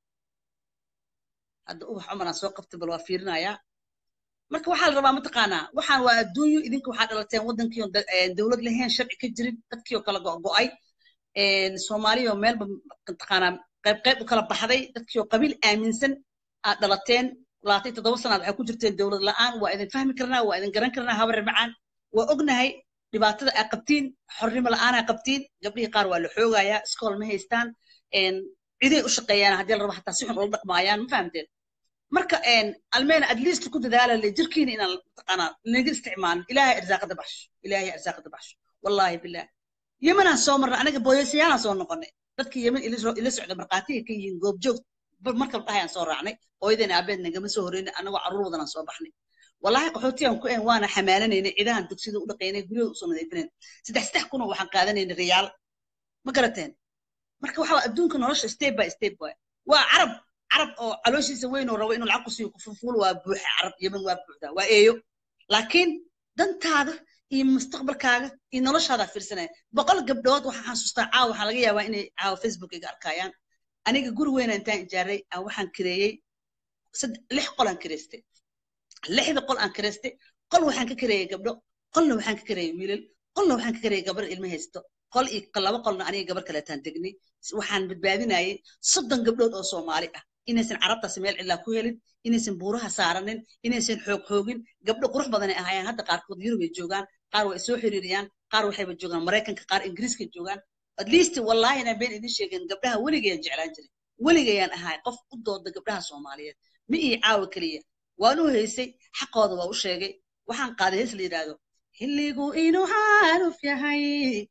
hadda ubax cumaraan soo qabtay bal waa fiirinayaa marka waxaa la rabaa mataqaanaa waxaan waa adduunyo idinka waxaa dhalateen waddankii dowlad lahayn sharci ka jirin dadkii oo kala go'go'ay soomaaliya oo meelba mataqaanaa qayb qayb u kala baxday dadkii oo qabiil aaminsan aad dhalateen labaatan toddoba sanaad waxay ku jirteen dowlad la'aan waa idin fahmi karnaa waa idin garan karnaa habar macaan waa ognahay dhibaatada aa qabtiin xornimo la'aan aa qabtiin gabdhihii qaar waa la xoogayaa iskool ma haystaan ciday u shaqeeyaan haddii la rabo xataa si xun ula dhaqmaayaan ma fahamteen marka almeena at least ku dadaala le jirkiina inaan mataqaanaa naga isticmaalin ilaahay arsaaqada baxsho ilaahay arsaaqada baxsho wallaahi bilah yemanaan soo marna anaga booyasayaalaan soo noqonay dadkii yemen ila socda markhaatiga ka yihiin goobjoog markab dhahayaan soo raacnay hooyadeen aabeed nagama soo horreynay anagoo carruur wadanaan soo baxnay wallaahi qaxootiyan ku en waana xamaalanaynay cidahan dugsida u dhaqaynay guryada usoo nadiifinayn saddex saddex kunoo waxaan qaadanaynay riyaal ma garateen marka waxa adduunka nolosha step by step waay waa carab carab oo calooshiisa weyn oo rabo inuu lacag ku siiyo kufufuul waa buuxa carab yemen waa buuxdaa waa eeyo laakiin dantaada iyo mustaqbalkaaga iyo noloshaada fiirsanaya boqol gabdhood waxaan xasuustaa caawa waxaa laga yaabaa inay caawa facebook iga arkayaan aniga guri weyna intaan ijaaray aan waxaan kireeyey lix qol aan kireystay lixda qol aan kireystay qol waxaan ka kireeyey gabdho qolna waxaan ka kireeyey wiilal qolna waxaan ka kireeyey gabar ilmo haysto qol iyo laba qolna aniga gabar kaleetaan degnay waxaan badbaadinayay soddon gabdhood oo soomaali ah inaysan carabtaasi meel cidlaa ku helin inaysan buuraha saaranin inaysan xoog xoogin gabdho qurux badanay ahaayeen hadda qaarkood yurubay joogaan qaar way soo xiriiriyaan qaar waxayba joogaan maraykanka qaar ingiriiska joogaan at least wallahi inaan been idin sheegin gabdhaha weligayaan jeclaan jiray weligayaan ahay qof u dooda gabdhaha soomaaliyeed ma ii caawa keliya waan u haysay xaqooda waa u sheegay waxaan qaaday hees la yidhaahdo xilligu inuu xaaluf yahay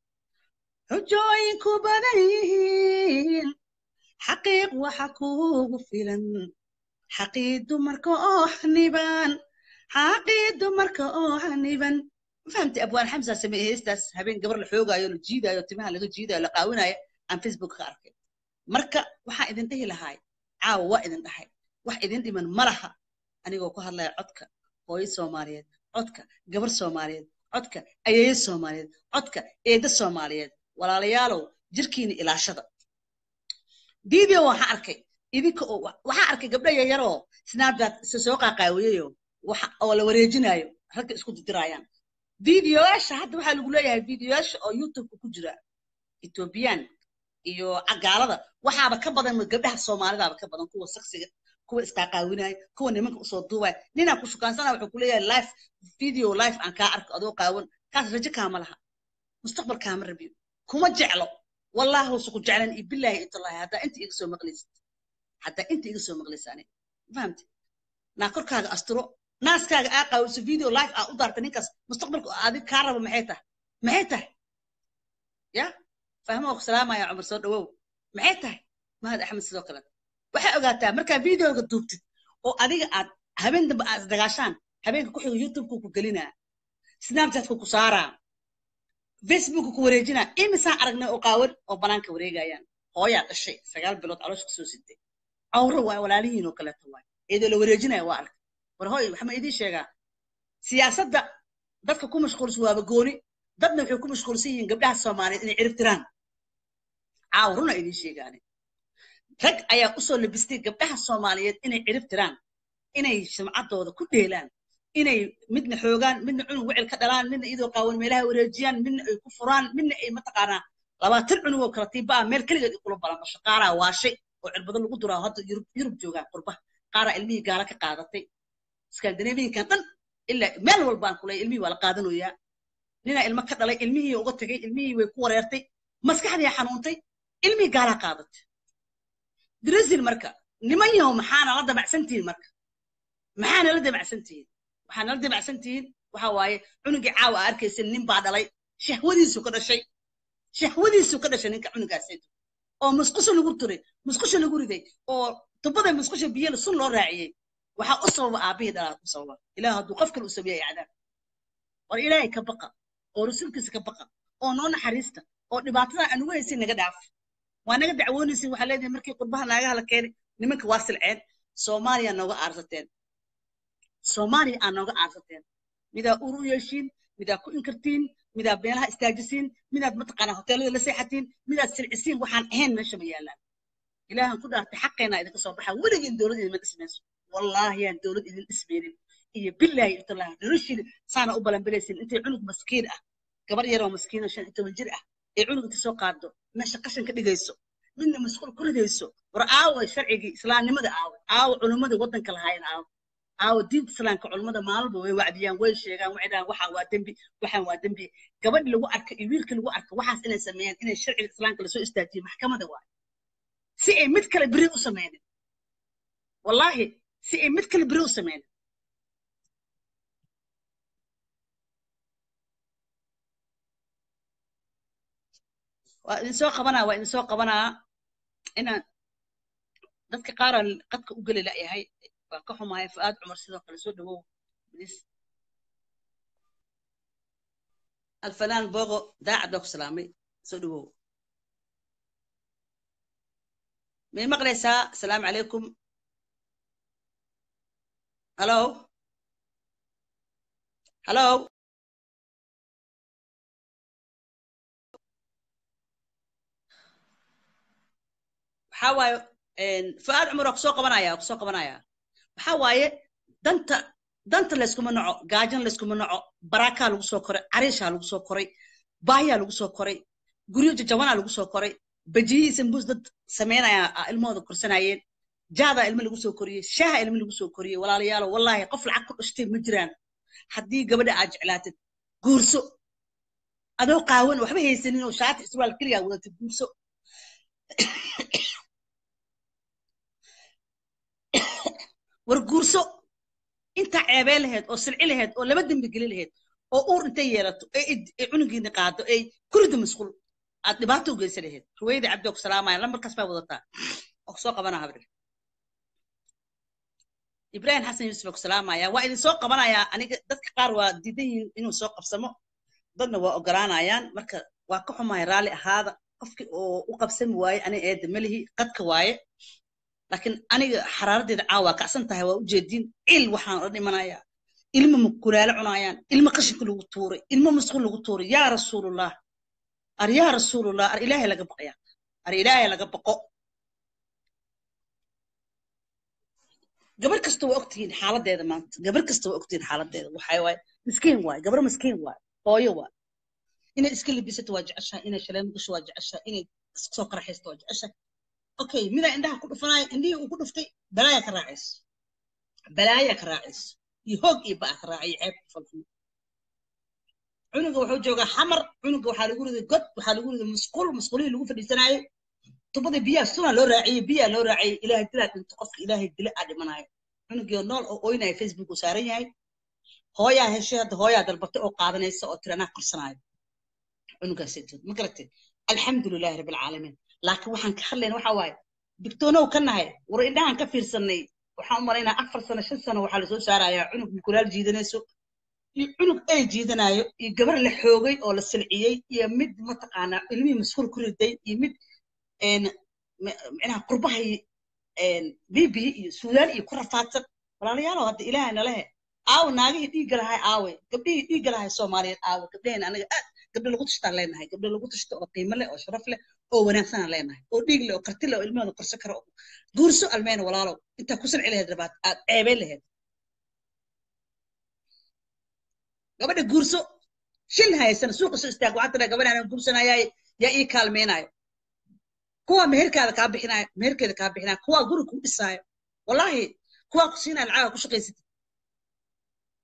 xujooyinku badan yihiin xaqiiq waxa kuugu filan xaqii dumarka oo xaniban xaqii dumarka oo xaniban fahamtay abwaan xamsa sameeye heestaas habeen gabar la xoogaayo la jiidaayo timaha laga jiidaayo la qaawinayo aan facebook ka arkay marka waxaan idin dhihi lahaay caawa waa idin dhahay wax idin dhiman ma laha anigoo ku hadlaya codka hooyo soomaaliyeed codka gabar soomaaliyeed codka ayeeyo soomaaliyeed codka eeda soomaaliyeed walaalayaalow jirkiina ilaashada video waxaan arkay idinka oo waxaan arkay gabdho yaryaroo snapchat isa soo qaaqaawiyeyo waxa oo la wareejinayo ragga isku didiraayaan videoyaasha hadda waxaa lagu leeyahay videoyaasha oo youtubeka ku jira ethoobiyan iyo gaalada waxaaba ka badan gabdhaha soomaalidaaba ka badan kuwa saksiga kuwa isqaaqaawinaya kuwa nimanka usoo duubaya ninaa ku shukaansana wuxuu kuleeyahay life video life aan kaa arko adoo qaawan kaas rajo kaama laha mustaqbal kaama rabiyo kuma jeclo wallahi wasa ku jeclan iyo bilaahi intallahi haddaa inta iga soo maqlaysid haddaa inta iga soo maqlaysaane fahamte naa korkaaga asturo naaskaaga aa qaawiso video life aa u daarta ninkaas mustaqbalka adig kaa rabo maxay tahay maxay tahay ya fahmo ku salaamaya cumar soo dhawow maxay tahay mahad axmed sidoo kale waxay ogaataa markaa videoga duubtid oo adiga aad habeen dambe aad isdagaashaan habeenka ku xigo youtubeka ku gelinaa snapchatka ku saaraa facebooka ku wareejinaa imisaan aragnay oo qaawan oo banaanka wareegayaan hooyaa dhashay sagaal bilood caloosha kasoo sitay cawro waay walaalihiin oo kaleeto waay iyadoo la wareejinaya waa arag war hooy waxaa idiin sheegaa siyaasadda dadka ku mashquulsan waaba gooni dadna waxay ku mashquulsan yihiin gabdhaha soomaaliyeed inay cirib tiraan caaw runa idiin sheegaane rag ayaa usoo labistay gabdhaha soomaaliyeed inay cirib tiraan inay sumcaddooda ku dheelaan inay midna xoogaan midna cunug wecel ka dhalaan midna iyadoo qaawan meelaha wareejiyaan midna ay ku furaan midna ay mataqaanaa labaatan cunug oo kala tiibaa meel keligeed kula balanbasho qaaraa waashay oo cirbado lagu duraa hadda yurub yurub joogaan qurbaha qaaraa ilmihii gaala ka qaadatay skandinaviankan dhan ilaa meel walbaan kulay ilmihii waa la qaadanayaa ninaa ilmo ka dhalay ilmihii uga tegay ilmihii way ku wareertay maskaxdii xanuuntay ilmihii gaalaa qaadatay brazil marka niman yahow maxaana la damacsantihiin marka maxaana la damacsantihiin waxaana la damacsantihiin waxa waaye cunugii caawa aa arkaysa nin baa dhalay shahwadiisu ka dhashay shahwadiisu ka dhashay ninka cunugaasaydu oo musqusha lagu turay musqusha lagu riday oo tubada musqusha biyo sun loo raaciyey waxaa u sababa aabihii dhalaa ku sababa ilaah hadduu qof kale u sameeyay cadaab war ilaahay ka baqa oo rasuulkiisa ka baqa oo noo naxariista oo dhibaatada aan ugu haysin naga dhaaf waa naga dacwoonaysin waxaa leedahay markii qurbaha naagaha la keenay nimanka waa silceen soomaaliya nooga aarsateen soomaaliya aa nooga aarsateen midaa ur u yeeshiin midaa ku inkartiin midaa beelaha istaajisiin midaad mataqaanaa hoteelada la seexatiin midaad silcisiin waxaan ahayn meesha ma yaallaan ilaahan ku dhaartay xaqeena idinka soo baxa weligiin dowlad idinma dhismayso wallaahi yaan dowlad idin dhismaynin iyo bilaahi intallahi noloshiina saana u balanbelaysin intay cunug maskiin ah gabar yaroo maskiina shan iyo toban jir ah ee cunug inta soo qaado meesha qashan ka dhigayso midna masquul ku ridayso war aawa sharcigii islaamnimada aawa aawa culummada waddanka lahaayeen aawa aawa diinta islaamka culummada maalba way wacdiyaan way sheegaan waxay dhahaan waxaan waa dembi waxaan waa dembi gabadhi lagu arka iyo wiilka lagu arka waxaas inay sameeyaan inay sharciga islaamka lasoo istaajiyo maxkamada waay si ay mid kale beri u sameynin wallaahi si ay mid kale beri u sameynin waa idin soo qabanaa waa idin soo qabanaa inaan dadka qaaraan qadka u geli la'yahay waa ka xumaaya fu'aad cumar sidoo kale soo dhawow bilis alfanaan bogo daacad baa ku salaamay soo dhawow may maqlaysaa asalaamu calaykum hallo hallo waxaa waaye fu'aad cumar waa kusoo qabanaya waa kusoo qabanaya waxaa waaye danta danta layskuma naco gaajan layskuma naco baraakaa lagu soo koray cariishaa lagu soo koray baahiyaa lagu soo koray guryo jajabanaa lagu soo koray bajiyihii sambuus dad samaynaya ilmahooda korsanayeen jaadaa ilmo lagu soo koriyey shaaha ilmo lagu soo koriyey walaalayaalo wallaahi qof lacag ku dhashtay ma jiraan haddii gabadha aad jeclaatid guurso adoo qaawan waxba haysanin oo shaati iswaal keliyaa wadatid guurso war guurso intaa ceebeen lahayd oo silci lahayd oo laba dembi geli lahayd oo uur intay yeelato ee cunugiina qaado ee kurida masquul aad dhibaato u geysan lahayd ruweyda cabdi oo ku salaamaya lambarkaas baa wadataa oo kusoo qabanaa habrir ibrahim xasan yuusuf baa ku salaamaya waa idin soo qabanayaa aniga dadka qaar waa diidan yihiin inuu soo qabsamo dadna waa ogolaanayaan marka waa ka xumaya raalli ahaada qofki oo u qabsami waaye aniga eedda melihi qadka waaye laakiin aniga xaraaradeeda caawa kacsan tahay waa ujeediin cil waxaan odhan imanayaa ilmo mukulaalo cunaayaan ilmo qashinka lagu tuuray ilmo masquul lagu tuuray yaa rasuulullah ar yaa rasuulullah ar ilaahay laga baqaya ar ilaahay laga baqo gabar kasta waa ogtihiin xaaladeeda maanta gabar kasta waa ogtihiin xaaladeeda waxay waaye miskiin waaye gabar miskiin waaye hooyo waaye inay iska libisato waa jeceshahay inay shaleemo gasho waa jeceshahay inay soo qaraxaysto waa jeceshahay okay midaa indhaha ku dhufanaayo indhihii uu ku dhuftay balaaya ka raacayso balaaya ka raacayso iyo hoog iyo ba'a ka raacayo ceeb falxumo cunuga wuxuu joogaa xamar cunuga waxaa lagu riday god waxaa lagu riday musquul musquulihii lagu fadhiisanaayo tubada biyaha sunaa loo raaciyey biyaa loo raaciyey ilaahay dilaa dhinto qofka ilaahay dila aa dhimanaayo cunugii nool oo oynaya facebook uu saaran yahay hooyaa heshay hadda hooyaa dalbatay oo qaadanaysa oo tiri anaa korsanaayo cunugaasaytood ma garatay alxamdulilahi rabbilcaalamiin laakiin waxaan ka hadlayna waxa waaye digtoonow ka nahay war indhahan ka fiirsanay waxaan u malaynaa afar sano shan sano waxaa lasoo saarayaa cunug mukulaal jiidanayso iyo cunug ay jiidanayo iyo gabar la xoogay oo la silciyey iyo mid mataqaanaa ilmihii mashuul ku riday iyo mid micnaha qurbahay libiya iyo suudaan iyo ku rafaadsan walaalayaalow hadda ilaahay nalehe aawe naagihii dhiigga lahay aawe gabdhihii dhiigga lahay soomaaliyeed aawe gabdhaheen anaga aad gabdho lagu tashtaan leenahay gabdho lagu tashto oo qiimo leh oo sharaf leh oo wanaagsanaan leenahay oo dhiig leh oo karti leh oo ilmahooda korsan kara guurso almeyna walaalow intaa ku sanci lahayd rabaad aad ceebeen lahayd gabadha guurso shil haysan suuqa soo istaag waxaa tiraa gabadhaan guursanayay yaa ii kaalmeynayo kuwa meherkaada kaa bixinayo meherkeeda kaa bixinayo kuwa guri kuu dhisaayo wallahi kuwa ku siinaya lacaga ku shaqaysatid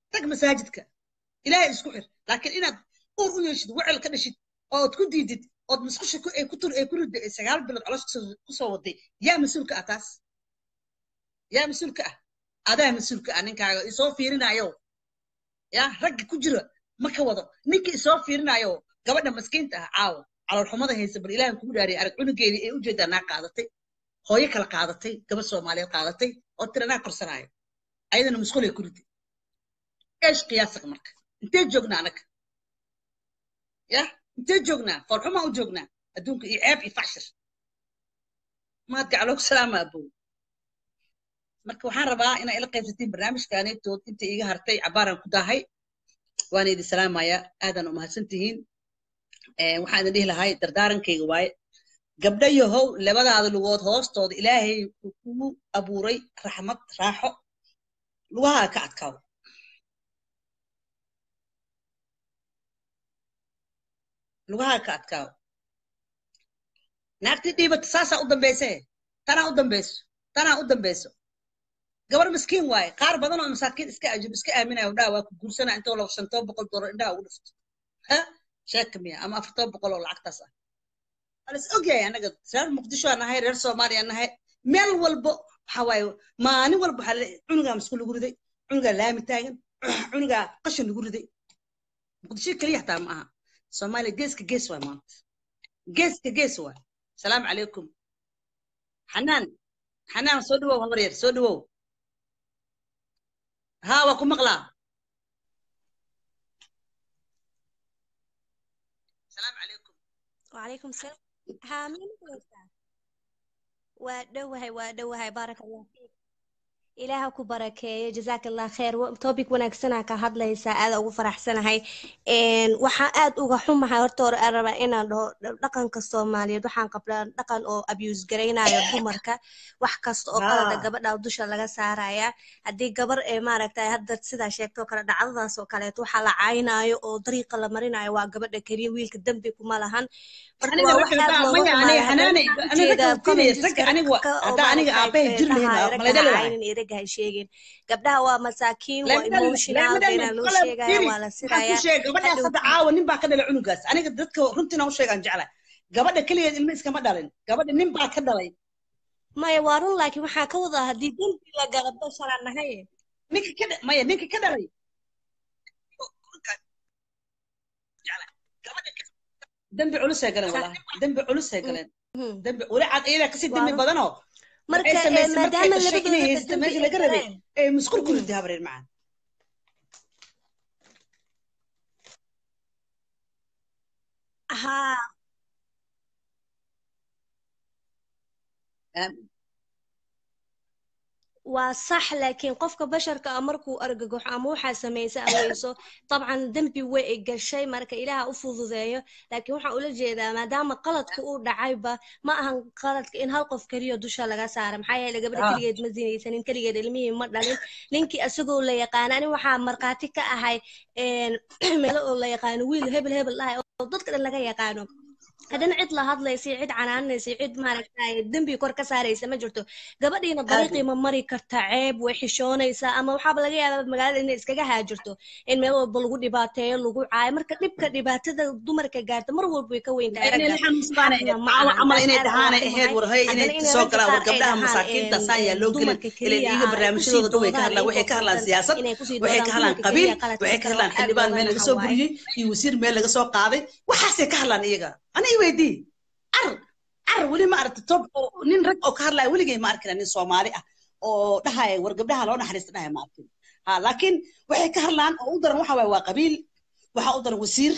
tag masaajidka ilaahay isku xir laakiin inaad uur u yeeshid wecel ka dhashid ood ku diidid ood musqusha ku ay ku tur ay ku ridda ay sagaal bilood caloos ku soo waday yaa mas-uulka ah taas yaa mas-uulka ah adaa mas-uulka ah ninkaaga isoo fiirinayo yaa ragga ku jira ma ka wado ninka isoo fiirinayo gabadha maskiinta ah caawa caloolxumada haysa bal ilaahan kugu dhaariyay arag cunugeedii ee ujeedaa naa qaadatay hooyo kala qaadatay gabadh soomaaliyeed qaadatay oo tira naa korsanaayo ayadana musqulay ku riday eesh qiyaasaqa marka intee joognaa anaga ya intee joognaa foorxumaa u joognaa adduunka iyo ceeb iyo facshir maad gacloogu salaama abow marka waxaan rabaa inaa ila qaybsatiin barnaamijkaanetood inta iiga hartay cabaaraan ku daahay waana idin salaamaya aadan umahadsan tihiin waxaan idin dhihi lahay dardaarankayga waaye gabdha yahow labadaada lugood hoostooda ilaahay uu kugu abuuray raxmad raaxo lugahaa ka adkaaw lugahaa ka adkaaw naagtii dhiibata saasaa u dambayse tanaa u dambayso tanaa u dambayso gabar miskiin waaye qaar badan oo masaakiin iska ajib iska aaminaya dhaa waa ku guursana intoo laba shantoo boqol dolar indhaha ugu dhifto ha sheeka miya ama afartoo boqol oo lacagtaas ah walas ogyahay anaga reer muqdisho aan nahay reer soomaaliya aan nahay meel walbo waxa waaye maalin walba waxaa le cunugaa masku lagu riday cunugaa laami taagan cunugaa qashin lagu riday muqdisho keliya xataa ma aha soomaaliya geeska gees waay maanta geeska gees waay salaamu calaykum xanaan xanaan soo dhawow habar yar soo dhawow ها وكو مقلا السلام عليكم وعليكم السلام ها مين ودوهي ودوهي بارك الله فيك ilaaha ku barakeeyo jazaak allah kheer topic wanaagsanaa ka hadlaysaa aada ugu faraxsanahay waxaan aad uga xumahay horta hore aan rabaa inaan dhaho dhaqanka soomaaliyeed waxaan qabnaa dhaqan oo abuse garaynayo dumarka wax kasta oo qalada gabadha dusha laga saaraya haddii gabar ee maaragtay hadda sidaa sheegtoo kale dhacdadaas oo kaleeto waxaa la caynaayo oo dariiqa la marinayo waa gabadha keliya wiilka dembi kuma lahan marka waa wax aad looga xumaaya ha sheegin gabdhaha waa masaakiin waa emotional beenaa loo sheegaya waa la siraya gabadhaas hadda caawa nin baa ka dhalay cunugaas aniga dadka runtiina u sheegaan jecla gabadha keligeed ilma iskama dhalin gabadha nin baa ka dhalay maya waa run laakiin waxaa ka wadaa haddii dembi la gala basharaa nahay ninka ka maya ninka ka dhalay dembi culusay galeen walahi dembi culusay galeen dembi weli cad iyadaa kasii dembi badanoo marka maadaama labadooda meesha laga rabay ee musqul ku riday habreer macaan haa waa sax laakiin qofka basharka ah markuu argagaxo ama waxaa samaysa aweyso dabcan dembi way ay gashay marka ilaaha u fududeeyo laakiin waxaan ula jeedaa maadaama qaladka uu dhacayba ma ahan qaladka in hal qof keliya dusha laga saara maxaa yeele gabadha keligeed ma zinaysanin keligeed ilmihii ma dhalin ninkii isagoo la yaqaana ani waxaa markhaati ka ahay meelo oo la yaqaano wiil hebel hebel dhahay oo dadka dhan laga yaqaano haddana cid la hadlaysa cid canaanaysa cid maaragtay dembi kor ka saaraysa ma jirto gabadhiina dariiqii ma mari karta ceeb way xishoonaysaa ama waxaaba laga yaabaa magaalada inay iskaga haajirto in meel walba lagu dhibaateeyo lagu caayo marka dhibka dhibaatada dumarka gaarta mar walba way ka weyn camal inay dhahaanay ahayd warhay inay soo galaan war gabdhaha masaakiinta saan yaa loo gelin ilan iyaga barnaamijyadooda dhan way ka hadlaan waxay ka hadlaan siyaasad waxay ka hadlaan qabiil waxay ka hadlaan xildhibaan meel laga soo buriyey iyo wasiir meel laga soo qaaday waxaasay ka hadlaan iyaga أنا يودي عر عر ولي ما أردت توب نين رك أو كهلا ولي جاي ما أركنا نين صومالي أو دهاي ورقب دها لون حريص دهاي ما أركن ها لكن وحي كهلان أقدر وحا وقبيل وحا أقدر وسير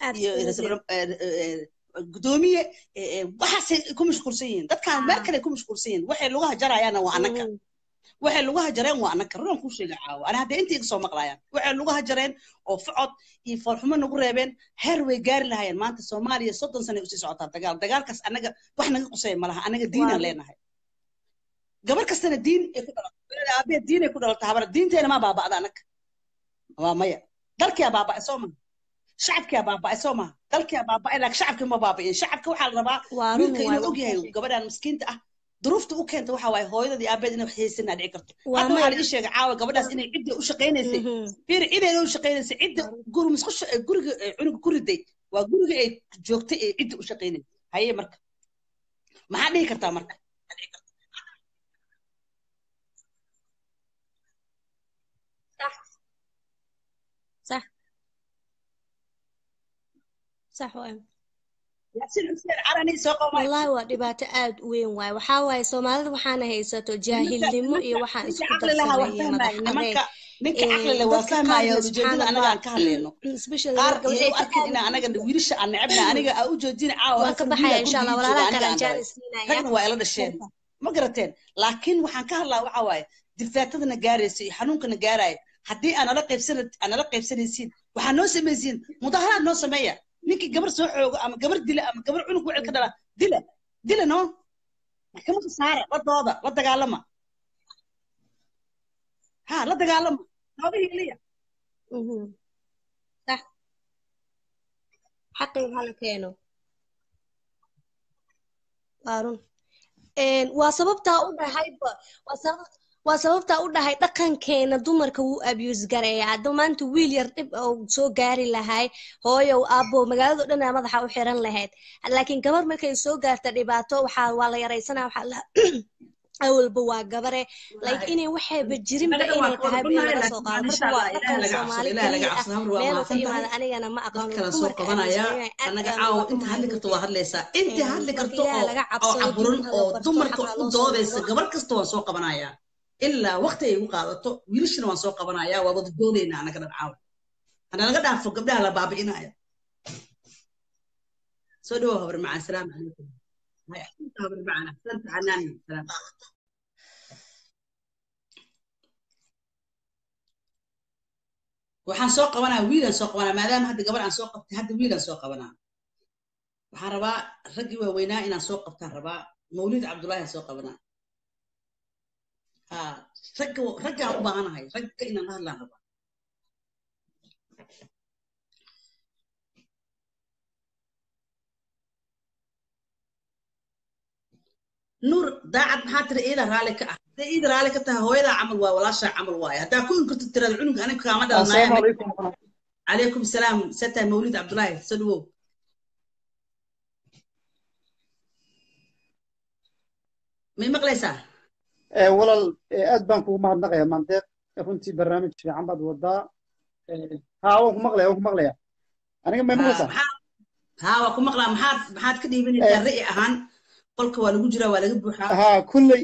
قدومية وحاسة كم مشكورسين ده كان مركز كم مشكورسين وحي لغة جرى أنا وأنا waxay lugaha jareen waa anaka runan kuu sheega caawa ana hadda inta iga soo maqlayaan waxay lugaha jareen oo facod iyo foolxumo nagu reebeen heer way gaari lahayeen maanta soomaaliya soddon sanay usii socotaa dagaal dagaalkaas anaga wax naga qusaya malaha anaga diinaan leenahay gabar kastana diin ay ku dhalato aabeed diin ay ku dhalato habar diinteena maa baaba'da anaga waa maya dalkiyaa baaba'ay soo maha shacabkiyaa baaba'ay soo maha dalkiyaa baaba'ay laakiin shacabkii ma baaba'in shacabka waxaa la rabaa wiilka inuu ogyahay gabadhan miskiinta ah duruufta u keenta waxa waaye hooyadii aabeed inay wax haysanaa dhici karto waa hadda waxaa maya la ii sheegay caawa gabadhaas inay cidda u shaqaynaysay Mhm. fiir cidayna u shaqaynaysay cidda guri musqusha ee guriga ee cunuga ku riday waa guriga ay joogtay ee cidda u shaqaynaysay haye marka maxaa dhihi kartaa marka صح صح صح وين yaasiin xuseen carani soo qomay والله waa dhibaato aad u weyn waaye waxaa waaye soomaalida waxaana haysato nimanka jaahilnimo iyo nimanka waxaan ninka isku caqli lahaa waa darsanay iyo madax fahmaya adeeg nimanka ninka caqli Ee, leh waa dadka fahmaya qaarna subxaan ujeedada anaga allah aan ka hadlayno especially qaar marka iyo waxay u arkin inaa anaga wiilasha aan necebna aniga aa u joojina caawa waan ka halkan baxaya wiilaa insha allah gurigii jooga walaalaha aniga kale aan aan dhalay jaanis siinaya ragna waa ila dhasheen ma garateen laakiin waxaan ka hadlaa waxa waaye difaatadana gaaraysa iyo xanuunkana gaaraya haddii aan nala qaybsan aan nala qaybsanaysiin waxaa noo samaysiin mudaharaad noo sameeya ninkii gabar soo xoogo ama gabar dila ama gabar cunug wecel ka dhala dila dila no maxkamadda saara la dooda la dagaalama ha la dagaalama nooga hiiliya Mhm. صح xaqii hala keeno waa run Een, waa sababtaa u dhahayba waa sabab- waa sababtaa u dhahay dhaqankeena dumarka wuu abuse gareeya hadda maanta wiil yar dhib oo soo gaari lahay hooyow aabbo magaalado dhan aa madaxa u xiran lahayd laakiin gabar markay soo gaarta dhibaato waxaa waa la yaraysanaa waxaa la awalba waa gabare like inay waxayba jirinba anaga waa inay ka wada tahay been bannahay laga soo laakiin qaado waxaan marka insha waa allah dhaqan ilaahay laga soomaali cabsado ilaahay laga cabsado hamar waa keliya ah meel uu ka mahadsan tahay yimaado anigana ma aqaano dad kale soo dumarka qabanaya aaminsan inay aad anaga baan caawa uga inta hadli karto waa hadlaysaa intii Een, hadli marka karto ilaahay oo laga oo cabsado caburin diinta oo la barto dumarka xaqa u loo soo doodaysa noqdo gabar kasta waan soo qabanayaa ilaa waqti ay igu qaadato wiilashana waan soo qabanayaa waa wada doodaynaa anaga dhan caawa hana laga dhaafo gabdhaha la baabi'inaya soo dhawow habar macaan salaamu calaykum hay axsanta habar macaan axsanta xanaani salaam waxaan soo qabanaa wiilaan soo qabanaa maadaama hadda gabar aan soo qabtay hadda wiilaan soo qabanaa waxaan rabaa raggii waaweynaa inaan soo qabtaan rabaa mawlid cabdullaahi aan soo qabanaa ha ragga raggaan u baahanahay ragga inaan la hadlaan rabaa nuur daacad maxaa tiri iida raalli ka ah hadday iida raalli ka tahay hooyadaa camal waa walaashaa camal waaye haddaa ku inkirto tirada cunuga aniga kaama dhalanaya السلام عليكم calaykum salaam sata mawlid cabdullaahi soo dhawow may maqlaysaa ee walaal ee aad baan kugu mahadnaqayaa maandeeq runtii barnaamij fiican baad wadaa Ee, haa waan ku maqlaya waan ku maqlaya aniga may ha maqlaysaa maxaa ha waa ku maqlaa maxaad maxaad ka Ee, dhiibanaysaa ra'yi ahaan qolka waa lagu jiraa waa laga buuxaa haa kulley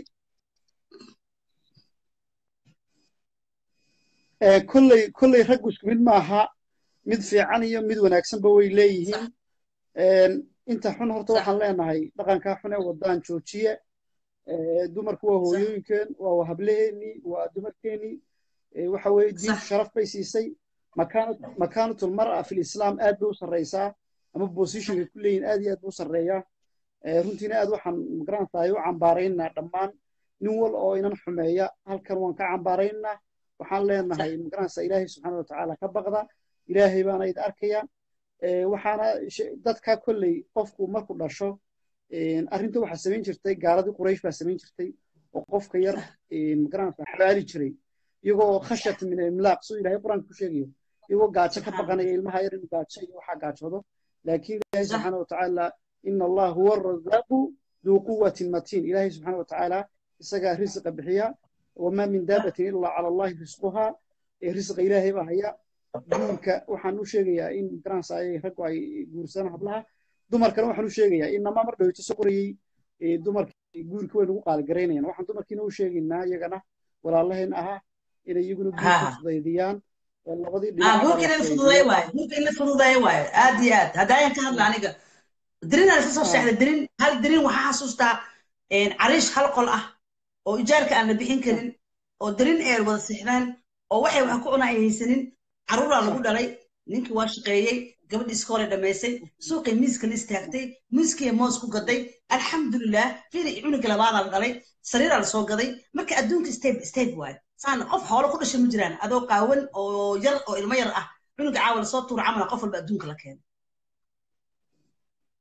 ee kulley kulley raggu isku mid maaha mid fiican iyo mid wanaagsanba way sax leeyihiin Een, inta xun horta sax waxaan leenahay dhaqankaa xun ee wadaan joojiye Ee, dumarku waa sax hooyooyinkeen waa hablaheennii waa dumarkeennii Ee, waxa weeye diintu sax sharaf bay siisay makaanat makaanatul mar'a fil islaam aad bay u sarreysaa ama positionka ku leeyihin aad iyo aad buu u sarreeyaa Ee, runtiina aad waxaan magarantahay u cambaaraynaa dhammaan nin wal oo inan xumeeya halkan waan ka cambaaraynaa waxaan sax leenahay magaranaysaa ilaahay subxaana watacaala ka baqda ilaahay baana id arkaya Ee, waxaana she- dadka kolley qofku markuu dhasho een, arrinta waxaa samayn jirtay gaaladii quraysh baa samayn jirtay oo qofka yar sax een, magaranaysaa xabaali jiray iyagoo khashyat min imlaaq suu ilaahay qur-aanka ku sheegayo iyagoo gaajo ka subxaan baqanaya ilmaha yar inuu gaajo iyo waxaa gaajoodo laakiin ilaahay sax subxaana watacaala ina allah huwa arazaaqu duu quwatin matiin ilaahay subxaana watacaala isagaa risiqa bixiya wamaa min sax daabatin ilaa cala allahi risquhaa ee risiqa ilaahay baa haya guurka waxaan u sheegayaa in garanaysaa ay raggu ay guursadaan hablaha dumarkana waxaan u sheegayaa inamaa mar dhaweyto soo qorayey ee dumarkii guurka way nagu qaaligareynayaan waxaan dumarkiina u sheegaynaa iyagana walaalaheen ahaa inay iyaguna guurka ha fudaydiyaan oo labadii ha dhinacba guurka la in la fududeeyo fudaydiyo waayo guurka in la fududeeyo waayo aad iyo aad haddaayan ka hadla aniga dirin aan isla soo ha seexday dirin hal dirin waxaa xasuustaa een, cariish hal qol ah oo ijaarka aan la bixin karin oo dirin ay wada seexdaan oo waxay wax ku cunaa ay haysanin caruuraa lagu dhalay ninkii waa shaqeeyey gabadhii iska hore dhammaysay suuqay miiska la istaagtay miiskii moos ku gaday alxamdulilah fiili cunuga labaadaa la dhalay sariiraa lasoo gaday marka adduunka step step waayo saan qof xoolo ku dhashay ma jiraan adoo qaawan oo yar oo ilmo yar ah cunuga caawa lasoo tuura camala qof walba adduunka la keeno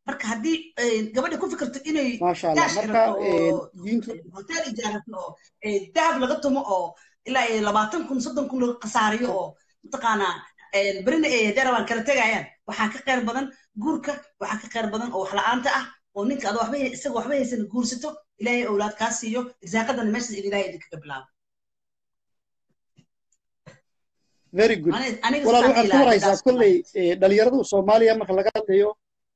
marka haddii gabadha ku fikirto inay maasha allah daash marka xirato oo diintu hotel ijaarato oo dahab laga tumo oo ilaa iyo labaatan kun soddon kun laga khasaariyo oo mataqaanaa berina ay darabaan kala tegayaan waxaa ka khayr badan guurka waxaa ka khayr badan oo wax la-aanta ah oo ninka adoo waxba isaga waxba haysan guursato ilaahay awlaad kaa siiyo irsaaqadana meeshaas in ilaahay idinkaga bilaabo very good Ani- aniga walaal sidaan waxaad ka ilaahay waraysaa taas kolley eh, dhalinyaradu soomaaliya marka laga hadlayo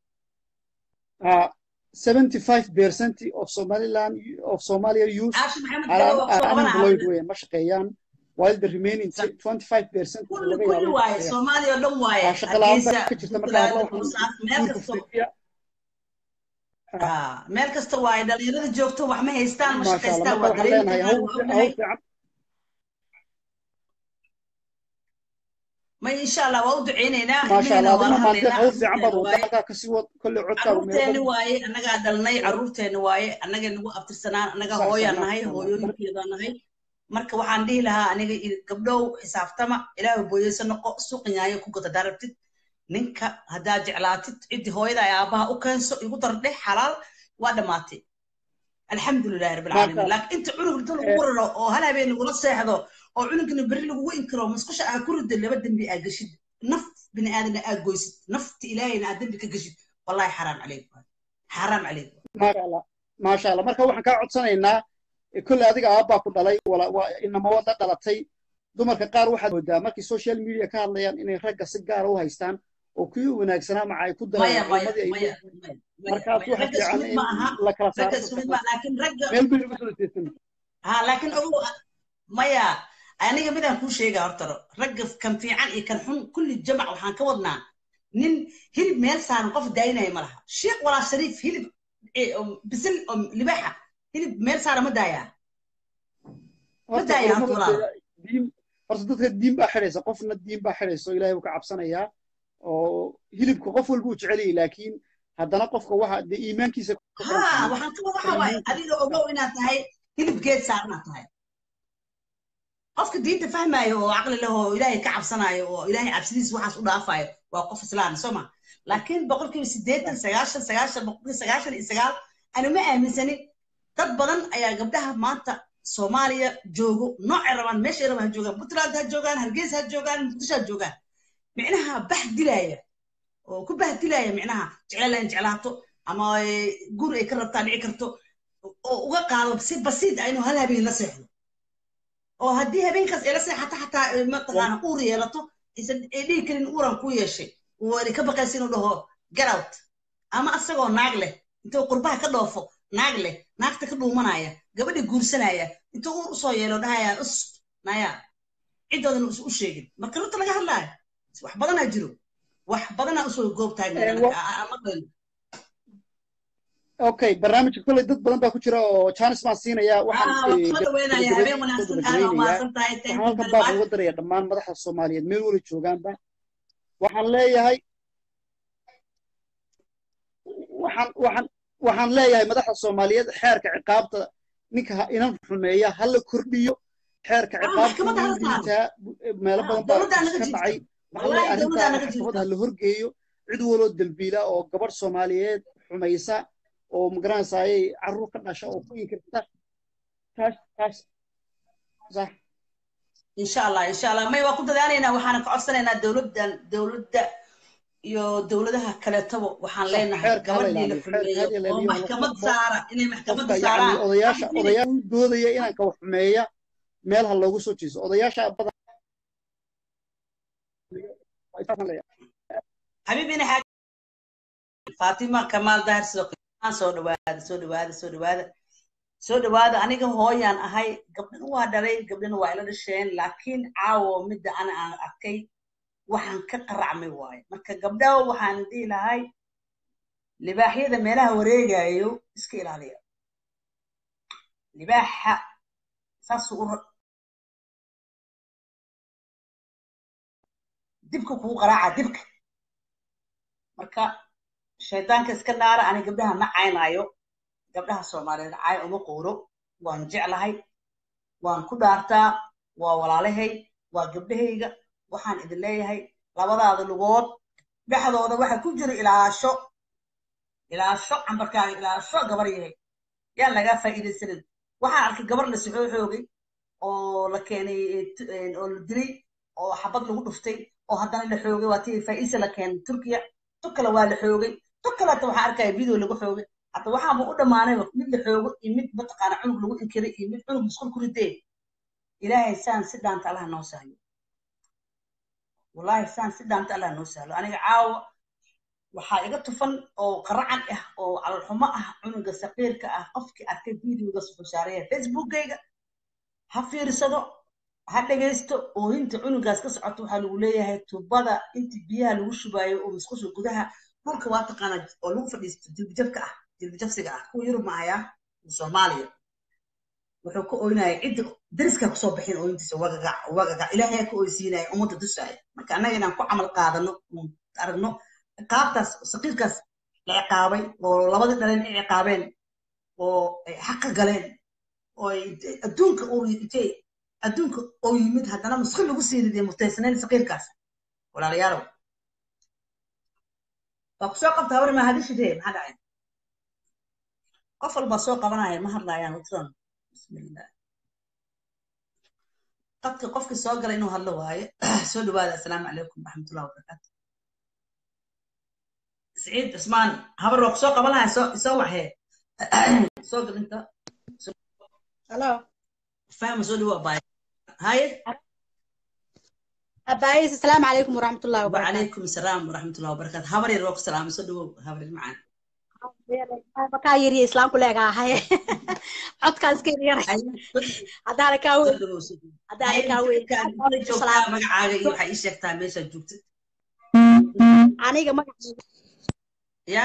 seventy five percent of somaliland of somalia youth caashi maxamed are, galo waa are kusoo qabanaha unemployed weyn ma shaqeeyaan while the remaining twenty five percent kulli laga kulli yaabo waaye inay shaqeeyaan soomaaliya oo dhan waaye waa shaqa la-aan hargeysa baa ka jirta marka hadla puntland waxaan boosaaas meel guurka kasto fidiya Ah, meel kasta waaye dhalinyarada joogto wax ma haystaan ma maasha allah shaqaystaan marka waa waxaan dareemi leenahay karnaa hawl waa hawl ognahay fiican ma insha allah waa u duceyneynaa maasha ilmaheenna allah waa la adigna maantee hadlaynaa hawl fiican baad carruurteena waddaa waaye halkaa kasii wad kolley codkaagu meelo carruurteena badan waaye annagaa dhalnay carruurteena waaye annaga nagu abtirsanaan annaga sax sax hooyaan maasha nahay allah marka hooyooyinkeedaan nahay marka waxaan dhihi lahaa aniga i- gabdhow xisaabtama ilaahu booyeysa noqo suuqanyaayo ku gata darabtid ninka haddaad jeclaatid ciddii hooyada ay aabbaha u keenso igu dardhe xalaal waa dhammaatay alxamdulilahi rabbi maasha alcaalamiin allah laakiin inta cunug inta Eh, lagu raro oo hal habeen lagula seexdo oo cunugna berri lagugu inkiro musqusha aa ku ridda laba dembi aa geshid naf bini aadamna aa goysid nafta ilaahayna aa dembi ka geshid wallahi xaraam calaykum xaraam calaykum maasha allah maasha allah marka waxaan kaa codsanaynaa eh, kolley adiga aabbaa ku dhalay wala waa inama wada dhalatay dumarka qaar waxaad moodaa markay social media ka hadlayaan inay ragga si gaara u haystaan oo kuwii wanaagsanaa maca ay ku maya darayaan maya culimadii ay maya leeyihiin maya maya markaas maya waxa ragga isku fiican mid in ma aha la kala saaro ragga isku dadka mid ma qaar laakiin ragga meel bay lagu soo jeestan ha laakiin ogow maya aniga midaan kuu sheegaa hortaro ragga kan fiican iyo kan xun kulli jamac waxaan ka wadnaa nin hilib meel saaran qof daayinaya ma laha sheekh walaa shariif hilib eh, oo bisil oo libaaxa hilib meel saaran ma daayaa ma horta daayaa horta culimada walaalo dee diin horta dadka diin baa xidhaysa qofna diin baa xidhaysa oo ilaahay buu ka cabsanayaa oo hilibka qof walba uu jecel yahay laakiin haddana qofka waxa dee iimaankiisa ku xiran ha tahay waxaan ka waxa qofka waaye iimaankiisa adiga ogow inaad tahay hilib geed saaranaad tahay qofka diinta fahmaayo oo caqli leh oo ilaahay ka cabsanaayo oo ilaahay cabsidiisa waxaas u dhaafayo waa qof islaan soo ma laakiin boqolkiiba siddeetan sagaashan sagaashan boqolkiiba sagaashan iyo sagaal anu ma aaminsanin dad badan ayaa gabdhaha maanta soomaaliya joogo noocay rabaan meeshay rabaan ha joogaan puntland ha joogaan hargeysa ha joogaan muqdisho ha joogaan micnaha bah dilaya oo ku bah dilaya micnaha jecel in jeclaato ama eh, guri ay ka rabtaa dhici karto oo uga qaado si basiid ah inuu hal habeen la seexdo oo haddii habeenkaas ay la seexato xataa eh, mataqaana uur yeelato aysan ay dhihi karin uuran ku yeeshay wari ka baqaysa inuu dhaho get out ama asagoo naag leh intuu qurbaha ka dhoofo naag leh naagta ka dhuumanaya gabadha guursanaya intuu uur usoo yeelo dhahaya us naya ciddoodan us u sheegin marka runta laga hadlaayo wax badanaa jiro wax badanaa usoo goob taagna Eh, wa- maqlayno okay barnaamijka kolley dad badan baa ku jira oo jaanis baan siinayaa waxaan ah waa eh, soo dhaweynaya gabagabadii habeen soo wanaagsan aad waa gabagabeynayaa mahadsan tahay waxaan thank you halkan very baaq much uga daraya dhammaan madaxda soomaaliyeed meel wala joogaanba waxaan leeyahay waxaan waxaan waxaan leeyahay madaxda soomaaliyeed xeerka ciqaabta ninka ha- inan xumeeya ha la kordhiyo xeerka ah ciqaabta maxkamadda wuu hala saaro liitaa meelo ah badan baa dowladdaa is naga ka jirta dhacay waxaan wallahi leeyahay dowladdaa arrintaa naga maxkamad jirta ha la horgeeyo cid waloo dembiila oo gabadh soomaaliyeed xumaysa oo magaranaysaayay carruur ka dhasha oo ku inkirta taas taas sax insha allah insha allah may waa ku dadaalaynaa waxaana ka codsanaynaa dowladdan dowladda iyo dowladaha kaleetaba waxaan sax leenahay xeerka hala gabadhii la ilaaliyo xeerka xumeeyo hala oo ilaaliyo hala maxkamad qofko saara inay maxkamadda qofka yacni saaraan odayaasha xabibina odayaasha u doodaya inanka wax xumeeya meel ha loogu soo jeeso odayaasha badan xabibina xaaj faatima kamaal dahir sidoo kale aan soo dhawaada soo dhawaada soo dhawaada soo dhawaada aniga hooyaan ahay gabdhana waa dhalay gabdhana waa ila dhasheen laakiin caawo midda ana aan arkay waxaan ka qaracmay waaye marka gabdhaha waxaan dhihi lahay libaaxyada meelaha wareegayo iska ilaaliya libaaxa saasuu u ra- dibka kugu qaraaca dibka marka shaydaanka iska naara ani gabdhaha ma caynaayo gabdhaha soomaaliyeed caay uma quuro waan jeclahay waan ku dhaartaa waa walaalahay waa gabdhahayga waxaan idin leeyahay labadaada lugood dhexdooda waxa ku jira ilaasho ilaasho cambarkaaga ilaasho gabar yahay yaa lagaa faa'iidaysanin waxaan arkay gabar la soxoo xoogay oo la keenay oo la dilay oo xabad lagu dhuftay oo haddana la xoogay waa tii faa'iisa la keenay turkiya tu kale waa la xoogay tu kale hata waxaa arkaya video lagu xoogay hata waxaaba u dhammaanayba mid la xoogo iyo mid mataqaana cunug lagu inkiray iyo mid cunug musqul ku ridee ilaahay saan si dhaanta allaha noo sahlo wallahi saan si dhaanta allaha noo sahlo aniga caawa waxaa iga tufan oo qaracan ah oo calolxumo ah cunuga saqiirka ah qofkii arkay videoga suxushaareeya facebookgayga ha fiirsado ha dhegaysto oohinta cunugaas ka socoto waxaa lagu leeyahay tubada inta biyaha lagu shubaayo oo musqusha gudaha dhulka waa taqaana oo lagu fadhiisto dilbijabka ah dilbijabsiga ah kuwa yurub mahaya soomaaliya wuxuu ka oynaya cidda dariska kusoo bixin ooyintiisa wagagac wagagac ilaahay ka oysiinaya ummadda dusaya marka annaga inaan ku camal qaadano aragno ciqaabtaas saqiirkaas la ciqaabay oo labadii dhaleen ay ciqaabeen oo ay xaqa galeen oo ay adduunka intay adduunka oo yimid haddana musqil lagu sii riday mutaysanayn saqiirkaas walaalayaalow waa kusoo qabta habar ma hadishidee maxaa dhacay qof walbaa soo qabanaya ma hadlaayaan watiran bismillah qadka qofkii soo gala inuu hadlo waaye soo dhawaada assalaamu calaykum waraxmatullahi wabarakaatu سعيد عثمان هبر سوق قبلها يسوع هي سوق انت هلو فاهم سوق هو باي هاي أبايس السلام عليكم ورحمة الله وبركاته وعليكم السلام ورحمة الله وبركاته هبر يروق السلام سوق هبر معانا markaa yiri islaamku leegahay codkaan iska yaray haddaana kaa weyn haddaana kaa weyn magacaaga iyo waxaa ii sheegtaa meeshaad joogtid aniga magacaaga ya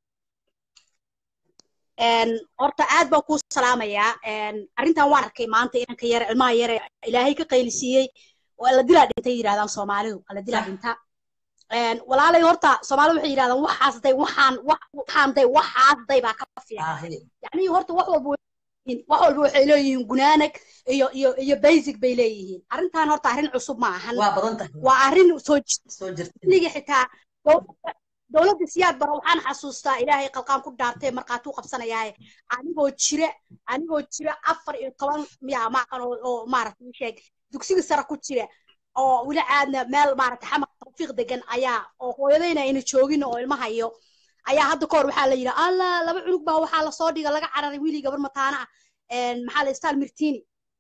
horta aad baan kuu salaamayaa arrintan waan arkay maanta inanka yare ilmaha yare ilaahay ka qaylisiiyey oo alla dilaa dhintay yidhahdaan soomaalidu alla dilaa dhinta walaalay horta soomaalidu waxay yidhahdaan waxaas day waxaan waxaan day waxaas day baa ka fiican yacni horta wax walba wax walba waxay leeyihiin gunaanag iyo iyo iyo basic bay leeyihiin arrintan horta arrin cusub ma ahan waa arrin soo jirtaniga xitaa dowladda siyaad bara waxaan xasuustaa ilaahay qalqaan ku dhaartay markaatuu qabsanayaaye anigoo jira anigoo jira afar iyo toban miya maaqan oo maaragtay sheeg dugsiga sare ku jira oo weli caadna meel maaragtay xamar tawfiiq degan ayaa oo hooyadayna ayna joogin oo ilmahayo ayaa hadda kahor waxaa la yidhi alla laba cunug baa waxaa lasoo dhiga laga cararay wiilii gabar mataana ah maxaa la istaan mirtiini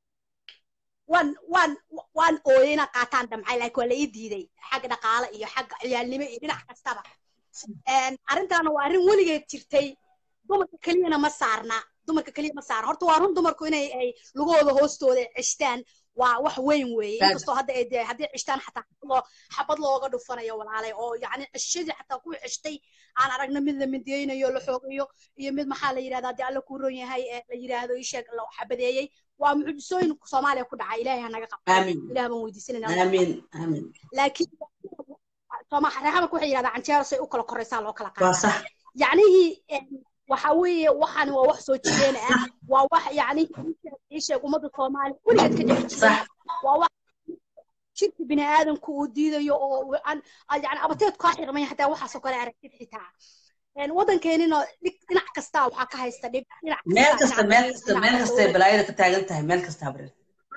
waan waan waan ooyay inaan qaataan damcay laakiin waa la ii diiday xagga dhaqaale iyo xagga ciyaalnimo iyo dhinac kastaba arrintaana waa arrin weligeed jirtay dumarka keliyana ma saarna dumarka keliya ma saarna horta waa run dumarku inay ay lugahooda hoostooda ceshtaan waa wax weyn weeye inkastoo hadda ay dee haddii ceshtaan xataa loo xabad looga dhufanayo walaalay oo yacni ceshadii xataa ku ceshtay aan aragno mid la mideynayo la xoogayo iyo mid maxaa la yidhahdaa haddii alla kuu ron yahay la yidhaahdo isheeg la xabadeeyey waa mucjisooyin soomaaliya ku dhacay ilaahay ha naga qabto ilaah baan weydiisanayna laakiin reexamarka waxay yidhahdaa canjeero say u kala koraysaa loo kala qaada yacnihii waxa weeye waxani waa wax soo jireen ah waa wax yacni isheeg ummadda soomaaliya weligeed ka dhici jiray waa wax jirka bini aadamku uu diidayo oo yani abateed kaa xirmay hataa waxaasoo kale aragtid xitaa waddankeenina dhinac kasta waxaa ka haysta dhib meel kasta meel kasta meel kastay balaayada ka taagan tahay meel kasta habreer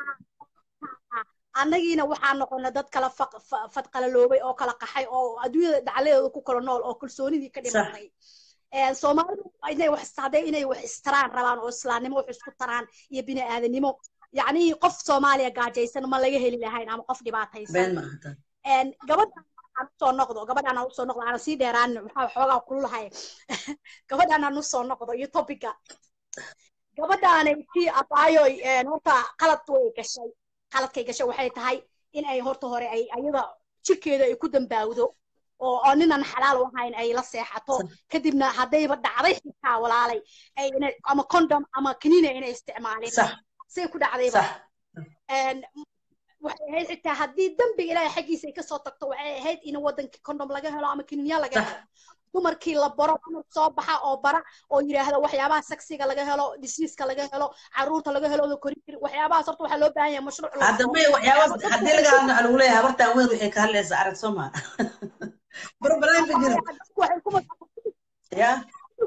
annagiina waxaa noqona dad kala fadqalaloobay oo kala qaxay oo adduunyada dhacladeeda ku kala nool oo kalsoonidii ka dhimatay soomaalidu inay wax hadday inay wax istaraan rabaan oo islaamnimo wax isku taraan iyo bini aadanimo yacni qof soomaaliya gaajaysan ma laga heli lahayn ama qof dhibaataysan gabadha aan usoo noqdo gabadhaan aan usoo noqdo aanan sii dheeraan maxaa xoogaa kululahay gabadhaan aan usoo noqdo iyo topica gabadhaani kii abaayoy horta qalad way gashay qaladkay gashay waxay tahay in ay horta hore ay ayada jirkeeda ay ku dambaawdo oo oo ninan xalaal u ahayn ay la seexato kadibna haddayba dhacday xitaa walaalay ay ama condom ama kaniina inay isticmaalin say ku dhacdayba waxay ahayd xitaa haddii dembiga ilaahay xaggiisa ay kasoo tagto waxay ahayd in waddankii condom laga helo ama kaniinya laga helo dumarkii la baro dumar soo baxa oo bara oo yidhaahda waxyaabaha saksiga laga helo disiiska laga helo caruurta laga helo oo korin kari waxyaabahaas horta waxaa loo baahan yahay mashruuc hadda may waxyaabaas haddii laga hadlo waxaa lagu leeyahay habartaan weyn waxay ka hadlaysaa arag soo maa barbalaan ka jiro ya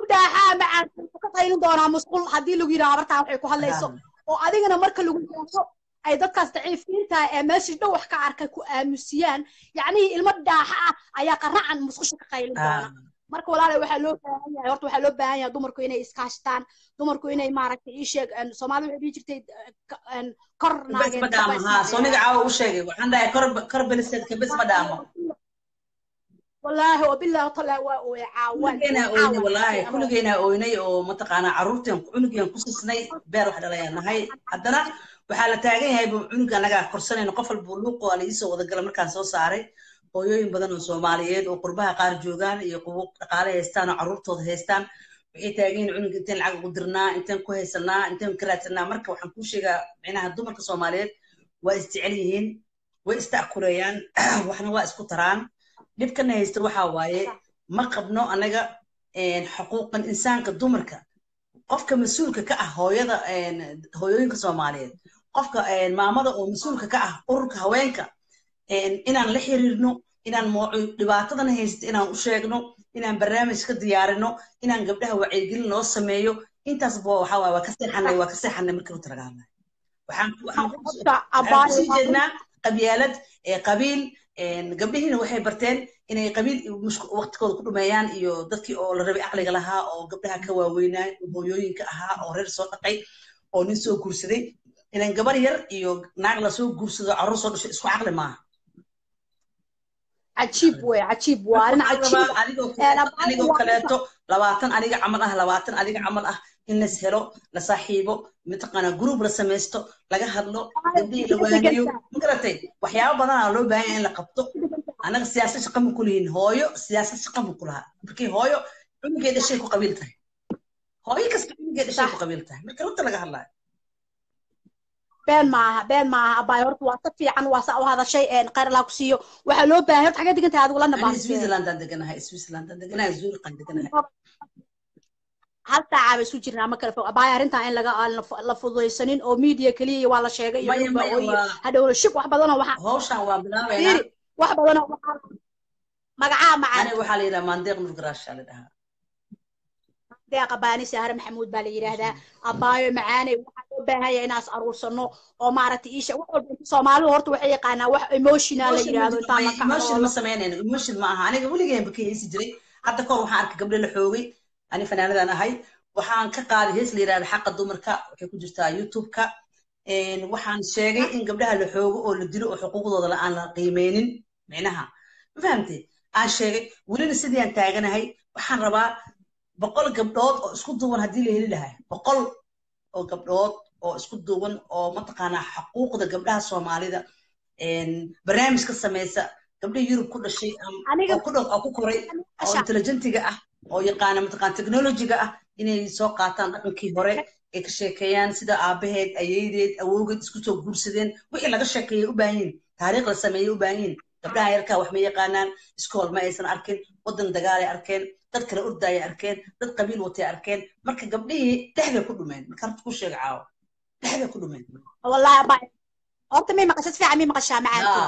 doonaa musqul haddii lagu yidhaha habartaa waxay ku hadlayso oo adigana marka lagu yidhaahdo ay dadkaas daciifiinta ee meeshii dhow wax ka arkay ku aamusiyaan yacnihii ilmo dhaaxa ah ayaa qaracan musqusha ka qaylin doona marka walaale waxaa loo baahan yahay horta waxaa loo baahan yahay dumarku inay iskaashtaan dumarku inay maaragtay ii sheeg soomaalida waxay dhihi jirtay kor bes ma dhaamo haa sooniga caawa u sheegay waxaan dhahay kor kor beliseedka bes ma dhaamo wallaahi wabillahi taala waa ooye caawaan kuligeenaa ooynay wallaahi kuligeenaa ooynay oo mataqaanaa carruurteen cunugian ku sisnay beer wax dhalayaan nahay haddana waxaa la taagan yahay buu cunuga annagaa korsanayno qof walbuu luuqo aa lagiisoo wadagala markaan soo saaray hooyooyin badan oo soomaaliyeed oo qurbaha qaar joogaan iyo qubo dhaqaale haystaan oo carruurtooda haystaan waxay taagan yihin cunuga inteen lacag ugu dirnaa inteen ku haysanaa inteen ka raadsanaa marka waxaan kuu sheegaa micnaha dumarka soomaaliyeed waa isjecel yihiin way ista'kuleeyaan waxna waa isku taraan dhibkana haysta waxaa waaye ma qabno anaga xuquuqan insaanka dumarka qofka mas-uulka ka ah hooyada hooyooyinka soomaaliyeed qofka maamada oo mas-uulka ka ah ururka haweenka inaan la xiriirno inaan dhibaatadana haysta inaan u sheegno inaan barnaamij ka diyaarino inaan gabdhaha wacyigelin loo sameeyo intaasba waxa waaye waa ka seexanay waa ka seexanay markii runta laga hadlayo waxaan waxaan kusii jeednaa qabyaalad qabiil gabdhihiina waxay barteen inay qabiil waqtigooda ku dhumeeyaan iyo dadkii oo la rabay caqliga lahaa oo gabdhaha ka waaweynaa hooyooyinka ahaa oo reer soo dhaqay oo nin soo guursaday ilan gabar yar iyo naag lasoo guursado carruur soo dhashay isku caqli maaha cajiib wey cajiib waa arrin cajiib anigoo kaleeto labaatan aniga camal ah labaatan adiga camal ah in las helo la saaxiibo mataqaanaa group la samaysto laga hadlo gabdhihii la waaniyo magaratay waxyaabo badanaa loo baahan yahay in la qabto annaga siyaasad shaqa ma kulihin hooyo siyaasad shaqa ma kulaha markii hooyo cunugee dhashay ku qabiil tahay hooyo kasta cunugee dhashay ku qabiil tahay marka runta laga hadlayo been maaha been maaha abaay horta waa si fiican waa saa u hadashay khayr allah ku siiyo waxaa loo baahan horta xagee degan tahay adigu lana baa switzerlandaan deganahay switzerlandaan deganahay zurqan deganahay hal saaca ba isu jirnaa ma kala fog abaay arrintan in laga la fududaysanin oo media keliya waa la sheegay iyo dhulba oo hadhowna shib wax badanoo waxaa hawshan waa bilaabaynaa wax badanoo waxaa magacaa macaan aniga waxaa la yidhaha maandeeq nurgaraasha la dhahaa deeqa baani sahre maxamuud baa la yidhaahdaa abaayo macaaney waxaa loo baahan yahay inaas aruursano oo maaragtay iisha wax walba soomaalidu horta waxay yaqaanaa wax emotional la yidhaahdo intaan la emotion ma samaynayno emotion ma aha aniga weligeenba ka heesi jiray hadda kahor waxaan arkay gabdho la xoogay ani fanaanadan ahay waxaan ka qaaday hees la yidhahda xaqa dumarka waxay ku jirtaa youtube-ka waxaan sheegay in gabdhaha la xoogo oo la dilo oo xuquuqdooda aan la qiimeynin micnaha ma fahamtay aan sheegay welina sidii aan taaganahay waxaan rabaa boqol gabdhood oo isku duuban haddii la heli lahaa boqol oo gabdhood oo isku duuban oo mataqaanaa xuquuqda gabdhaha soomaalida barnaamij ka samaysa gabdhihii yurub ku dhashay oo ku koray oo intelligentiga ah oo yaqaana mataqaan technologiga ah inay soo qaataan dhaqankii hore ay ka sheekeeyaan sida aabaheed ayeydeed awowgeed isku soo guursadeen wixii laga sheekeeyay u baahan yihin taariikh la sameeyey u baahan yihin gabdhaha yarkaa wax ma yaqaanaan iskool ma aysan arkin waddan dagaalay arkeen dad kale ordayay arkeen dad qabiil watay arkeen marka gabdhihii dhexday ku dhumeen marka horta ku sheega caawo dhexday ku dhumeen wallahi abaa horta may maqashad fiican may maqashaa macaanku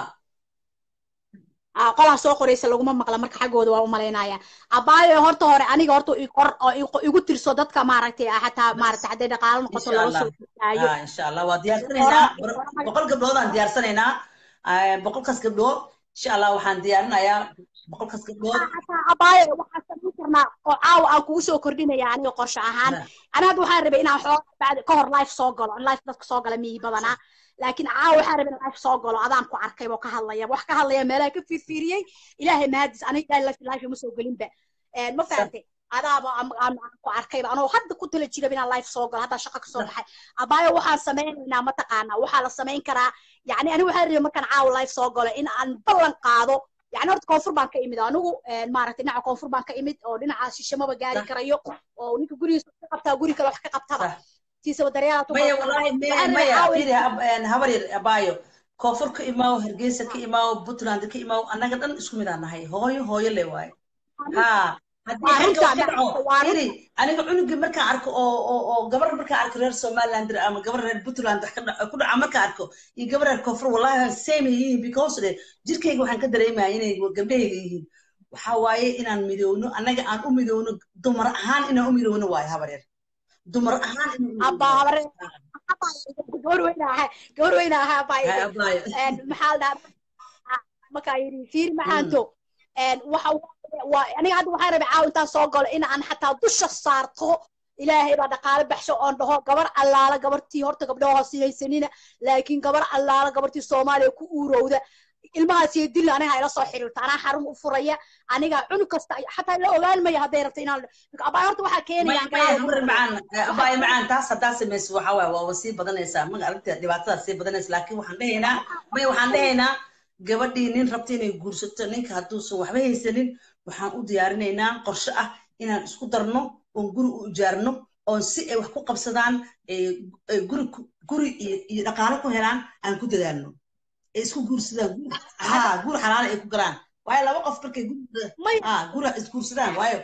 qolaa soo qoraysa laguma maqla marka xaggooda waa u malaynaya abaayo horta hore aniga horta qor oo igu tirso dadka maaragtay xataa maaragtay hadday dhaqaalo noqoto laga soo daayo insha allah waa diyaarsanaynaa boqol gabdhood aan diyaarsanaynaa boqolkaas gabdhood insha allah waxaan diyaarinayaa boqolkaas gabdhood abaayo waxaan samayn karnaa oo caawa aan kugu soo kordhinaya aniga qorshe ahaan ani hadda waxaan rabay inaan xooga bacdi ka hor life soo galo life dadka soo gala miyi badanaa laakiin caawa waxaan rabay inaan life soo galo adaan ku arkay oo ka hadlaya wax ka hadlaya meelaha ka fiirfiiriyey ilaahay mahadis aniga ilaahay life life ma soo gelinba ma fahantay adaaba aan ku arkayba anoo hadda ku tala jiraba inaan life soo galo haddaa shaqa ka soo baxay abaayo waxaan samaynaynaa mataqaanaa waxaa la samayn karaa yani aniga waxaan rabay markaan caawa life soo galo in aan ballan qaado يعني horta koonfur baan ka imid anigu maaragtay dhinaca koonfur baan ka imid oo dhinaca shishamaba gaari karayo oo ninka gurigiisa ka qabtaa guri kale wax ka qabtaba tiisaba maya wallahi maya firi habar yar abaayo koonfur ka imaaw hargeysa ka imaaw puntland ka imaaw annaga dhan isku mid aan nahay hooyo hooyo le waaye ha haddii xagga wax ka dhaco firi aniga cunugii markaan arko oo oo oo gabar markaan arko reer somaliland ama gabar reer puntland wax ka dhaco ku dhaca markaan arko iyo gabar reer koonfur wallahi same yihiin because de jirkayga waxaan ka dareemaya inay gabdhahayga yihiin waxa waaye inaan midowno annaga aan u midowno dumar ahaan inaan u midowno waaye habar yar dumar ahaan inuu abaabare gabar weyna ahaa gabar weyna ahaa Hay, baa abaayo. maxaa la dhahaa markaa yidhi fiir macaanto waxa waaye- waa aniga hadda waxaan rabay caawa intaan soo galo in aan xataa dusha saarto ilaahay baa dhaqaale baxsho oon dhaho gabar allaala gabartii horta gabdhaha hoos haysanina laakiin gabar allaala gabartii soomaaliya ku uurowda ilmahaas iyo dil aniga ila soo xiriirto anaa xarun u furaya aniga cunug kasta xataa la ogaan maya hadday rabto inaan abaa horta waxaa maya keenayaan maya galaada habar macaan abaayo macaan taas haddaa samayso waxa waaye waaba sii badanaysaa maga aragtida dhibaatadaas sii badanaysa laakiin waxaan dhehaynaa maya waxaan dhehaynaa gabadhii nin rabta inay guursato ninka hadduusan waxba haysanin waxaan u diyaarinaynaa qorshe ah inaan isku darno oon guri u ijaarno oon si ay wax ku qabsadaan ee ee guri ku- guri iyo iyo dhaqaale ku helaan aan ku dadaalno ay isku guursadaan guri haa guri xalaala ay ku galaan waayo laba qof markay guri haa guri isguursadaan waayo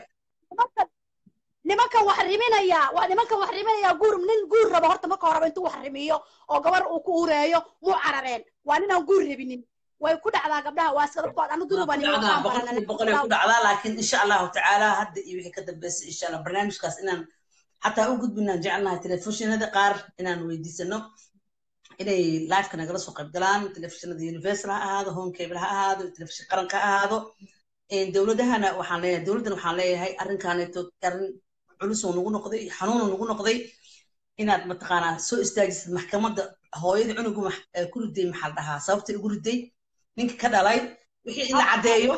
nimankan wax riminaya waa nimankan wax riminaya guur nin guur rabo horta marka horeba intuu wax rimiyo oo gabar uu ku ureeyo muu carareen waa ninaan guur rabinin way ku dhacdaa gabdhaha waa iska dadkood anu duruba dhacdaa boqolkiiba boqol ay ku dhacdaa laakiin insha allahu tacaala hadda iyo wixii ka dambeysay insha allah barnaamijkaas inaan xataa u gudbinaan jecelnahay telefishinada qaar inaan weydiisano inay liveka nagala soo qayb galaan telefishinada universal ha ahaado home cable ha ahaado telefishin qaranka ha ahaado dowladahana waxaan leeyahay dowladdan waxaan leeyahay arrinkaaneeto arrin culus oo nagu noqday xanuun oo nagu noqday inaad mataqaanaa soo istaajisid maxkamadda hooyada cunugu max- ee ku riday maxaa la dhahaa sababta igu riday ninka ka dhalay wixii in la caddeeyo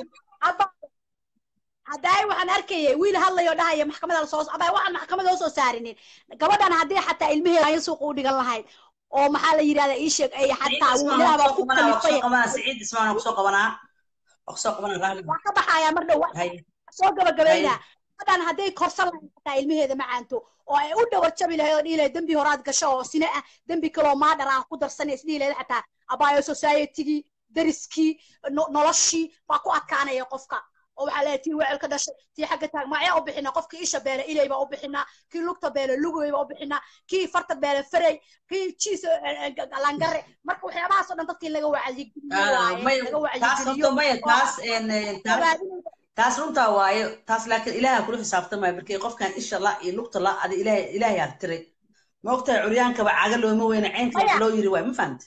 haddaay waxaan arkayay wiil hadlayo dhahaya maxkamada lasoo abay waxaan maxkamada soo saarinin gabadhan haddii xataa ilmaheeda ay suuq u dhigan lahayd oo maxaa la yidhahda ii sheeg ay xataa wiilaha baa ku kalifay siciid ismaan waa kusoo qabanaa waa kusoo qabanaa raali waa ka baxayaa mar dhow soo gabagabaynaa gabadhan hadday korsan lahayd xataa ilmaheeda macaanto oo ay u dhawar jabi lahayd oo dhihi lahayd dembi horaad gasho oo sine ah dembi kaloo maadhar ah ku darsanaysa dhihi lahayd xataa abaayo societygii dariskii no- noloshii baa ku adkaanaya qofka oo waxaa leeyahay tii wecel ka dhashay tii xagga taag magacyaa u bixinaa qofkii isha beele ilay baa u bixinaa kii lugta beele lugay baa u bixinaa kii farta beele farey kii jiis langare marka waxyaabahaas oo dhan dadkii laga wacyigeliyo waaye laga taas wacyigeliyo horta maya taas een, taas taas runtaa waaye taas laakiin ilaaha kula xisaabtamaya markii qofkan isha la iyo lugta la adi ilaahay ilaahay aa tiray ma ogtahay curyaankaba caga looma weyna ceynka wax loo yiri waay ma fahamti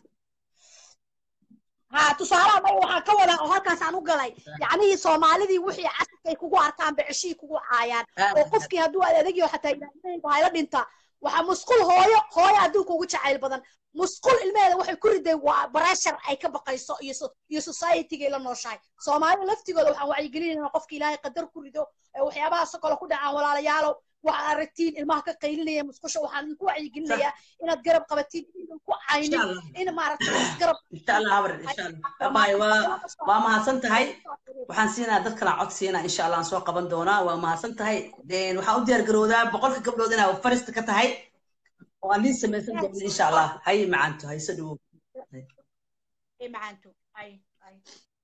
ها tusaalaha maya waxaan ka wadaa oo halkaas aan u galay yacnihii soomaalidii wixii casirkay kugu arkaan beceshii kugu caayaan oo qofkii hadduu aad adagyo xataa ilaahnayba hayla dhinta waxaa musqul hooyo hooyo adduunka ugu jacayl badan musqul ilmaheeda waxay ku riday waa bareshar ay ka baqayso iyo so- iyo societygay la nooshahay soomaalida laftigooda waxaan wacyigelinayna qofka ilaahay qadar ku rido ee waxyaabahaasoo kale ku dhacaan walaalayaalow waxaad aragtiin ilmaha ka qaylinaya musqusha waxaan idinku wacyigelinayaa inaad garab qabatiin inaan ku caynin Insha Allah. in maaragtay isgarab insha allah habar insha allah abaayo waa waa mahadsan tahay waxaan siinaa dad kala cod siinaa insha allah aan soo qaban doonaa waa mahadsan tahay Een, waxaan u diyaar garowdaa boqolka gabdhood inaa farista ka tahay oo aan liin samaysan doona insha allah hay macanto hayso dhawow ay macaanto ay ay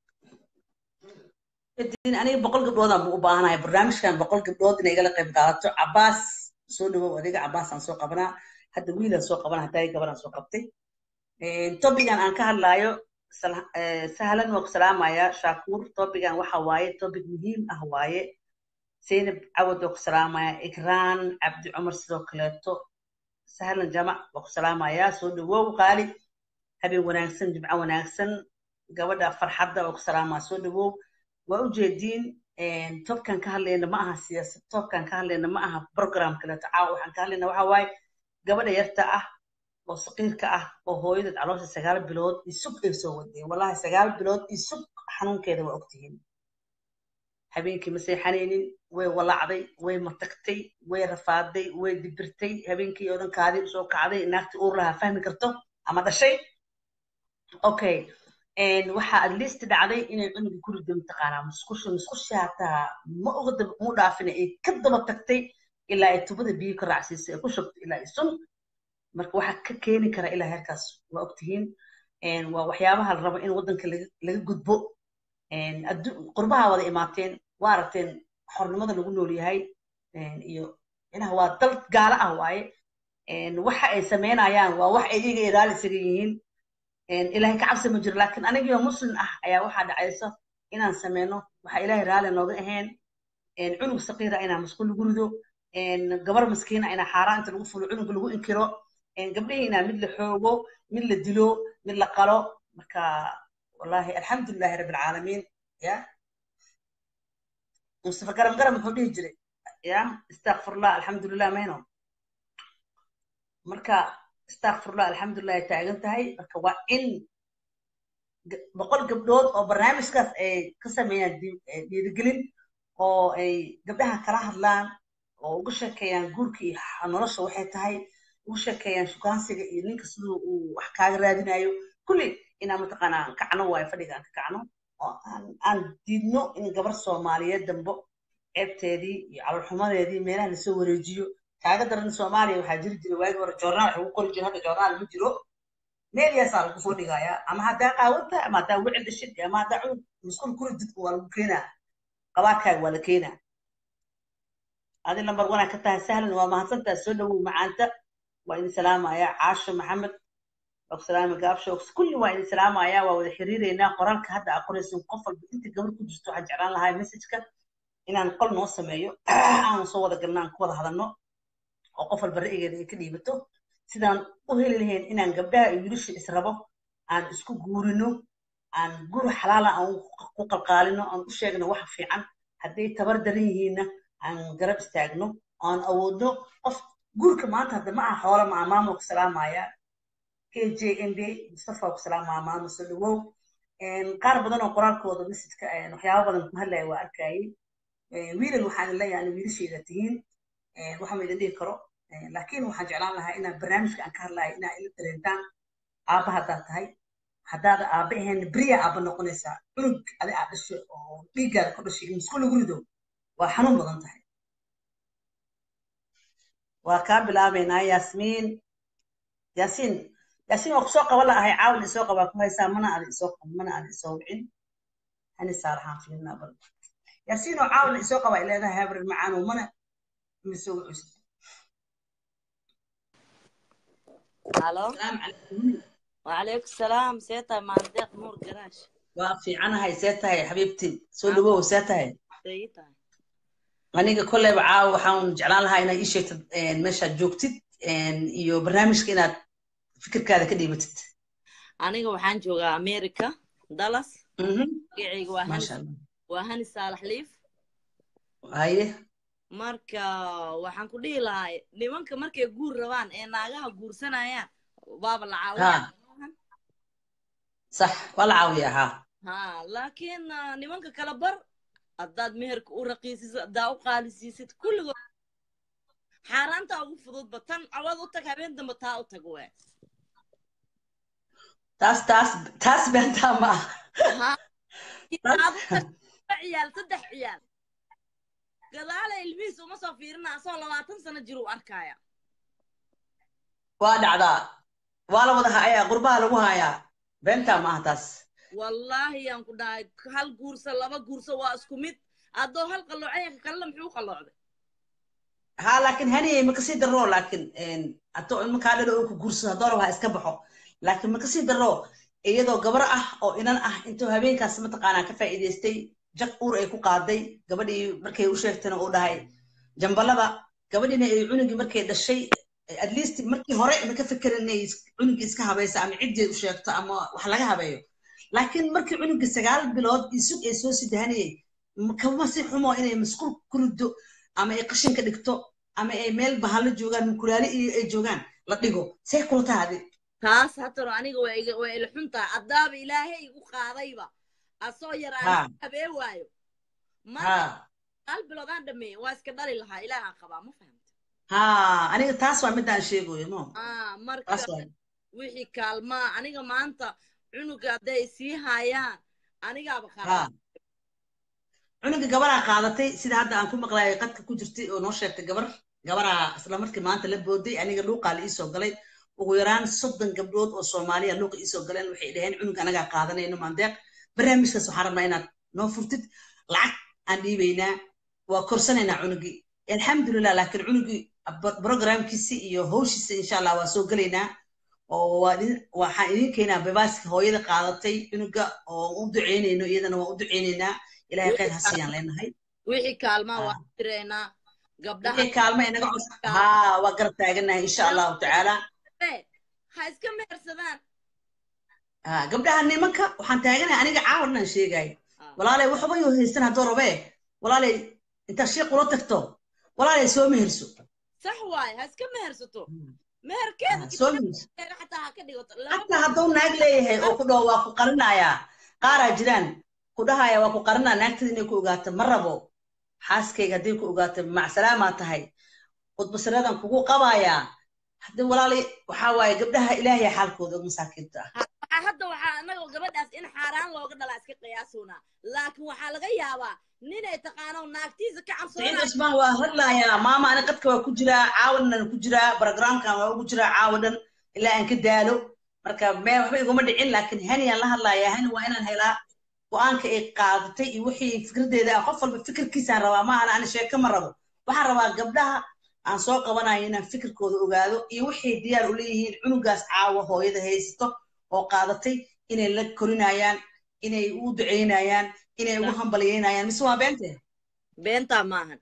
kadib aniga boqol gabdhoodaan buu u baahanahay barnaamijkan boqol gabdhood inay igala qayb qaadato cabaas soo dhawow adiga cabaasaan soo qabanaa hadda wiilaan soo qabana hadda gabadhaan soo qabtay topigan aan ka hadlaayo sal- eh, sahlan waa ku salaamaya shakuur topigan waxa waaye topic muhiim ah waaye zaynab cawad waa ku salaamaya ikraan cabdi cumar sidoo kaleeto sahlan jamac waa ku salaamaya soo dhawow qaali habeen wanaagsan jimco wanaagsan gabadha farxadda waa ku salaamaa soo dhawow waa ujeediin tobkan ka hadlayna ma aha siyaasad tobkan ka hadlayna ma aha program kaleeto caawa waxaan ka hadlayna waxa waaye gabadha yarta ah oo saqiirka ah oo hooyadeed caloosha sagaal bilood isug ay soo wadeen wallahi sagaal bilood isug xanuunkeeda waa ogtihiin habeenkii ma seexanaynin way walacday way matagtay way rafaaday way dibirtay habeenkii oo dhan kaadii usoo kacday naagtii uur lahaa fahmi karto ama dhashay okay waxaa at least dhacday inay cunuga ku rido mataqaanaa musqusha musqusha hataa ma uga dab mu dhaafina ay ka daba tagtay ilaa ay tubada biyo ka raacsiisay ay ku shubtay ilaa ay sun marka waxaa ka keeni kara ilaa heerkaas waa ogtihiin waa waxyaabaha la rabo in waddanka laga laga gudbo addu- qurbaha wada imaateen waa aragteen xornimada lagu nool yahay iyo inaha waa dal gaalo ah waaye waxa ay samaynayaan waa wax ay iyaga ilaali isaga yihiin ilaahay ka cabsi ma jiro laakiin anigio muslim ah ayaa waxaa dhacaysa inaan sameyno waxa ilaahay raali nooga ahayn cunug saqiira inaan masquul lagu rido gabar maskiina ina xaaraan inta lagu fulo cunuga lagu inkiro gabdhihiina mid la xoogo mid la dilo mid la qalo marka wallahi alxamdulilahi rabbi alcaalamiin ya mustafa garam garam muxuu dhihi jiray ya istakfirullah alxamdulilah mayno marka istakfirullah alxamdulilah ay taagan tahay marka waa in boqol gabdhood oo barnaamijkaas ay ka sameeyaan dhiirigelin oo ay gabdhaha kala hadlaan oo uga sheekeeyaan guurka iyo nolosha waxay tahay uga sheekeeyaan shukaansiga iyo ninka siduu uu wax kaaga raadinayo kulli inaan mataqaanaa kacno waayo fadhiga aan ka kacno oo aan diidno in gabar soomaaliyeed dambo ceebteedii iyo calolxumadeedii meelaha lasoo wareejiyo kaaga daran soomaaliya waxaa jiri jira waagi hore joornaal wax ugu qori jira hadda joornaal ma jiro meelyaasaa lagu soo dhigayaa ama haddaa qaawanta ama haddaa wicil dhashid ama haddaa cunug musqul kuri didka waa lagu keenaa qabaadkaaga waa la keenaa adi lambar wanaa ka tahay sahlan waa mahadsantaa soo dhawow macaanta waa idin salaamaya caasho maxamed ogsalaami gaabsho kulli waa idin salaamaya waa wada xiriireynaa qoraalka hadda aa qoraysin qof walba inta gabar ku jirto waxaan jeclaan lahaa messageka inaan qol noo sameeyo aan soo wada galno aan ku wada hadalno oo qof walba ra'yigeeda ay ka dhiibato sidaan u heli lahayn inaan gabdhaha iyo wiilasha israbo aan isku guurino aan guri xalaala aan ku qalqaalino aan u sheegno waxa fiican hadday tabar daran yihiinna aan garab istaagno aan awoodno qof guurka maanta hadda ma aha xoola ma aha maamul ku salaamaya k j m b mustafa ku salaamaya maamul soo dhawow qaar badan oo qoraalkooda mesajka waxyaaba badan ku hadlaya waa arkayay wiilal waxaan leeyahay ana wiilashayda tihiin waxa ma idin dhihi karo laakiin waxaan jeclaan lahaa inaan barnaamijka aan ka hadlayo inaa ila dareentaan aabba haddaad tahay haddaada aabba ahayn beriya aabba noqonaysaa cunug adi aad dhashay oo dhiiggaada ku dhashay musku lagu rido waa xanuun badan tahay waa kaa bilaabaynaa yaasmiin yaasiin yaasiin waa kusoo qaba laahay caawin isoo qabaa ku haysaa mana ada isoo mana ada isoo wicin hani saalaxaan fiirinaa bal yaasiin oo caawin isoo qabaa ileedahay habrin macaan oo mana misoo wicisa الو وعليكم السلام سيتا مانديق نور قراش waa fiicanahay see tahay xabiibti soo dhawow see tahay سيتا aniga kolleyba caawa waxaan jeclaan lahaa inaad ii sheegtid meeshaad joogtid iyo barnaamijka inaad fikirkaada ka dhiibatid aniga waxaan joogaa america dallas magacayga waa hani maasha allah waa hani saalax liif haye marka waxaan ku dhihi lahaa nimanka markay guur rabaan ee naagaha guursanayaan waaba la caawiyaa ha sax waa la caawiyaa ha ha laakiin ah, nimanka kala bar haddaad meherka u raqiisisid haddaa u qaalisiisid kulligood xaaraanta ugu fududba tan cawad u tag habeen dambe taa u tag we taas taas taas beentaa ma aha ha aad u tag laba ciyaal saddex ciyaal gadaala ilmihiis uma soo fiirina asoo labaatan sano jir u arkaya waa dhacdaa waa la wada hayaa qurbaha lagu hayaa beentaa ma aha taas wallaahi yaan ku dhahay hal guursa laba guursa waa isku mid haddoo hal qalloocay ka kalena muxuu qalloocday ha laakiin haniyey ma kasii darro laakiin haddoo ilmo kaa dhalo oo ku guursado haddoo raba ha iska baxo laakiin ma kasii darro iyadoo gabar ah oo inan ah intuu habeenkaas mataqaanaa ka faa'iidaystay jag uur ay ku qaaday gabadhii markay u sheegtayna uu dhahay jambalada gabadhiina ay cunugii markay dhashay at least markii hore ma ka fekerin inay cunugii iska habayso ama ciddii u sheegto ama wax laga habeeyo laakiin markii cunugii sagaal bilood isug ay soo sidahanayay kama si xumo inay masquul ku riddo ama ay qashinka dhigto ama ay meel bahalo joogaan mukulaali iyo ay joogaan la dhigo see kula tahadi taas hataro aniga waa iga waa ila xuntaa haddaaba ilaahay igu qaadayba asoo yar ha aan habee waayo marka ha hal bilood aan dhameeye waa iska dhali lahaa ilaahaan qabaa ma fahamta ha aniga taas waa midaan sheegayo mo ah marka taas waa wixii kaalmaa aniga maanta cunuga hadday sii haayaan anigaaba ha qaraa cunuga gabaraa qaadatay sida hadda aan ku maqlaayay qadka ku jirtay oo noo sheegtay gabar gabaraa isla markii maanta la booday aniga luuqaa la iisoo galay ugu yaraan soddon gabdhood oo soomaaliya luuqa iisoo galeen waxay dhaheen cunug anagaa qaadanayno maandeeq barnaamijkaas waxaan rabnaa inaad noo furtid lacag aan dhiibaynaa waa korsanaynaa cunugii alxamdulilah laakiin cunugii programkiisi iyo hawshiisa insha allah waa soo gelaynaa oo waa idin- waxaan idin keenaa babaaska hooyada qaadatay cunuga oo u duceynayno iyadana waa u duceynaynaa ilaahay khayr ha siiyaan leenahay wixii kaalmaa ha waa direynaa gabdhaha wixii kaalmo inaga cus haa waa garab taaganahay insha allahu tacaala ha iska mehersadaan haa gabdhaha nimanka waxaan taaganahay aniga caawan inaan sheegayo walaalay waxba yoo haystan haddoo rabee walaalay intaad shii qula tagto walaalay soo meherso sax waaye ha iska mehersato meherkeeda soo meherso xataa ha ka dhigato xataa hadduu naag leeyahay oo ku dhaho waa ku qarinayaa qaaraa jiraan ku dhahaya waa ku qarinaa naagtada inay ku ogaato ma rabo xaaskayga hadday ku ogaato macsalaamaa tahay qudbasiradan kugu qabayaa haddii walaalay waxaa waaye gabdhaha ilaahay xaalkooda og masaakiinta ah hadda waxaa anagoo gabadhaas in xaaraan looga dhalaa iska qiyaasunaa laakiin waxaa laga yaabaa ninay taqaano naagtiisa ka saciid cusmaan waa hadlayaa maama ani qadka waa ku jiraa caawadan ku jiraa programkan waa ugu jiraa caawadan ilaa aan ka daalo marka mee waxba iguma dhicin laakiin haniyaan la hadlayaa hani waa inaan helaa go-aanka ay qaadatay iyo wixii fikraddeeda ah qof walba fikirkiisaan rabaa ma ana ani sheeko ma rabo waxaan rabaa gabdhaha aan soo qabanayo inaan fikirkooda ogaado iyo waxay diyaar u leeyihiin cunugaas caawa hooyada haysato oo qaadatay inay la korinayaan inay u ducaynayaan inay ugu hambalyeynayaan mise waa beente beentaa maahan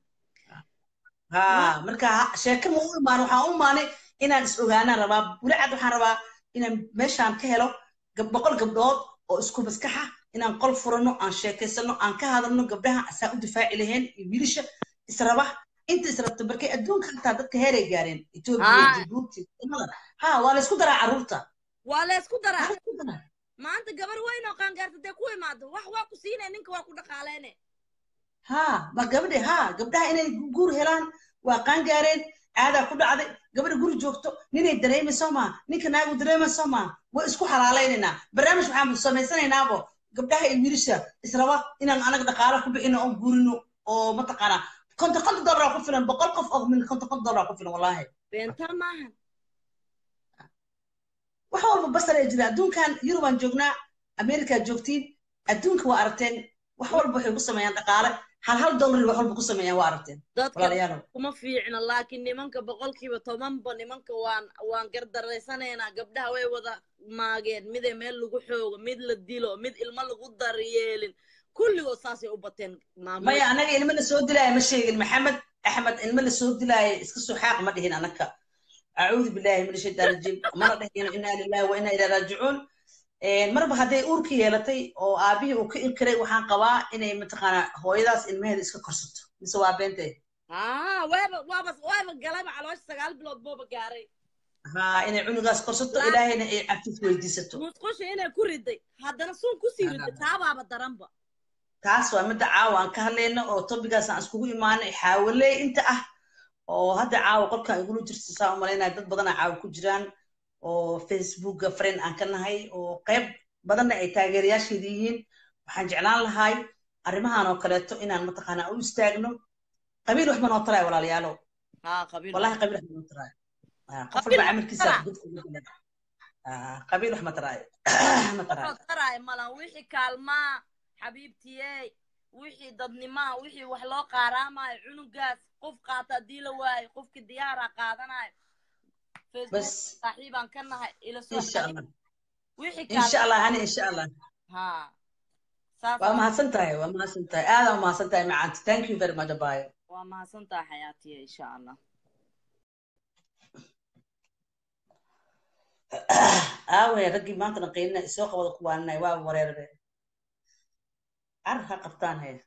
ha marka sheeko ma u imaan waxaan u imaanay inaan is ogaanaan rabaa bulicad waxaan rabaa inaan meeshaan ka helo boqol gabdhood oo isku maskaxa inaan qol furano aan sheekaysano aan ka hadalno gabdhaha asaa u difaaci lahayn iyo wiilasha israba inta israbta markay adduunka xataa dadka heeray gaareen etoobiya jibuuti ha waa laysku daraa carruurta waa laysku daraa maanta gabar weyn oo qaangaarta dee ku imaado wax waa ku siinay ninka waa ku dhaqaaleyne ha ma gabadhe ha gabdhaha inay guur helaan waa qaangaareen caadaa ku dhacday gabadha guri joogto ninay dareemayso maa ninka naagu dareemayso maa way isku xalaalaynaynaa barnaamij waxaan samaysanaynaabo gabdhaha iyo wiilasha israba inaan anaga dhaqaalo ku bixino oo guurino oo mataqaanaa konton konton dollar ku filan boqol qof oo min konton konton dollar ku filan wallaahi beentaa maahan wax walba basar ee jira adduunkan yurubaan joognaa amerikaa joogtiin adduunka waa aragteen wax walba waxay ku sameeyaan dhaqaale hal hal dollar wax walba ku sameeyaan waa aragteen dadka kuma fiicna laakiin nimanka boqolkiiba tobanba nimanka waan waan gardaraysaneynaa gabdhaha way wada maageen miday meel lagu xoogo mid la dilo mid ilmo lagu daryeelin kulligood saasay u bateen maya anaga ilmo la soo dilaayo ma sheegin maxamed axmed ilmo la soo dilaayo iska soo xaaq ma dhihin anaka acuudu billahi min ashaytaan rajiim mana dhahino inaa lillahi wa inaa ilaa raajicuun marba hadday uurka yeelatay oo aabihii uu ka inkiray waxaan qabaa inay mataqaanaa hooyadaas ilmaheeda iska korsato mise waa beentee waaba waaba waaba galaba caloosha sagaal bilood booba gaaray ha inay cunugaas korsato ilaahayna ay cabtis weydiisato musqusha inay ku riday haddana suun kusii riday taabaaba daranba taas waa midda caawa aan ka hadlayno oo tobigaas aan iskugu imaanay xaawaley inta ah oo hadda caawa qolkan igula jirta saa u malaynaya dad badana caawa ku jiraan oo facebooka friend aan ka nahay oo qayb badanna ay taageerayaasheeda yihiin waxaan jeclaan lahay arrimahan oo kaleeto inaan mataqaanaa u istaagno qabiil waxba noo taraayo walaalayaalo wallahi qabiil waxba noo taraayo qof walba camalkiisa qabiil wax ma taraayo ma taraayo taraayo malan wixii kaalmaa xabiibtiyey wixii dadnimaa wixii wax loo qaaraamayo cunugaas qof qaata haddii la waayo qofkii diyaara qaadanayo bas saaxiibaan ka nahay ila insha allah insha allah hani insha allah waa mahadsan tahay waa mahadsan tahay aada waa mahadsan tahay macaanti thank you very much abayo waa mahadsan tahay xayaatiya insha allah aawaya raggii maanta naqaynina isoo qabada kuwaaninayo waa wareerbe car ha qabtaan he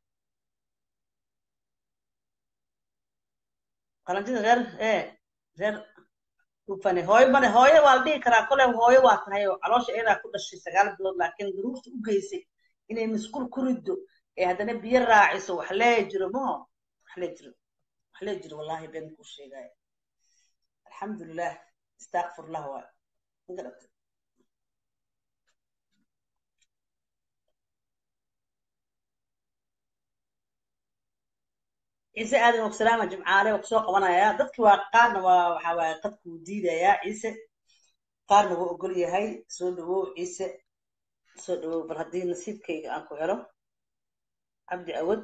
qalanjida reer ee reer ufane hooyo mane hooyo waa la dhihi karaa kole hooyo waa tahay oo caloosha iyadaa ku dhashay sagaal bilood laakiin duruufta u geysay inay masquul ku riddo ee haddana biyo raaciso wax lee jiro maho wax lee jiro wax lee jiro wallahi been kuu sheegaya alxamdulilah istakfirullah waa magaratay ciise aadan wagsalaama jimcaale waa kusoo qabanayaa dadki waa qaarna waa waxa waaye qadkuu diidayaa ciise qaarna waa ogol yahay soo dhawow ciise soo dhawow bal haddii nasiibkayga aan ku helo cabdi awad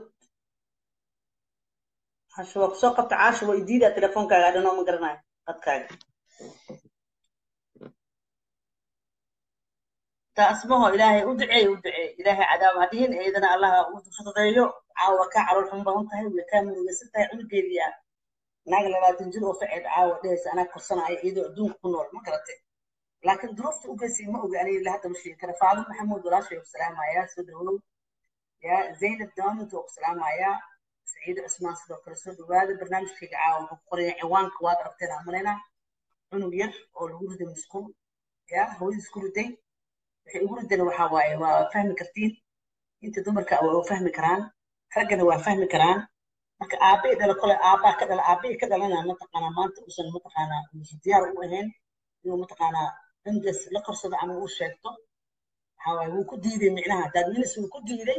casho waa kusoo qabta caasho waa idiidaa telefoonkaaga adhanoo ma garanayo qadkaaga taasmaho ilaahay u duceey u duceey ilaahay cadaab hadihin eedana allaha u fududeeyo caawa kaa calool xun badan tahay way kaa murugaysan tahay cunugeedii ah naag labaatan jir oo facid caawa dhehaysa anaa korsanaya iyadoo adduunka ku nool ma garatay laakiin duruufta u geysay ma oga aniga ilaa hadda ma sheegi kara faado maxamuud walaashay ku salaamayaa soo dhawow yaa zaynab daamud oo ku salaamayaa saciid cusmaan sidoo kale soo dhawaada barnaamijkayga caawa wuxuu ku qoraya ciwaanka waad aragteen aan malaynaa cunug yar oo lagu riday musqul yaa hooyadiis ku riday waxay ugu ridana waxaa waaye waa fahmi kartiin inta dumarka waa fahmi karaan raggana waa fahmi karaan marka aabbe dhala kole aabbaa ka dhala aabbihii ka dhalana mataqaanaa maanta uusan mataqaanaa uusan diyaar u ahayn inuu mataqaanaa cunugaas la korsado ama uu sheegto waxaa waaye wuu ku diiday micnaha daadminis wuu ku diiday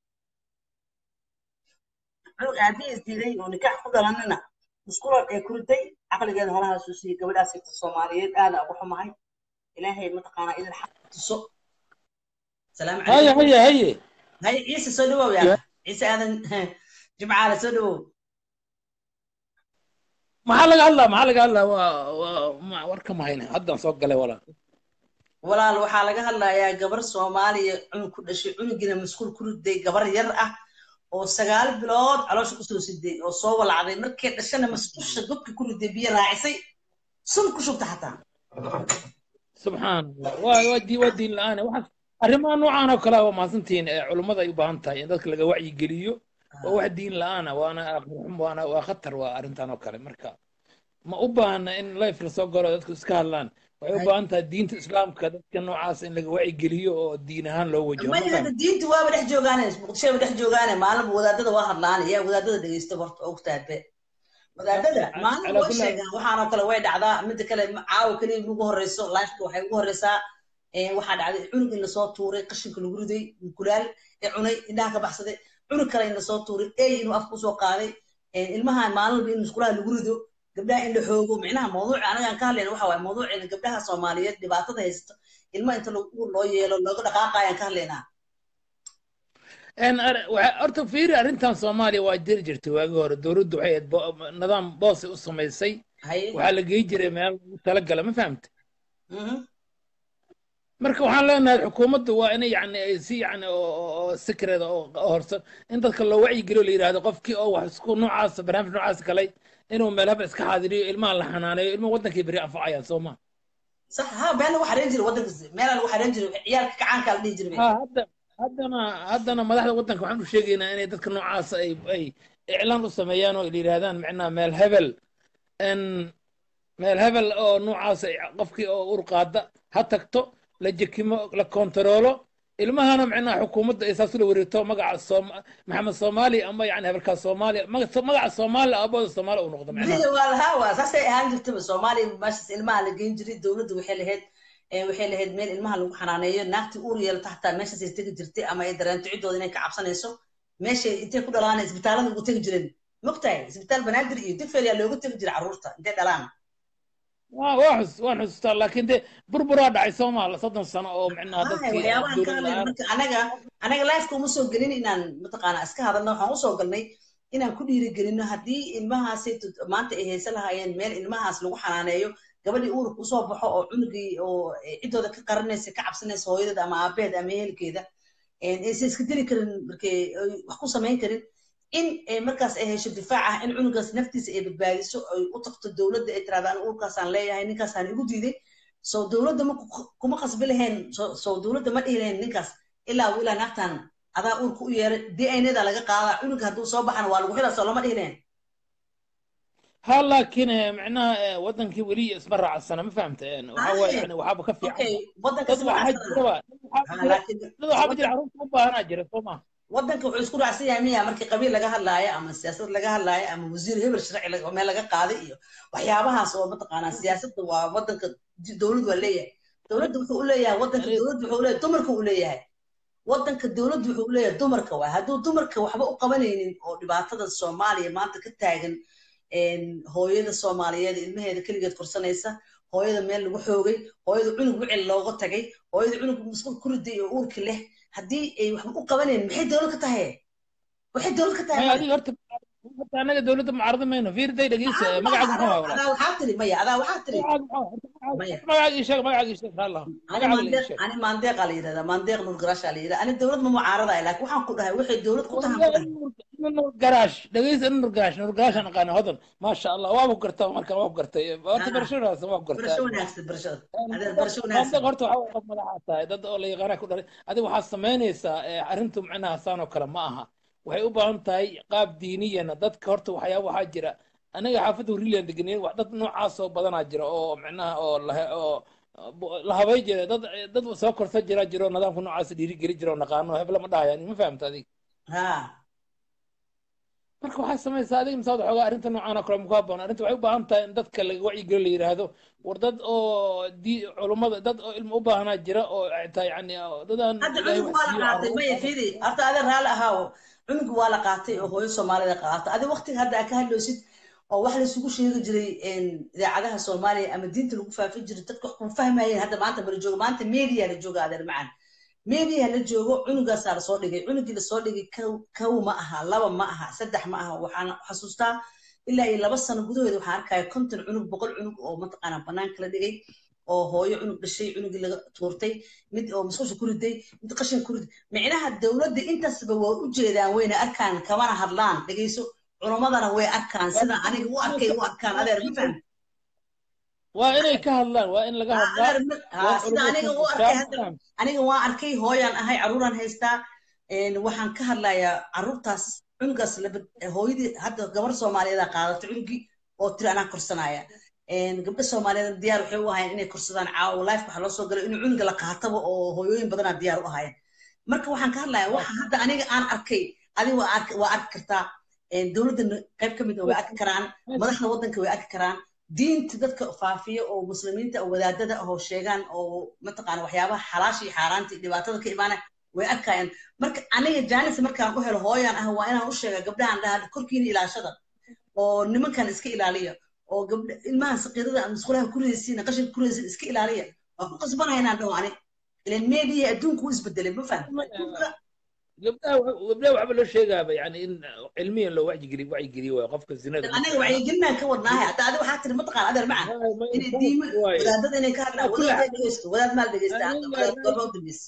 cunug aabihiis diiday oo nikaax ku dhalanina muskulan ee ku riday caqligeeda holahaasuu siiyey gabadhaas sigta soomaaliyeed aada ugu xumahay ilaahay mataqaanaa idin xaq tuso salaamu haye calaykum haye haye haye ciise soo dhawow yaa ciise aadan jimcaale soo dhawow maxaa laga hadlaa maxaa laga hadlaa waa waa ma warka mahayne haddaan soo galay walaal walaal waxaa laga hadlayaa gabar soomaaliya cunug ku dhashay cunugina maskuul ku riday gabar yar ah oo sagaal bilood caloosha kusoo siday oo soo walacday markay dhashana masquusha gobka ku riday biyo raacisay sun ku shubta xataa subxaan allah waa waa dii waa diin la-aan waxaas arrimaha noocaan oo kale ah waa mahadsantihiin ee culummada ay u baahan tahay in dadka laga wacyigeliyo waa wax diin la-aan ah waana aqrixum waana waa khatar waa arrintan oo kale marka ma u baahna in life lasoo galo dadku iska hadlaan waxay u baahan tahay diinta islaamka dadka noocaas in laga wacyigeliyo oo diin ahaan loo wajaho ma maya fahmi hadda diinta waaba dhex joogaane muqdishoba dhex joogaane maalinba wadaadada waa hadlaan yaa wadaadada dhegeysta horta og taadbe wadaadada maalinba calaa way kulli haal sheegaan waxaanoo kale way dhacdaa midda kale caawa keliya ugu horeyso lifeka waxay ugu horeysaa ee, waxaa dhacday cunug in lasoo tuuray qashinka lagu riday kulaal ee cunay indhaha ka baxsaday cunug kale in lasoo tuuray ey inuu afka usoo qaaday ee, ilmaha maalinba in musqulaha lagu rido gabdhaha in la xoogo micnaha mawduuca anagaan ka hadlayna waxa waaye mawduuceena gabdhaha soomaaliyeed dhibaatada haysta ilma inta lagu loo yeelo looga dhaqaaqayaan ka hadlaynaa En ar- waxa- horta fiiri arrintan soomaaliya waa jiri jirtay waagii hore dowladdu waxay ahayd bo- nidaam boosay u samaysay haye waxaa la geey jiray meel lagu talagala ma fahamta mhm marka waxaan leenahay xukuumaddu waa inay yani ay si yani oo oo- oo secret oo oo horsan in dadka loo wacyigeliyo la yidhaahdo qofkii oo wax isku noocaas barnaamij noocaas galay inuu meel haba iska xaadiriyo ilmaha la xanaaneeyo ilmuhu wadankay beri anfacayaan soo ma صح ها بين لو حرين جري ودنك مeel lagu xareen jiray ciyaalka kacaanka la dhihi jiray ha hadda haddana haddana madaxda waddanka waxaan u sheegaynaa inay dadka noocaas ay ay iclaan u sameeyaan oo la yidhaahdaan micnaha meel hebel n meel hebel oo noocaas ay qofkii oo ur qaada ha tagto la jekimo la kontaroolo ilmahana micnaha xukuumadda ay saas ula wareegto magaca soom maxamed soomaali ama yani hebelkaas soomaaliya maga- magaca soomaali abooda soomaali uu noqdo micnaha هي والها واساسا ahaan jirtaba Soomaali meeshas ilmaha la geyn jiray dawladdu waxay lahayd ee waxay lahayd meel ilmaha lagu xanaaneeyo naagti uur yeelata xataa meeshas ay tegi jirtay ama ay dareento ciddooda inay ka cabsanayso meeshay intay ku dhalaan isbitaalada ugu tegi jireen mogtahay isbitaal banaadir iyo digfeer yaa looga tegi jiray carruurta intay dhalaan waa waa xus waan xusustaa laakiin dee burburaa dhacay soomaal soddon sano oo micnaha Ay, dadkii waxyaabahan ka dowlad hadlayna la-aan marka anaga anaga lifeka uma soo gelin inaan mataqaana iska hadalno waxaan usoo galnay inaan ku dhiirigelino haddii ilmahaasi tut- maanta ay haysan lahaayeen meel ilmahaas lagu xanaaneeyo gabadhii uurka usoo baxo oo cunugii oo eh, ciddooda ka qaranaysa ka cabsanaysa hooyadeeda ama aabaheed ama ehelkeeda een, aysan iska dili karin markay ay wax ku samayn karin in eh, markaas ay hesho difaac ah in cunugaas naftiisa ay badbaadiso ay u tagto dowladda ay tiraahdo aniga uurkaasaan leeyahay ninkaasaan igu diiday so dowladda ma ku- kuma qasbi lahayn so so dowladda ma dhihi lahayn ninkaas ilaa uu ilaa naagtan adaa uurka u yeeray dnada laga qaadaa cunuga hadduu soo baxana waa lagu xilaa soo lama dhihi lahayn ha laakiin eh, micnaha eh, wadankii weli isma raacsana ma fahamta eh, waxaa waaye Haye. yani waxaaba ka fiican okay wadanka dad isma waxaa raacsana jiraba dad waxaaba ha jira laakiin dad waxaaba jira wadan carruurta u baahanaa jira soo ma wadanka wuxuu isku raacsan yahay miya markii qabiil laga hadlaayo ama siyaasad laga hadlaayo ama wasiir hebel sharci laga- meel laga qaaday iyo waxyaabahaas oo mataqaanaa siyaasadda waa wadanka di- dowladdu waa leeyahay dowladda wuxuu u leeyahay wadanka dowladda wuxuu u leeyahay dumarka uu leeyahay wadanka dowladdu wuxuu u leeyahay dumarka waay hadduu dumarka waxba u qabanaynin oo dhibaatada soomaaliya maanta ka taagan een, hooyada soomaaliyeed ilmaheeda keligeed korsanaysa hooyada meel lagu xoogay hooyada cunug wicil looga tagay hooyada cunug masquul ku riday oo uurka leh haddii ay waxba u qabanaynin maxay dowlad ka tahay waxay dowlad ka tahay maya male adiga horta horta anaga dowladda mucaarada mayno fiirday dhegeysa maxaa eh, maxaa magacaaga muxuu adaa ahaa walaal adaa waxaa tiri maya adaa waxaa tiri magacaaga muxuu ahaa horta magacaaga maya horta magacaaga ii sheeg magacaaga ii sheeg raallah ani magacaaga la ii maandeeq sheeg ani maandeeqaa la yidhahdaa maandeeq nur garashaa la yidhahdaa ani dowlad ma mucaarada laakiin waxaan ku dhahay waxay dowlad ku tahan ku dhahay nur garaash dhegeysa nur garaash nur garaash aan aqaana hodan maasha allah waa ku gartaa marka waa ku gartay horta barashadaas waa ku gartaa barasho wanaagsan barashada adeer barasho wanaagsan dad horta waxaa qof madaxa tahay dad oo la yaqaana ku dhalay adiga waxaad samaynaysaa eh, arrintu macnaha saan oo kale ma aha waxay u baahan tahay qaab diiniyana dadka horta waxyaaba waxaa jira aniga xaafadda huriliyan degenayn wax dad noocaas oo badanaa jira oo macnaha oo la oo bo- la habay jira dad dad soo korsa jira jiro nidaamka noocaas dhiirigeli jira oo naqaano hebla ma dhahayaan ma fahamta adiga ha marka waxaa samaysaa adiga misaad waxoogaa arrinta noocaan oo kale muku haboon arrinta waxay u baahan tahay in dadka laga wacyigeliyo la yidhaahdo war dad oo di culummada dad oo ilmo u baahanaa jira oo xitaa yani oo dad aan hadda ilaahay cunug wax waa la siiyo qaatay maya fiidi horta adeer raalli ahaawo cunug waa la qaatay oo hooyo soomaalida qaata adi waqtiga hadda aad ka hadloosid oo wax laysugu sheegi jiray een, idaacadaha soomaaliya ama diinta lagu faafin jiray dadka wax kuma fahmayeen hadda maanta mala joogo maanta media la jooga adeer macaan media la joogo cunugaasaa lasoo dhigay cunugii lasoo dhigay kow kow ma aha laba ma aha saddex ma aha waxaan xasuustaa ilaa iyo laba sano gudaheeda waxaan arkaya konton cunug boqol cunug oo mataqaanaa banaanka la dhigay oo hooyo cunug dhashay cunugii laga tuurtay mid oo musqusha ku riday mid qashin ku riday micnaha dowladda intaasba waa u jeedaan wayna arkaan kamana hadlaan dhegeyso culamadana way arkaan sida aniga u arkay u arkaan adeer ma fahmi waa inay ka hadlaan waa in laga hadlaa waa in sida aniga u culummadu arkay ka hadda fahmaan aniga waan arkay hooyaan ahay caruuraan haystaa een, waxaan ka hadlayaa caruurtaas cunugaas laba hooyadii hadda gabar soomaaliyeed aa qaadatay cunugii oo tiri anaa korsanaya een, gabdho soomaaliyeed diyaar waxay u ahaayeen inay korsadaan caawa life waxaa loo soo galay inuu cunuga la qaataba oo hooyooyin badanaa diyaar u ahaayeen marka waxaan ka hadlayaa waxa hadda aniga aan arkay adiga waa arki waa arki kartaa een, dowladda qayb ka mid ah way arki karaan madaxda waddanka way arki karaan diinta dadka faafiya oo muslimiinta oo wadaadada ah oo sheegaan oo mataqaana waxyaabaha xalaasha iyo xaaraanta iyo dhibaatada ka imaanaya way arkayaan marka aniga jaanis markaan u helo hooyaan ah waa inaan u sheega gabdhahan dhaha korkiina ilaashada oo nimankan iska ilaaliya oo gabdha ilmahan saqiirada ama musqulaha ku reysiina qashinka ku reysiina iska ilaaliya waa ku qasbanahay inaan dhaho ani ilan meediya adduunku u isbedelay ma fahmi adduunka gabdhaha wa- gabdhaha waxba loo sheegaaba yani in cilmiyan loo wacyigeliyo wacyigeliyo waayo qofka zinada ma aniga fiicna wacyigelinaan ka wadnaahay hadda adiga waxaa tiri mataqaan adeer macan inay diima waayo wadaadada inay ka hadlaan kula wadaad dhegeysto wadaad maal dhegeysta hadda aniga wadaad goorma u dambeysa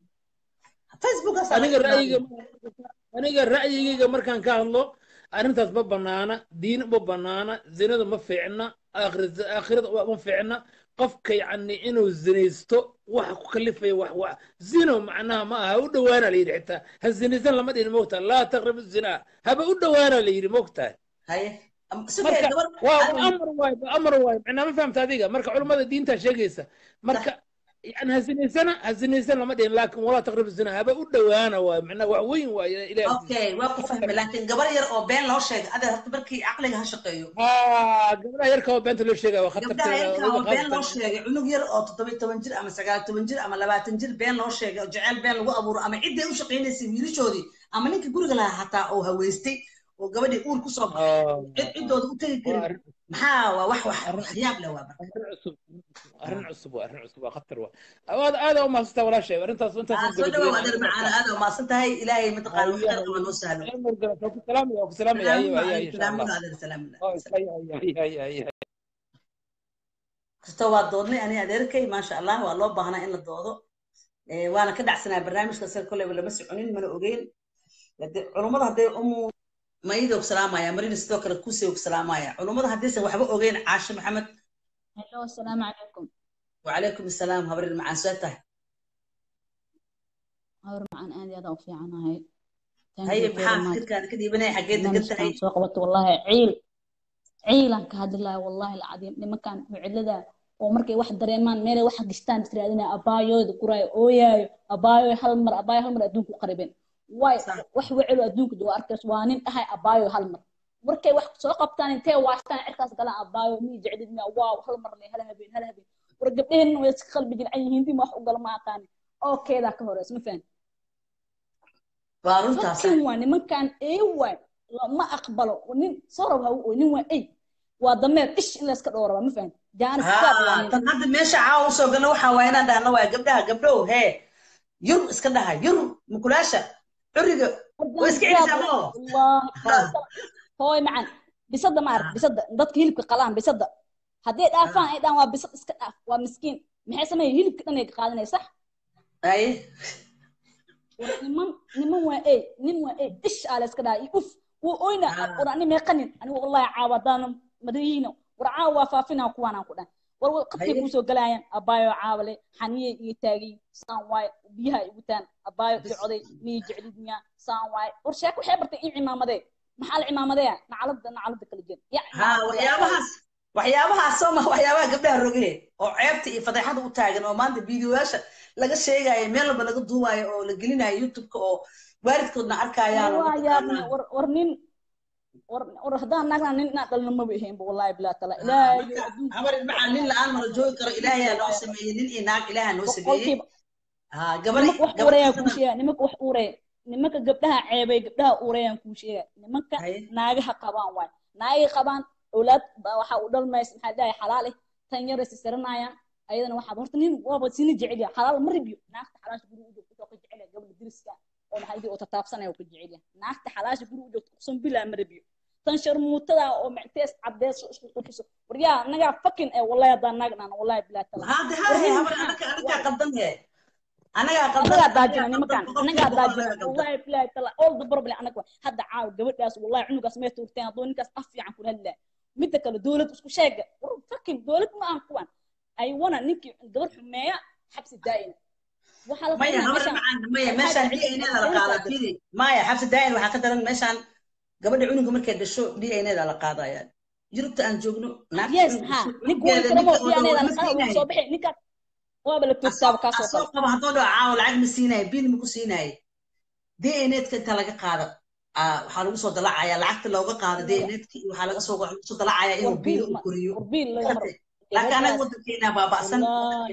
facebookaasaa laga aniga tilmaamaya ra'yiga aniga ra'yigayga markaan ka hadlo arrintaas ma banaana diin ma banaana zinada ma fiicna aakhira- aakhirada ma fiicna qofka yani inuu zinaysto waxa ku kalifaya wax wax zino macnaha ma aha ha u dhowaana la yidhi xitaa ha zinaysan lama dhihin mogtaha laa taqrabu zinaa haba u dhowaana la yidhi mogtahay haye Am- sugaya marka gabar waa waa adiga amar waay waa amar waay macnaa ma fahamta adiga marka culummada diintaa sheegaysa marka yani ha zinaysana ha zinaysan lama dhihin laakin walaa taqrabu zinaa haba u dhowaana waay macnaa wax weyn waay ilahi agtiisa okay waa ku fahmay laakiin gabar yar oo been loo sheegay adeer horta markii caqliga ha shaqeeyo haa gabdhaha yarka oo beenta loo sheegaya waa gabdhaha khatarteeda yarka weliba oo been loo khaasatan sheegay cunug yar oo toddoba toban jir ama sagaal toban jir ama labaatan jir been loo sheegay oo jeceyl been lagu abuuro ama ciddii u shaqaynaysay wiilashoodii ama ninka guriga lahaa xataa oo haweystay oo gabadhii uur kusoo baxay cid ciddooda u tegi waa karin arrin maxaa waa wax wax arrin waxyaab leh waa marka arrin cusub arrin cusub waa arrin cusub waa khatar waa aad aada u mahadsantaa walaashay arrintaas aa intaasaan soo dhawow gabagabeyn adeer aniga macaana marka aad oo maasan tahay ilaahay mataqaana wax haye khayr qaba haye noo sahlo haye murgala waa ku salaamaya waa ku salaamaya haye salaamuna haye adeer haye insha allah salaamuna adeer salaamuna Oh, haye haye haye haye haye kasta waa doodnay ani adeerkay maasha allah waa loo baahnaa in la doodo Eh, waana ka dhacsanaa barnaamijka sida kolleyba lama soconin mana ogeyn Hade- culummada hadday umu maydoog salaamaya marina sidoo kale kuseog salaamaya culummada haddaysan waxba ogeyn caashe maxamed Hello, السلام عليكم. wacalaykum assalaam habrir macaan soo tahay هور معان آدي هذا وفي عنها هاي. Thank haye you very maxaa much. fikirkaada ka dhiibanaya xaggee degan برنامج tahay كان سوق قبط والله عيل عيلا كهذا الله والله العظيم لما كان معلدا ومركي واحد دريمان ميري واحد قشتان تريادنا أبايو ذكراي أويايو أبايو هالمر أبايو هالمر أدونك قريبين واي صح wax wecelo adduunka duu arkayso waa nin dhahay abaayo hal mar markay wax soo qabtaan intee waastaan cirkaas galaan abaayo mii jeclid miya waaw hal mar le hal habeen hal habeen war gabdheheenna way iska qalbi jilcan yihiin dima wax u gala ma aqaani oo keedaa ka horeysa ma fahan waa runtaa sax dadkan waa nimankan ee waay lama aqbalo nin sorow ha u nin waa ey waa dameer ish in layska dhowraba ma fahan jaanis gaad waa haa nin tan hadda meesha caawa usoo galna waxaa waa inaan dhahna waa gabdhaha gabdhow hee yur iska dhaha yur mukulaasha curiga way iska jaanis gaad celisaa ma oo wallaahi hooy macan bisada ma arag bisada dadka hilibka qalaan bisada hadday dhaafaan ay dhaan waa bisad iska dhaaf waa miskiin maxay sameeyeen hilibka dhan ay qaadanay sax ay war niman niman waa ey nin waa ey ish aa la iska dhahay uf wuu oyna war ani meeqanin anigu wallahi caawa haddaana madayiino war caawa waa faafinaa kuwaanaan ku dhan war qadkay kuusoo galaayaan abaayo caawale xaniyey iyo taagay saan waaye biyaha igu taan abaayo icoday miyay jeclid miyaa saan waaye war sheeko waxay bartay ii cimaamadee maxaa la cimaamadeya nacalada nacalada kala jeen ha waxyaabahaas waxyaabahaas soo ma waxyaabaha gabdhaha roge oo ceebta iyo fadeexada u taagan oo maanta videoyaasha laga sheegayo meel walba laga duubayo oo la gelinayo youtubeka oo waalidkoodna arkayaan oo waa yaabne war war nin war war haddaan naagna nin inaan dhalno maba ahaynba wallahi bilaa tala ilaahay habar maxaa nin la-aan mala joogi karo ilaahayaa noo sameeyey nin iyo naag ilaaha noo sameeyey gabar nimanka wax uurayaan kuu sheega nimanka wax uuraya nimanka gabdhaha ceebay gabdhaha uurayaan kuu sheega nimanka naagaha qabaan waay naagay qabaan awlaad waxa u dhalmaysa maxaa dhahay xalaal eh tan yar is saranayaan ayadana waxaa horta nin waaba sina jecel yahay xalaal ma ribiyo naagta xalaasha guri u joogto ka jecel yahay gabadha diriska oo maxaa dhihi oo tataabsanaya oo ka jecel yahay naagta xalaasha guri u joogto kusan bilaa ma ribiyo tan sharmuutada oo mactees cadees isku qurxiso waryaa anagaa fakin ee wallahi haddaan naag dhana wallahi bilaa tala hade hade habar anaga anagaa qaldan he anagaa qaldan anagaa daajina nimankan anagaa daajina wallahi bilaa tala all the problem anaga hadda caaw gabadhaas wallahi cunugaas mee tuurteen hadduu ninkaas af fiican kula hadlaa midda kale dowlad isku sheega war fakin dowlad ma aan kuwan aywana ninkii gabar xumeeya xabsi daa'ina maya habar macaan maya meeshaan d n da la qaadaa fili maya xabsi daa'in waxaa ka daran meeshaan gabadha cunuga markay dhasho d n da la qaadaya yurubta aan joogno yes ha ninkuwankaramo d n da la qaada soo bixi ninkaas waaba la toogtaaba kaasoo kale qaba haddoo dhaco caawa lacag ma siinaya biil ma ku siinaya d n ka inta laga qaado waxaa lagu soo dalacaya lacagta looga qaado d n ka waxaa laga soo lagu soo dalacaya inuu biilo u koriyo laakiin anaga wadankeena baaba'san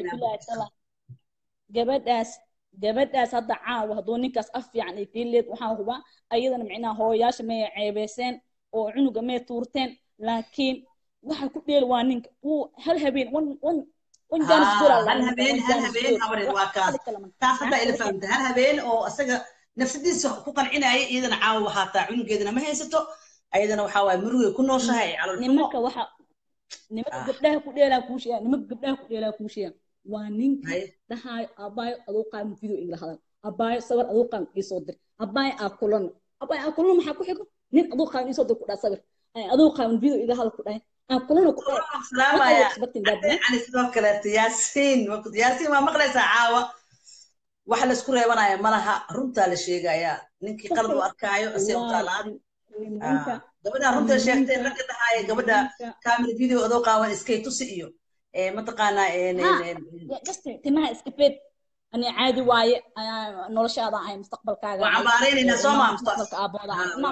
gabadhaas gabadhaas hadda caawa hadduu ninkaas af fiican ay keenleed waxaa huba ayadana micnaha hooyayaasha may ceebeyseen oo cunuga may tuurteen laakiin waxa ku dheel waa ninka wuu hal habeen wan wan wan jaanis hal habeen hal habeen habareed waa kaas taas hadda ila fahamta hal habeen oo asaga nafsadiisa ku qancinaya iyadana caawa waxaa taa cunugeedana ma haysato ayadana waxaa waaye murugay ku nooshahay nimanka waxa nimanka gabdhaha ku dheelaa kuu sheegaa nimanka gabdhaha ku dheelaa kuu sheegaa waa ninka dhahaayo abaayo aduu qaadan video igala hadal abaayo sawir aduu qaadan iisoo dir abaayo aa kulano abaayo aa kulano maxaa ku xigo nin aduu qaadan iisoo dir ku dhaha sawir aduu qaadan video igala hadal ku dhahay aa kulano ku dhahay ani sidoo kaleeto yaasiin yaasiin waa maqlaysaa caawa waxa laisku reebanaya malaha runtaa la sheegayaa ninkii qalad u arkaayo asee u taalaan gabadha runta sheegtay ragga dhahaayo gabadha kaamil video adoo qaawan iskay tusi iyo mataqaanaa timaha iska feed ani caadi waaye noloshaada ahay mustaqbalkaaga waa cambaaraynayna soo maa mustaqbalka aabooda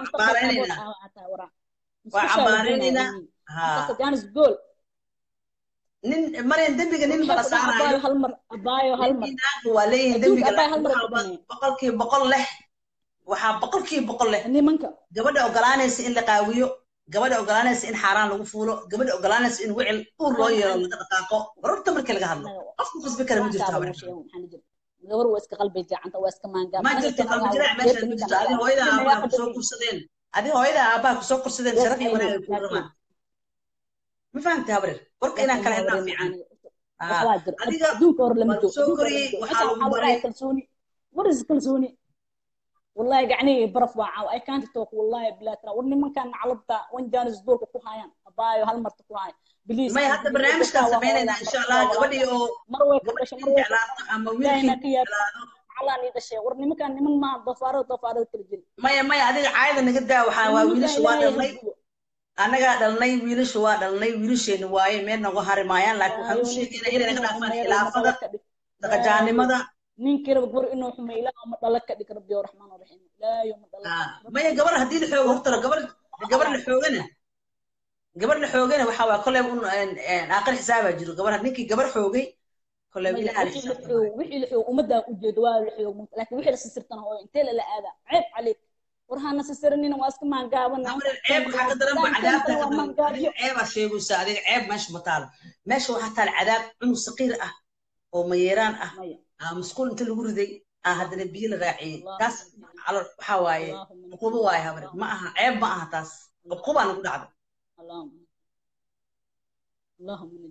waa cambaaraynayna jaanis gool nin maryan dembiga nin bala saarayo hal mar abaayo hal mar waa leeyihin dembiga boqolkiiba boqol leh waxaa boqolkiiba boqol leh nimanka gabadha ogolaanaysa in la qaawiyo gabadha ogolaanaysa in xaaraan lagu fuulo gabadha ogolaanaysa in wicil uur loo yeelo laga dhaqaaqo wararta markii laga hadlo qofku qasbi kara ma jirto gabar waa iska qalbi jacanta waa iska maangaa ma jirto qalbi jiraac meesha ma jirto adi hooyada aabbaha kusoo kursadeen adi hooyada aabbaha kusoo kursadeen sharaf iyo wanaag ku ramaan ma fahamta habreer warka inaan kala helnaa fiican adiga soo koriyey waxaa lagu baray kalsooni war is kalsooni والله قعني برف واعو اي كانت توك والله بلا ترى ورني من كان علبتا وين جانس دورك كو هايان ابايو هل مرت كو هاي بليز ما هذا برنامج كان سمينا ان شاء الله قبل يو مروه كبش مروه اما ويلكي على ني دشي ورني مكان من ما ضفاره ضفاره ترجل ما يا ما هذه عايده نقدا waxaa waa wiilashu waa dhalnay anaga dhalnay wiilashu waa dhalnay wiilasheena waaye meel nagu harimaayaan laakiin waxaan u sheegaynaa inay naga dhaafaan khilaafada daqajaanimada ninkii raba gabar inuu xumeeyo ilaa ma dhala ka dhig rabbi raxmaan raxiim laa yoma dhala maya gabar haddii la xoogo horta gabar gabar la xoogana gabar la xoogana waxaa waa koley un aqal xisaabaa jiro gabar ninkii gabar xoogay koley wixii la xoog ummaddaa ujeedo waa la xoog laakiin wixii la sisirtana hooyo intee lala aadaa ceeb caleeg war hana sisiranina waa iska maangaabana ceeb waxaa ka daran ba cadaabta ceebaa sheegaysa adiga ceeb meesha ma taalo meesha waxaa taal cadaab cunug saqiir ah oo mayeeraan ah musquul inta lagu riday aa haddana biyo la raaciyey taas waxaa waaye cuqubo waaye habre ma aha ceeb ma aha taas qabqubaa nagu dhacday اللهم نجنا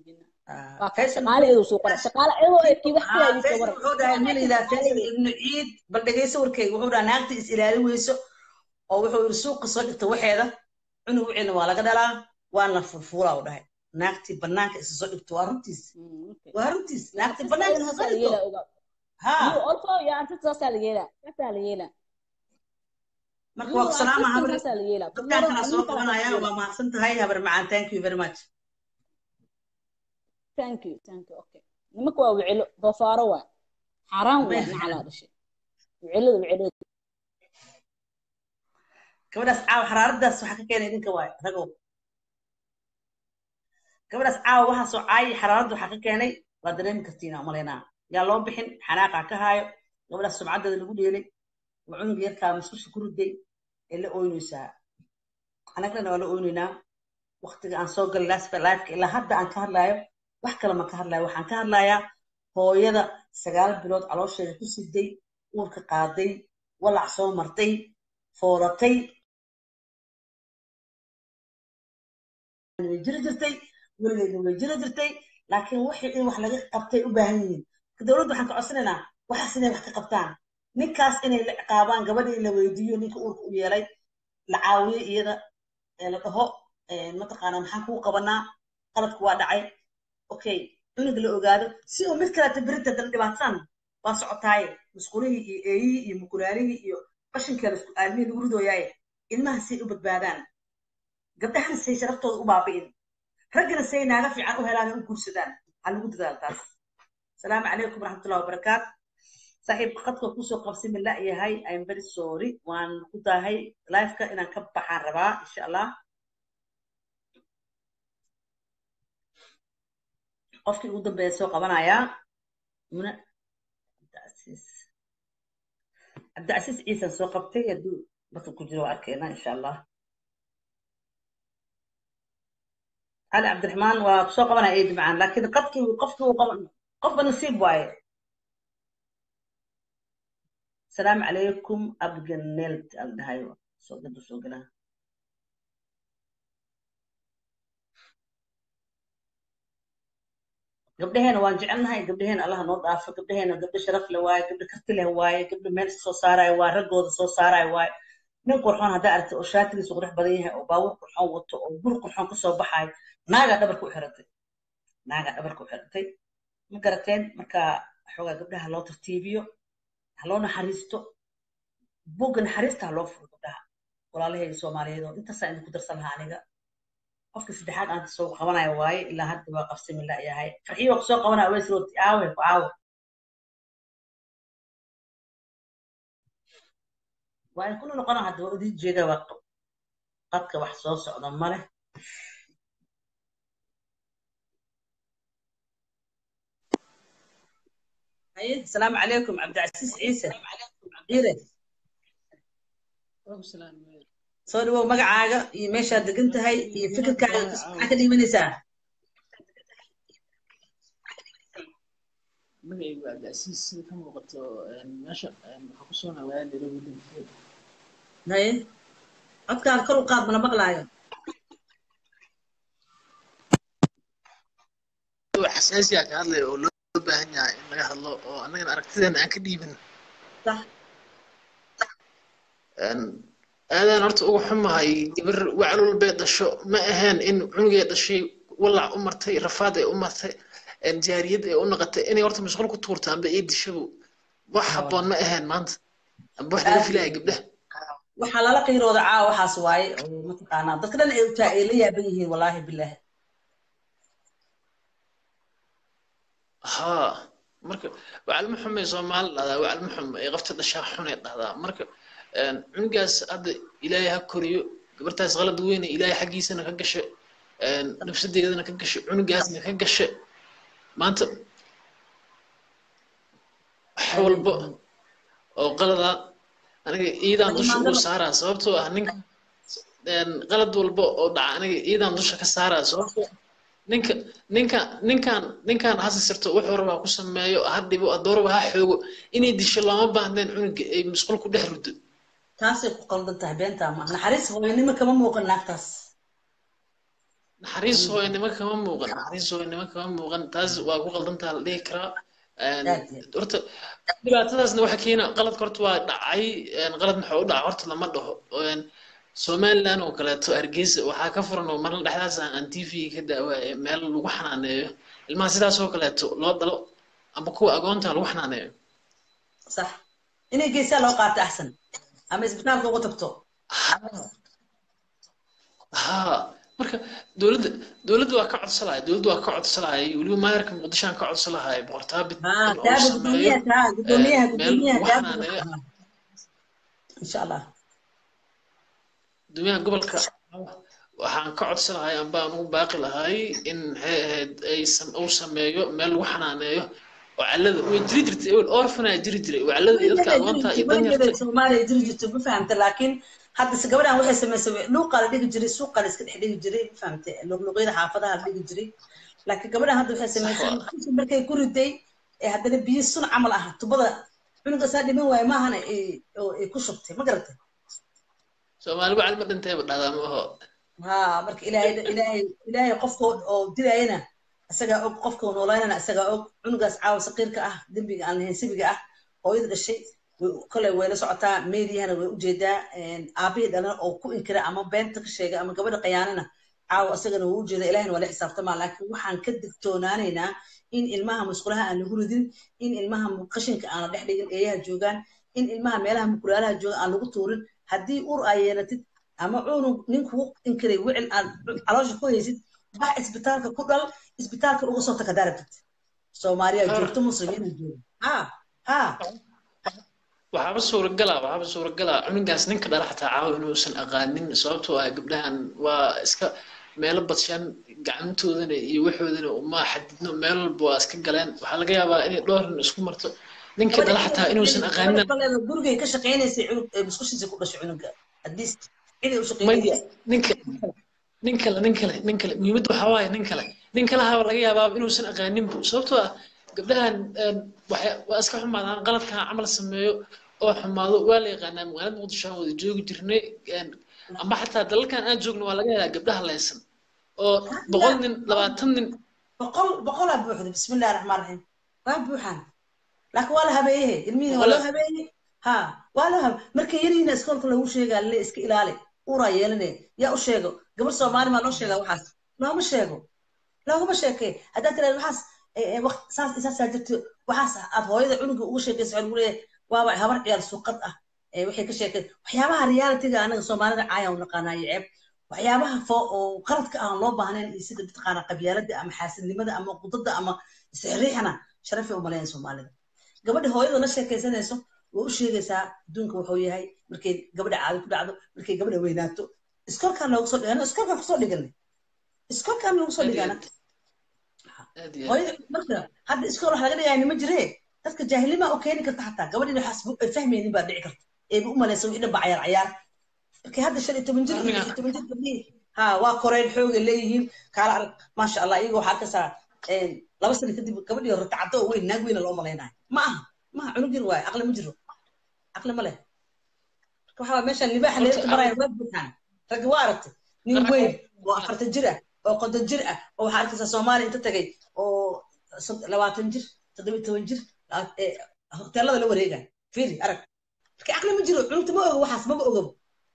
waa ka shaqaale iyadoo soo qora shaqaale iyadoo ay kii wax kala idinka waran wuxuu dhahay milaydaa faysal ibnu ciid bal dhegeyso warkeyga wuxuu dhahay naagta is ilaalin weyso oo wuxuu yidhi suuqa soo dhigta waxeeda cunug wiciina waa laga dhalaa waana furfuulaa u dhahay naagtii banaanka isa soo dhigto waa runtiis waa runtiis naagtii banaanka isa soo dhigto ha also yaa anta saasaa la yeelaa saasaa la yeelaa marka waa ku salaama habar saasaa la yeelaa dadkaan kala soo qabanaya waa mahadsan tahay habar macaan thank you very much thank you thank you okay nimanka waa wicilo doofaaro waa xaaraan waa nacalaa dhashay wicilada wicilada gabadhaas caawa xaraaradaas waxaa ka keenay idinka waay ragow gabadhaas caawa waxaa soo caayay xaraaradda waxaa ka keenay waa dareemi kartiina umalaynaa yaa loo bixin xanaaqaa ka haayo gabadhaas sumcaddeeda lagu dheelay waa cunug yarkaa musqusha ku riday ee la ooynaysaa anagana waa la ooynaynaa waktiga aan soo galay lifeka ilaa hadda aan ka hadlaayo wax kale ma ka hadlayo waxaan ka hadlayaa hooyada sagaal bilood caloosheeda ku siday uurka qaaday walac soo martay foolatay way jiri jirtay weligeedna way jiri jirtay laakiin wixii in wax laga qabtay u baahan yihiin dowladda waxaan ka codsanaynaa waxaas inay wax ka qabtaan ninkaas inay la ciqaabaan gabadhii la weydiiyo ninka uurka u yeelay la caawiyo iyada la dhaho mataqaanaa maxaan kuu qabanaa qaladku waa dhacay okay cunug la ogaado si uu mid kaleta berinta dana dhibaatsan waa socotaaye musqulihii iyo eeyihii iyo mukulaalihii iyo qashinkeeda isku aalmihii lagu ridooyaaye ilmaha say u badbaadaan gabdhahan say sharaftooda u baabi'in raggana say naaga fiican u helaan u guursadaan ha lagu dadaal taas asalaamu calaykum waraxmatullahi wabarakaatu saaxiibka khadka kusoo qabsimi la yahay im very sorry waan ku daahay lifeka inaan ka baxaan rabaa insha allah qofkii ugu dambeeya soo qabanayaa muna cabdicasiis cabdicasiis ciisan soo qabtay hadduu dadka ku jiro waa arkeynaa insha allah cali cabdiraxmaan waa kusoo qabanaya eedi macaan laakiin qadkii qofkii uu qaban qofba nasiib waaye asalaamu calaykum abganelt al dhahayo soo gadu soo galaa gabdhaheena waan jecelnahay gabdhaheena allah noo dhaafo gabdhaheena gabdho sharaf le waaye gabdho karti leh waaye gabdho meel soo saarayo waaye raggooda soo saarayo waaye nin qurxoon haddaa aragtay oo shaatigiisu qurux badan yahay oo baawur qurxoon wato oo gur qurxoon kasoo baxayo naagaa dhabarka u xiratay naagaa dhabarka u xiratay ma garateen marka xoogaa gabdhaha loo tartiibiyo ha loo naxariisto bugga naxariista ha loo furo gabdhaha walaalahayga soomaaliyeed oo intaasaa idinku darsan lahaa aniga qofka saddexaad aan soo qabanaya waaye ilaa hadda waa qabsami la yahay farxiyo waa kusoo qabanaya ways rooti aawe ku aawe waa in kuna noqona hadda waa idin jeeda waa qadka wax soo socda male haye asalaamu calaykum cabdicasiis ciise ciire soo dhawow magacaaga iyo meeshaad degan tahay iyo fikirkaaga maxaa ka dhiibanaysaa magacaygu cabdicasiis sida ka muuqato meesha waxaa ku soo nawaaya nairobi linfield haye codkaan kor u qaad mana maqlaayo wax xasaasiya ka hadlaya oo loo baahan yahay in laga hadlo oo annagana aragtideena aan ka dhiibin sax aadaan horta uga xumahay gabar wacal walbee dhasho ma ahayn in cunugee dhashay walac u martay rafaad ay u martay jaariyad ay u noqotay inay horta mashquul ku tuurto amba ii dishabo wax habboon ma ahayn maanta amba wax laga filaya gabdhaha waxaa lala qiirooda caawa waxaas waaye oo mataqaanaa dadka dhan ay utaa ay la yaaban yihiin wallaahi bilaahi haa marka wacalma xumay soomaali dhahdaa wacalma xum ay qafta dhashaa xunay dhahdaa marka cunugaas hadda ilaahay ha koriyo gabartaas qalad weyne ilaahay xaggiisana ka gashe nafsadeedana ka gashe cunugaasna ka gashe maanta wax walba oo qalada aniga iidaan dusha ugu saaraa sababtoo ah ninka qalad walba oo dhaca aniga iidaan dusha ka saaraa sababtoo ninka ninka ninkan ninkan ha sisirto wuxuu rabaa ku sameeyo ha dhibo adooraba ha xoogo inay disho looma baahneen cunuga ay musqul ku dhex ruddo taasay ku qaldan tahay beentaa ma naxariis hooyanimo kama muuqan naagtaas naxariis hooyanimo kama muuqan naxariis hooyanimo kama muuqan taas waa ku qaldantaa la dhihi karaa horta dhibaatadaasna waxa keena qaladka horta waa dhacay qalad maxaa u dhaca horta lama dhaho somaliland oo kaleeto hargeysa waxaa ka furan oo marla dhexdaas aan t v ka daawaaye meel lagu xanaaneeyo ilmaha sidaas oo kaleeto loo dhalo amba kuwa agoonta lagu xanaaneeyo sax inay geesaa loo qaato axsan ama isbitaalka ugu tagto ha marka dowladda dowladda waa ka codsalahay dowladda waa ka codsalahay weliba maayarka muqdishoan ka codsalahay boqortaabit in uu sameeyo meel lagu xanaaneeyo insha allah gudoomiyaha gobolka waxaan ka codsanahay amba aan ugu baaqi lahay in maxay ahayd ay uu sameeyo meel lagu xanaaneeyo oo calada way jiri jirtay ewel orfanaa jiri jiray oo calada iyo dadka agoonta iyo danyarta soomaaliya jiri jirto ma fahamta laakiin hadda se gabadhan waxay samaysay luuqaa la dhigi jiray suuqaa la iska dhex dhigi jiray ma fahamta luqluqyada xaafadaha la dhigi jiray laakiin gabadhan hadda waxay samaysay markay ku riday ee haddana biyo sun camal ah tubada cunuga saa dhiman waaye maahana ay ku shubtay ma garatay soomaali wacal ma dhintayba dhahdaa ma aho ha marka ilaahay ilaahay ilaahay qofka oo dilayana isagaa og qofka noolaynana isagaa og cunugaas caawa saqiirka ah dembiga aan lahayn sibiga ah hooyada dhashay kole way la socotaa meediyahana way ujeedaa aabihii dhalana oo ku inkira ama beenta ka sheega ama gabadha qayaanana caawa isagana wuu ujeeda ilahina waa la xisaabtamaa laakiin waxaan ka digtoonaanaynaa in ilmaha musqulaha aan lagu ridin in ilmaha qashinka aan la dhex dhigin eeyaha joogaan in ilmaha meelaha mukulaalaha jooga aan lagu tuurin haddii ur aa yeelatid ama cunug ninkuu inkiray wicil aad caloosha ku haysid bax isbitaalka ku dhal isbitaalka uga soo taka darabtid soomaaliya joogto muslimiina jooga ha ha waxaaba suuragala waxaaba suuragala cunugaas ninka dhala xataa caawa inuusan aqaanin sababtoo ah gabdhahan waa iska meelo badshaan gacmantoodana iyo waxoodana uma xadidno meel walba waa iska galeen waxaa laga yaabaa inay dhowrin isku marto ninka dhala xataa inuusan aqaanin gurigay ka shaqaynaysay musqushiisa ku dhashay cunuga haddii ciday u maya shaqaynaysay ninka nin kale nin kale nin kale muhiimadda waxaa waaye nin kale nin kale haba laga yaabaa inuusan aqaaninbu sababtoo ah gabdhahan waxay waa iska xumaadaan qaladkan camal sameeyo oo xumaado waa la yaqaanaa magaalada muqdisho aan wada joogi jirnay amba xataa dalalkan aan joogno waa laga helaa gabdhaha leysan oo boqol nin labaatan nin boqol boqolaa buuxda bismillahi raxmaan raxiim waa buuxaan laakiin waa la habeeyehe ilmihii waa loo habeeyey ha waa loo habe markay yariina iskoolka lagu sheegaa le iska ilaali uraa yeelanaya yaa u sheego gabar soomaali maa loo sheegaa waxaas looma sheego looguma sheekee haddaad tiraad waxaas saas isaasaa jirto waxaas aad hooyada cunuga ugu sheekaysa waxaa lagu leeyahay waaba habar ciyaar suuqad ah waxay ka sheekeen waxyaabaha realitiga anaga soomaalida caaya u naqaanaa iyo ceeb waxyaabaha fo oo qaladka aan loo baahnayn iyo sida mataqaana qabyaalada ama xaasidnimada ama qudada ama isxiriixana sharafay umaleyn soomaalida gabadha hooyada la sheekaysanayso way u sheegaysaa adduunka wuxuu yahay markay gabadha caadi ku dhacdo markay gabadha weynaato iskoolkaan loogu soo dhigana iskoolkaan kusoo dhiganay iskoolkaan loogu soo dhigana hooyada marka hadda iskool wax laga dhigaya nima jiree dadka jaahilnima u keeni karta xataa gabadhin waxaas ay fahmaynin baa dhici karta eeba u malaysa wixii dhanba cayaar cayaar markii hadda shan iyo toban jir iyo lix iyo toban jir gabdhihii ha waa koreen xooga leeyihiin kaala arag maasha allah iyaga waxaa arkaysaa laba sano kadib gabadhii hore tacaddo oo weyn naag weyna loo malaynayo ma aha ma aha cunug yar waaye aqli ma jiro aqli ma leh marka waxaa meeshaan libaaxa leelka maraya waa buuxaan ragga waa aragtay nin weyn oo afartan jir ah oo konton jir ah oo waxaa arkaysaa soomaaliya inta tagay oo labaatan jir toddoba toban jir hoteelada la wareegaya fiiri arag marka aqli ma jiro cunugta ma ogo waxaas maba ogabo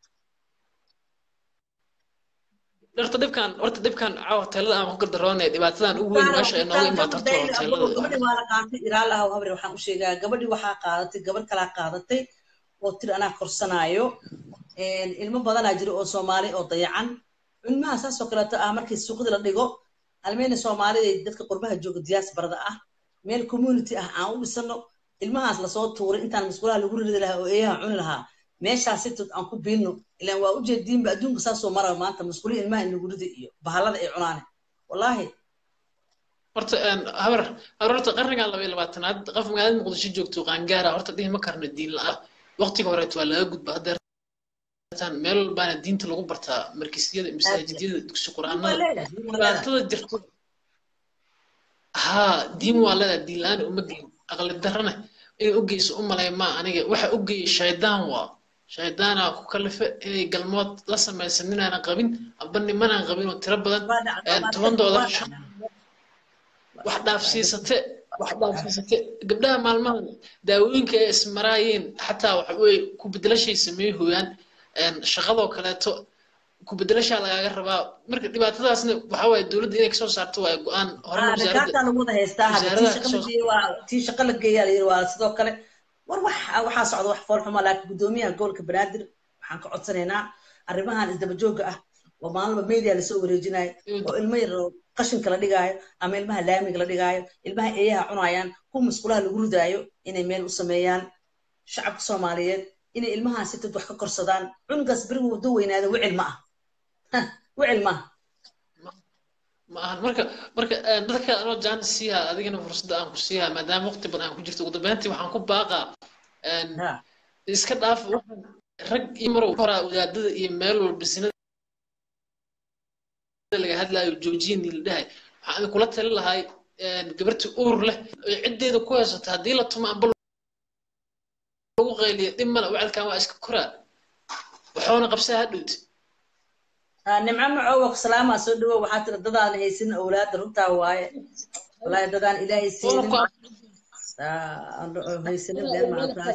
horta dhibkan horta dhibkan caawa hoteelada aan ku gardaroonay dhibaatadan ugu weyn meesha ay nooga imaato horta waa hoteelada gabadhi waa la qaatay iraal ah habre waxaan u sheegaa gabadhi waxaa qaadatay gabadh kalaa qaadatay oo tiri anaa korsanaayo ilmo badanaa jira oo soomaali oo dayacan ilmaha saasoo kaleeto ah markii suuqada la dhigo almeyna soomaalida dadka qurbaha jooga diaasbarada ah meel community ah aan u dhisano ilmahaas lasoo tuuray intaan musqulaha lagu ridi lahaa oo eeyaha cuni lahaa meeshaas sitood aan ku biilno ilaan waa ujeediinba adduunka saasoo mara maanta musqulihii ilmaha in lagu ridi iyo bahalada ay cunaane wallaahi horta habar habar horta qarniga laba iyo labaatanaad qof magaalada muqdisho joogto qaangaara horta dhihi ma karno diin la-ah waqtiga horeet waa laga gudba hadda meel walbaana diinta lagu bartaa markisyada masaajidyada dugsi qur-aanada dhibaatada jirto ها دين ولا دين لان أمجي أغلب درنا إيه أجي سو أم لا ما أنا waxa أجي شيطان وا shaydaana ku kalife inay galmood la samaysan ninaanan qabin amba nimanaan qabin oo tiro badan tobandooda wax dhaafsiisate wax dhaafsiisate gabdhaha maalmahan daawooyinka ay ismaraayeen xataa waxa wey ku bedelashay sameey hooyaan shaqadoo kaleeto ku bedelashaa lagaaga rabaa marka dhibaatadaasna waxa waaye dowladda inay kasoo saarto waaye go-aan horena dhakaataa lagu wada haystaa hadda tii shaqa la geeyo waa tii shaqa la geeyaa la yiri waa sidoo kale war wax waxaa socda wax fool xuma laakiin guddoomiyaha gobolka banaadir waxaan ka codsanaynaa arrimahan isdaba joogga ah oo maalinba media lasoo wareejinayo oo ilmo yar oo qashinka la dhigaayo ama ilmaha laamiga la dhigaayo ilmaha eeyaha cunayaan kuwa musqulaha lagu ridaayo inay meel u sameeyaan shacabka soomaaliyeed inay ilmahan si dad wax ka korsadaan cunugaas berigu wado weynaada wicil ma ah wicil ma ah ma ahan marka marka dadka anoo jaan siiha adigana fursadda aan ku siiha maadaama waqti badan aan ku jirto ugu dambeyntii waxaan ku baaqaa iska dhaaf waxaan rag iyo marow horaa wadaadada iyo meel walba sinada laga hadlaayo joojiyani la dhahay waxaan kula tali lahay gabarti uur leh oy ciddeeda ku haysato haddii la tumo amba lagu qayliyo dhib male wacalkan waa iska koraa waxoona qabsaa hadhowti nimco macoowa salaama soo dhawo waxaa tira dadaan haysin awlaada runtaa waaye wallaahi dadaan ilaahay siinin haysanin been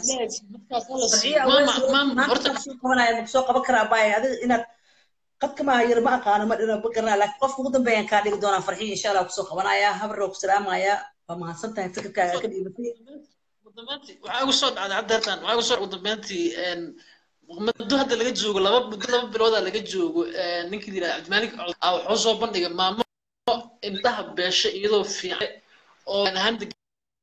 macaabtaas soo qaban karaa baay adiga inaad qadka maaha yar ma aqaano ma dhino ma garanaa laakiin qofka ugu dambeeyaan kaa dhigi doonaa farxiyo insha allah kusoo qabanaya habaroo ku salaamaya waa mahadsan tahay fikirkaaga ka dhiibatay waxaa igu soo dhacday hadda hartan waxaa igu soo ugu dambeyntii muddo hadda laga joogo laba muddo laba bilooda laga joogo ninkii la yidhaha cabdimalik a wuxuu soo bandhigay maamo indhaha beesha iyadoo fiican oo ahaan degan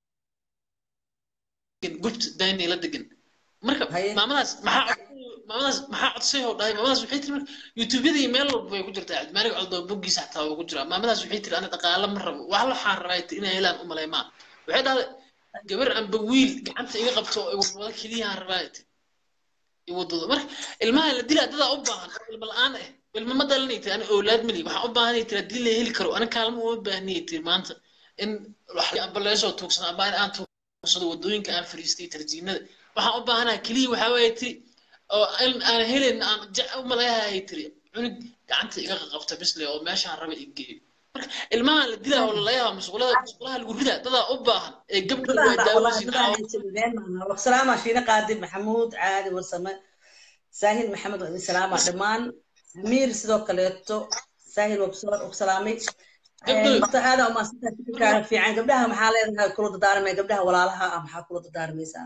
gubt daynay la degan marka maamadaas maxaa maamadaas maxaa codsay oo dhahay maamadaas waxay tiri marka youtubeyada iyo meel walba way ku jirtaa cabdimalik coldo boggiisa xataa waa ku jiraa maamadaas waxay tiri ana dhaqaale ma rabo wax waxaan rabaa inay helaan u maleymaa waxay dhahday gabar amba wiil gacanta iga qabto oo wadwada keliyahan rabaa wadado marka ilmaha la dilaa dadaa u baahan oo ilma la-aan ah ilma ma dhalanay tiri ani owlaad mali waxaan u baahanay tiri haddii la heli karo ani kaalmo uma baahniyay tiri maanta in amba leesoo tuugsano amba in aan tuugsado wadooyinka aan fariistay tarjiinada waxaan u baahanaha keliya waxaa waaye tiri oo in aan helayn aan u maleeyahay tiri cunug gacanta iga qabta bisle oo meeshaan raba i geeyo marka ilmaha la dilaa oo lalayaaba musqulaha musqulaha lagu ridaa dadaa u baahan ee gabdha waa daawoosin salaama shiine qaadi maxamuud caadi warsame saahil maxamed waa idin salaama dhammaan amiir sidoo kaleeto saahil waa ku salaamay horta aada umaasantaa fikirkaaga fiican gabdhaha maxaa leedahay kula dadaarmay gabdhaha walaalaha ah maxaa kula dadaarmaysaa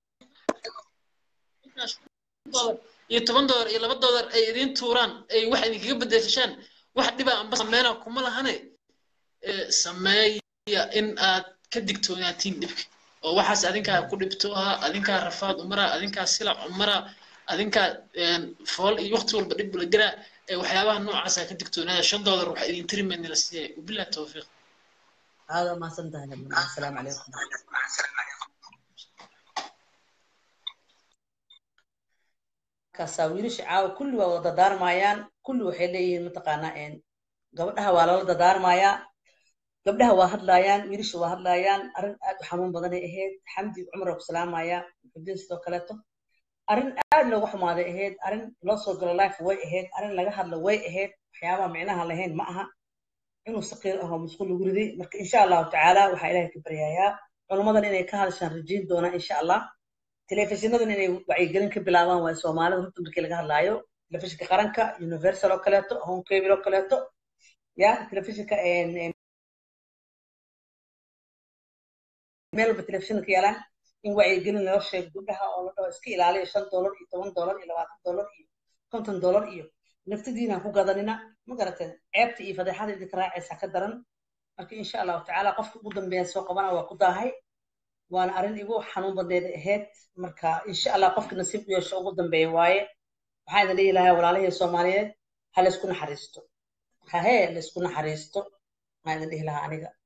iyo toban doolar iyo laba doolar ay idiin tuuraan ay wax idinkaga bedeshaan wax dhibaa amba sameena kuma lahane sameeya in aad ka digtoonaatiin dhibka oo waxaas adinkaa ku dhibtooha adinkaa rafaad umara adinkaa silac umara adinkaa fool iyo waqti walba dhib la garaa waxyaabaha noocaasa ka digtoonaada shan doolar waxa idin tiri mayna la siiyay wabilah tawfiiq aada umahadsan tahay asalaamu calaykum markaasaa wiilasha caawa kulli waa wada dadaarmayaan kulli waxay leeyihiin mataqaanaa gabadhaha waa lala dadaarmayaa gabdhaha waa hadlaayaan wiilasha waa hadlaayaan arrin aad u xanuun badanay ahayd xamdi cumar waa ku salaamaya muxudiin sidoo kaleeto arrin aad looga xumaaday ahayd arrin loo soo galo life way ahayd arrin laga hadlo way ahayd waxyaabaha micnaha lahayn ma aha inuu saqiir ahoo musqul lagu riday marka insha allahu tacaala waxaa ilaahay ka baryayaa culummadan inay ka hadashaan rajayn doonaa insha allah telefishinnadan inay wacyigelin ka bilaabaan waa soomaalida runta markii laga hadlaayo telefishinka qaranka universal oo kaleeto home cable oo kaleeto ya telefishinka meel walba telefishinka yaalaan in wacyigelin loo sheego gabdhaha oo la dhaho iska ilaaliyo shan doolar iyo toban doolar iyo labaatan doolar iyo konton doolar iyo naftadiina ku gadanina ma garateen ceebta iyo fadeexada idinka raacaysa ka daran marka insha allahu tacaala qofka ugu dambeeya soo qabana waa ku daahay waana arrin igu xanuun badneed ahayd marka insha allah qofka nasiib u yeesho ugu dambeeya waaye waxaan idin dhihi lahaa walaalihii soomaaliyeed ha laysku naxariisto hahee laysku naxariisto waxaan idin dhihi lahaa aniga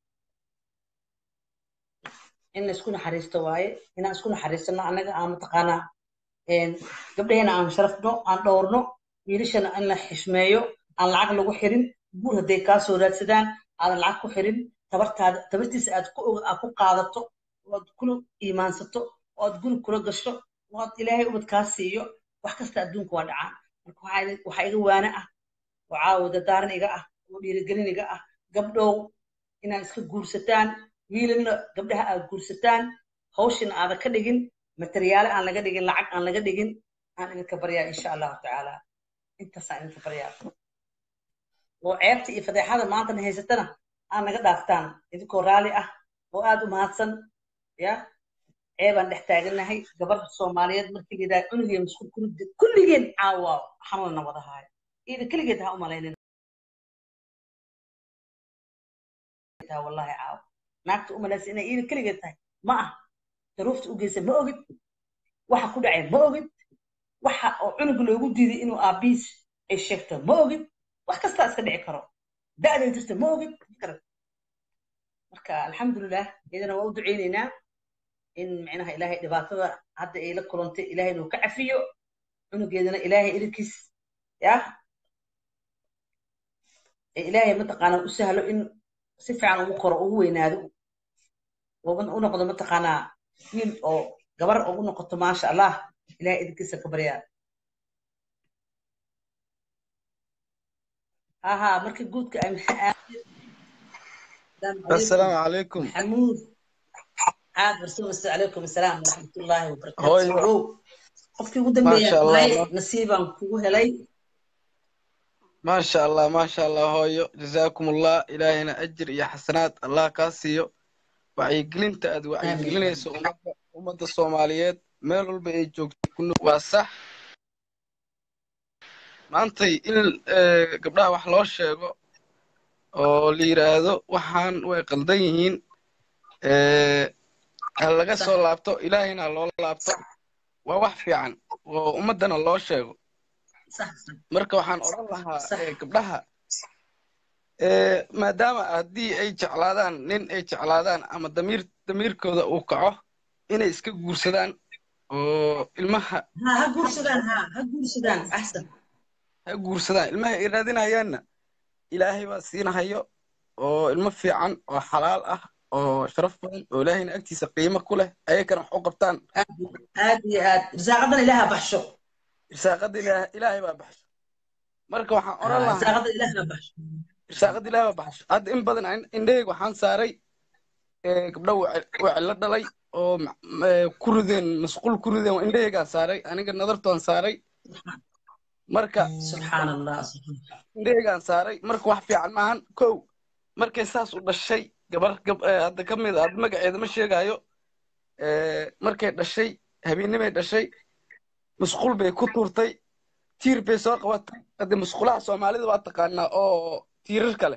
in laysku naxariisto waaye inaan isku naxariisano annaga aan mataqaanaa gabdhaheena aan sharafno aan dhowrno wiilashana in la xishmeeyo aan lacag lagu xirin guur hadday kaa soo raadsadaan aadan lacag ku xirin tabartaada tabartiisa aad ku aad ku qaadato ood kula iimaansato ood guri kula gasho ood ilaahay ubad kaa siiyo wax kasta adduunka waa dhacaa marka waxaa idin- waxaa iga waane ah oo caawa dadaaran iga ah oo dhiirigelin iga ah gabdhow inaad iska guursataan wiilalna gabdhaha aad guursataan hawshina aadan ka dhigin materiyaale aan laga dhigin lacag aan laga dhigin aan idinka baryaa insha allahu tacaala intaasaan idinka baryaa oo ceebta iyo fadeexada maantana haysatana aan naga dhaaftaan idinkoo raalli ah oo aad u mahadsan ya ceebaan dhex taagannahay gabar soomaaliyeed markii la yidhaha cunugeen isku kurudi kulligeen caawa xanuunna wada haayo ida keligeed ha u malaynin tahay wallahi caawa naagta u malaysa inay ida keligeed tahay ma ah daruufta u geysa ma ogid waxa ku dhacay ma ogid waxa oo cunug loogu diiday inuu aabiis ay sheegto ma ogid wax kastaa iska dhici karo da'day jirta ma ogid fikra marka alxamdulilah iyadana waa u duceyneynaa in micnaha ilaahay dhibaatada hadda ay la kulantay ilaahay inuu ka cafiyo cunugeedana ilaahay irinkiis ya ee ilaahay mataqaanaa u sahlo in si fiican ugu koro ugu weynaado oo u noqdo mataqaanaa wiil oo gabar ugu noqoto maasha allah ilaahay idinkiisa ka baryaa ha ha markii guudka ay السلام عليكم محمود عاد رسول الله عليكم السلام ورحمة الله وبركاته هوي سعود qofkii ugu ما dambeeya شاء الله tahay nasiibaan kugu helay ما شاء الله ما شاء الله هويو جزاكم الله إلهنا أجر يا حسنات الله كاسيو wacyigelinta aad wacyigelinayso ummadda ummadda soomaaliyeed meel walba ay joogto kuna waa sax maantay in eh, gabdhaha wax loo sheego oo la yidhaahdo waxaan way qaldan yihiin eh, ha laga soo laabto ilaahayna ha loola laabto waa wax fiican oo ummaddana loo sheego marka waxaan odhan lahaa eh, gabdhaha eh, maadaama haddii ay jeclaadaan nin ay jeclaadaan ama damiir damiirkooda uu kaco inay iska guursadaan oo ilmaha ha ha guursadaan ha ha guursadaan axsan ha guursadaan ilmaha ay raadinayaanna ilaahay baa siinahayo oo ilmo fiican oo xalaal ah oo sharaf badan oo ilaahayna agtiisa qiimo ku leh ayakana wax u qabtaan aad iyo aad risaaqadan ilaaha baxsho irsaaqada ilaah ilaahay baa baxsho marka waxaan Ha, oran lahaa risaaqada ilaaha baxsho irsaaqada ilaahay baa baxsho hadda in badan an- indhahayga waxaan saaray eh, gabdho wacilo dhalay oo ma- ma- ku rideen masquul ku rideen indhahaygaan saaray aniga nadartoon saaray marka subxaan allah indhahaygaan saaray marka wax fiican maahan kow markay saas u dhashay gabar gab eh, hadda ka mid a hadda magaceeda ma sheegayo eh, markay dhashay habeennimay dhashay masquul bay ku tuurtay tiir bay soo qabatay hadde masquulaha soomaalida waa taqaanaa oo tiirar kale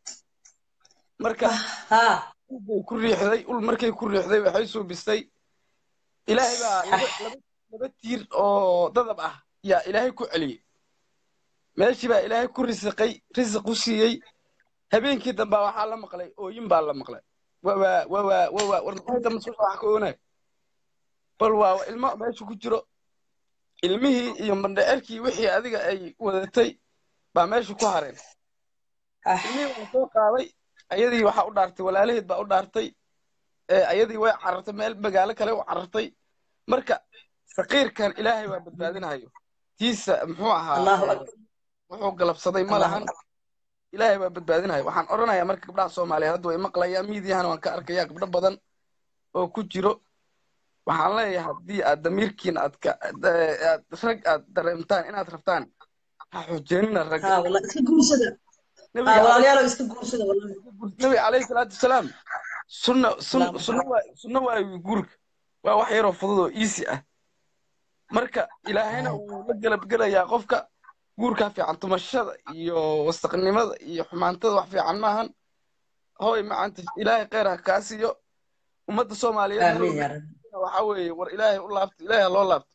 marka ul bay ku riixday ul markay ku riixday waxay suubisay ilaahay baa laba laba laba tiir oo dadab ah yaa ilaahay ku celiyey meeshii baa ilaahay ku risiqay risiq u siiyey habeenkii dambe waxaa la maqlay ooyin baa la maqlay wawaa wawaa wawaa war maxay dambe soo wax ka oonay bal waa ilmo meesha ku jiro ilmihii iyo mandhecerkii wixii adiga ay wadatay baa meesha ku hareen ilmihii waa soo qaaday ayadii waxaa u dhaartay walaalaheed baa u dhaartay ee ayadii way carartay meel magaalo kale u carartay marka saqiirkan ilaahay waa badbaadinayo tiisa muxuu ahaa Allahu ee, akbar. wuxuu galabsaday ma Allahu lahan ilaahay waa badbaadinayo waxaan odhanayaa marka gabdhaha soomaaliyeed hadda way maqlayaan miidiyahana waan ka arkayaa gabdho badan oo ku jiro waxaan leeyahay haddii aad damiirkiin aad ka eh, aad rag aad dareemtaan inaad rabtaan ha xoojeenina ragga ha wallahi iska guursada ha nabiga walaalayaalow iska guursada wallahi nabiga calayhi salaatu wasalaam sunna sun Allahumma sunna waa sunna waa guurka waa wax yaroo fudud oo easy ah marka ilaahayna wuu la galabgelayaa qofka guurkaa fiican tumashada iyo wasaqnimada iyo xumaantada wax fiican maahan hooy macaanta ilaahay kheyr ha kaa siiyo ummadda soomaaliyeed meel aamin walba yaa rabbi waxaa weeye war ilaahay u laabto ilaahay ha loo laabto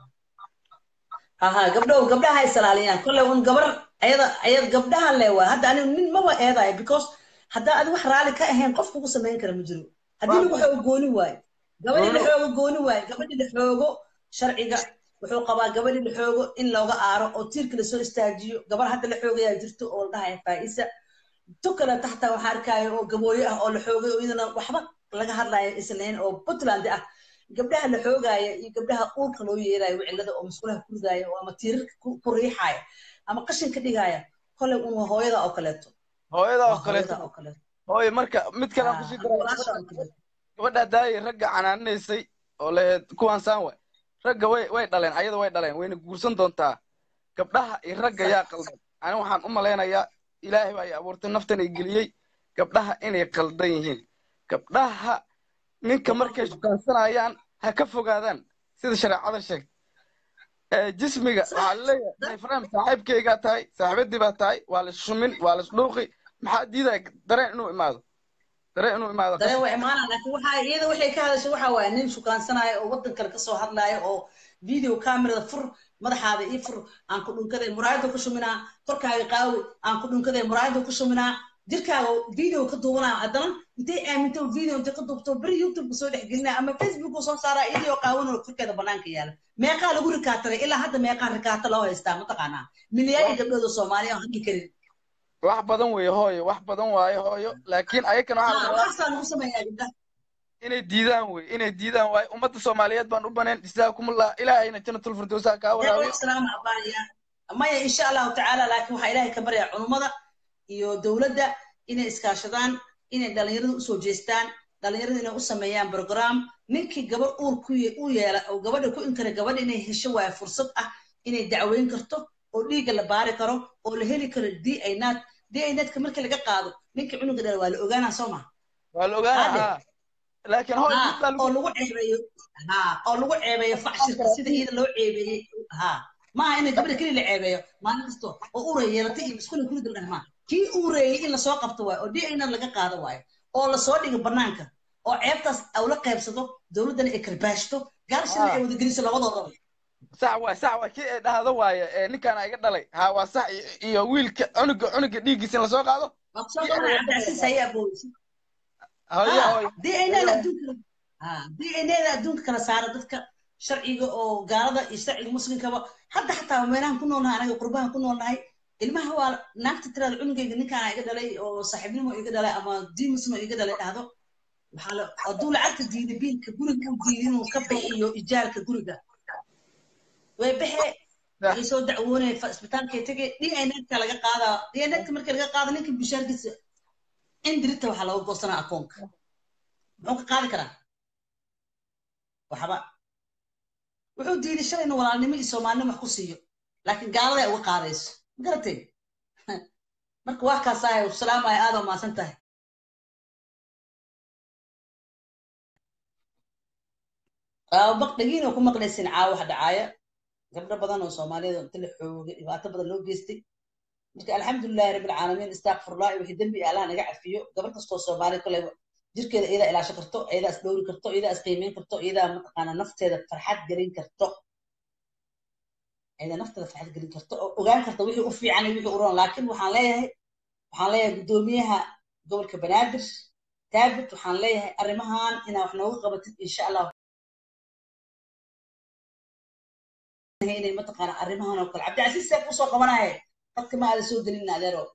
ha ha gabdhow gabdhaha ha isalaaliyaan kolley un gabar ayada ayad gabdhahan le waa hadda anigu nin maba eedayo because haddaa adi wax raali ka ahayn qof kugu samayn kara ma jiro haddii lagu xoogo gooni waayo gabadhii la xoogo gooni waayo gabadhii la xoogo sharciga wuxuu qabaa gabadhii la xoogo in looga aaro oo tiirka lasoo istaajiyo gabar hadda la xoogayaa jirto oo la dhahaya faa'isa tu kale taxta waxaa arkaayo oo gabooyo ah oo la xoogay oo iyadana waxba laga hadlayo islayn oo puntland ah gabdhaha la xoogaya iyo gabdhaha uurka loo yeerayo wicilada oo musqulaha ku ridaya oo ama tiirarka ku ku riixaya ama qashinka dhigaya kolay un waa hooyada oo kaleeto hooyada oo waa kaleeto hooyada oo kaleeto hooye marka mid kale aan Ah, kusii ama daray walaasha gabadha oo kaleeto gabadha daayay ragga canaaninaysay oo lahayd kuwaan saan waay ragga way way dhaleen ayada way dhaleen wayna guursan doontaa gabdhaha iyo ragga yaa qaldan ani waxaan u malaynayaa ilaahay baa i abuurtay naftan i geliyey gabdhaha inay qaldan yihiin gabdhaha ninka markay shukaansanayaan ha ka fogaadaan sida shareecada sheegtay ee jismiga waxaa laleeyahay nayfraam saaxiibkaygaa tahay saaxiibadii baa tahay waa la shumin waa la isdhuuqi maxaa diidaya dareen inuu imaado dareen inuu imaado dareen qasab waa imaanaa laakiin waxaa iyada waxay ka hadashay waxaa waaye nin shukaansanaayo oo waddan kale kasoo hadlaayo oo video camerada fur madaxaada ii fur aan ku dhunkaday muraayada ku shuminaa korkaaga qaawi aan ku dhunkaday muraayada ku shuminaa jirkaaga video ka duubanaa haddana intay aaminto video intay ka duubto beri youtube soo dhex gelinaa ama facebook soo saaraa iyadoo qaawan oo korkeeda banaanka yaala meeqaa lagu rikaataray ilaa hadda meeqaa rikaata loo haystaa mataqaanaa milyaari gabdhood oo soomaaliya aan hadli karin wax badan weeye hooyo wax badan waaye hooyo laakiin ayakana waxaa la Ah, rabaa waxaasaa lagu sameeyaa gabdhaha inay diidaan wey inay diidaan waaye ummadda soomaaliyeed baan u baneen jazaakumullah ilaahayna jannatul firdowsa kaa waraabiyo salaam abaya maya insha allahu tacaala laakiin waxaa ilaahay ka baryaa culummada iyo dowladda inay iskaashadaan inay dhalinyarada usoo jeestaan dhalinyarada inay u sameeyaan program ninkii gabadh uur ku ye- u yeela oo gabadha ku inkara gabadha inay hesho waayo fursad ah inay dacweyn karto oo dhiigga la baari karo oo la heli karo d i nat d i natka markii laga qaado ninkii cunuga dhala waa la ogaanaa soo ma waa la ogaanaa Hade. haa laakiin hooyo ha mid baa oo lagu lagu ceebeeyo ha oo lagu ceebeeyo facshirka sida iyada loo ceebeeyey ha maaha in gabadha keli la ceebeeyo maalin kasto oo uray yeelatay iyo iskuna kuli daldhan ma kii uureeyey in lasoo qabto waayo oo dna laga qaado waayo oo lasoo dhigo banaanka oo ceebtaas aw la qaybsado dowladdana ay karbaashto gaarshana ay wada geliso labadoodaba sax waay sax waay kii ay dhahdo waaye ee ninkaan iga dhalay haa waa sax iyo- iyo wiilka cunuga cunuga dhiiggiisa in lasoo qaado waa kusoo qabanaya cabdicasiis haye abooysi hooyo ha hooyo dnada adduunka ha dnada adduunka kala saara dadka sharciga oo gaalada iyo sharciga muslimkaba hadda xataa meelahan ku noolnahay anaga qurbahan ku noolnahay ilmaha waa naagta tiraada cunugayga ninkaana iga dhalay oo saaxiibnimo iga dhalay ama diimusno iga dhalay dhahdo waxaa la hadduu lacagta diiday biilka guriga uu diiday inuu ka bixiyo ijaarka guriga way baxe way soo dacwoonaya fa- isbitaalkay tegay dnka laga qaadaa dnka markii laga qaado ninka bishaarkiisa in dirita waxaa looga goosanaa akoonka muxuu ka qaadi karaa waxba wuxuu diiday shalay inuu walaalnimo iyo soomaalinimo wax ku siiyo laakiin gaalada ay uga qaadayso ma garatay marka wax kaasaayo salaamaya aad oo maasan tahay baqdagiin oo ku maqlaysin caawa wax dhacaaya gabdho badan oo soomaaliyada inta la xoogay dhibaato badan loo geystay marka alxamdulilahi rabbi alcaalamiin istakfirullah iyo wixii dembi allah naga cafiyo gabar kastoo soomaali koley jirkeeda iyadaa ilaasho karto iyadaa is dhowri karto iyadaa is qiimeyn karto iyadaa mataqaana nafteeda farxad gelin karto iyadaa nafteeda farxad gelin karto oo ogaan karta wixii u fiican iyo wixii u roon laakiin waxaan leeyahay waxaan leeyahay guddoomiyaha gobolka banaadir david waxaan leeyahay arrimahan inaa wax nooga qabatid insha allah inay mataqaana arrimahan oo kale cabdicasiis see kusoo qabanaya dadka ma aada soo gelin adeero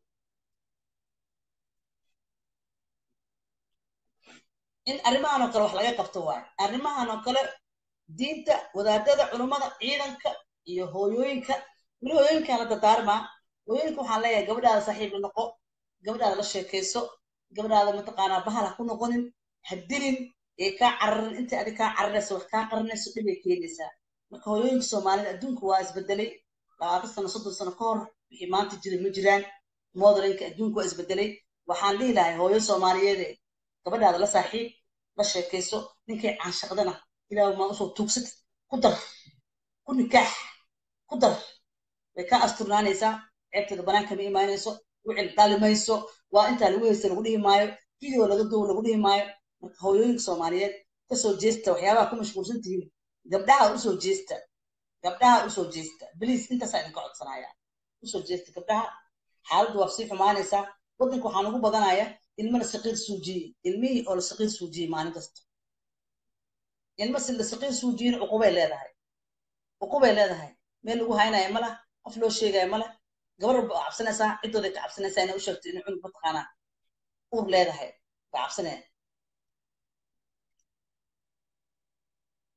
in arrimahan oo kale wax laga qabto waayo arrimahan oo kale diinta wadaadada culummada ciidanka iyo hooyooyinka weli hooyooyinkaan la dadaarmaa hooyooyinka waxaan leeyahay gabadhaada saaxiib la noqo gabadhaada la sheekayso gabadhaada mataqaanaa bahal ha ku noqonin ha dilin ee kaa cararin inta adi kaa carinayso wax kaa qarinayso dhibay keenaysaa marka hooyooyinka soomaalida adduunka waa isbedelay labaatan sano soddon sano ka hor wixii maanta jira ma jiraan modernka adduunka waa isbedelay waxaan dhihi lahay hooyo soomaaliyeede gabadhaada la saaxiib la sheekayso ninkay caanshaqdana ilaahu maa usoo tuugsatid ku dar ku nikaax ku dar way kaa asturnaanaysaa ceebteeda banaanka ma imaanayso wicil dhalimayso waa intaa lagu haysta lagu dhihi maayo video laga duwo lagu dhihi maayo marka hooyooyinka soomaaliyeed kasoo jeesta waxyaabaha ku mashquulsan tihiin gabdhaha usoo jeesta gabdhaha usoo jeesta bliis intaasaa idinka codsanaya usoo jeesta gabdhaha xaaladdu waa sii xumaanaysaa waddanka waxaa nagu badanaya ilmo la saqiir suujiyey ilmihii oo la saqiir suujiyey maalin kasta ilmo si la saqiir suujiyeyna cuqubay leedahay cuqubay leedahay meel lagu haynaya ma lah qof loo sheegaya ma lah gabar walba oo cabsanaysaa ciddooday ka cabsanaysaa inay u sheegto inay cunug mataqaanaa uur leedahay ba cabsanaya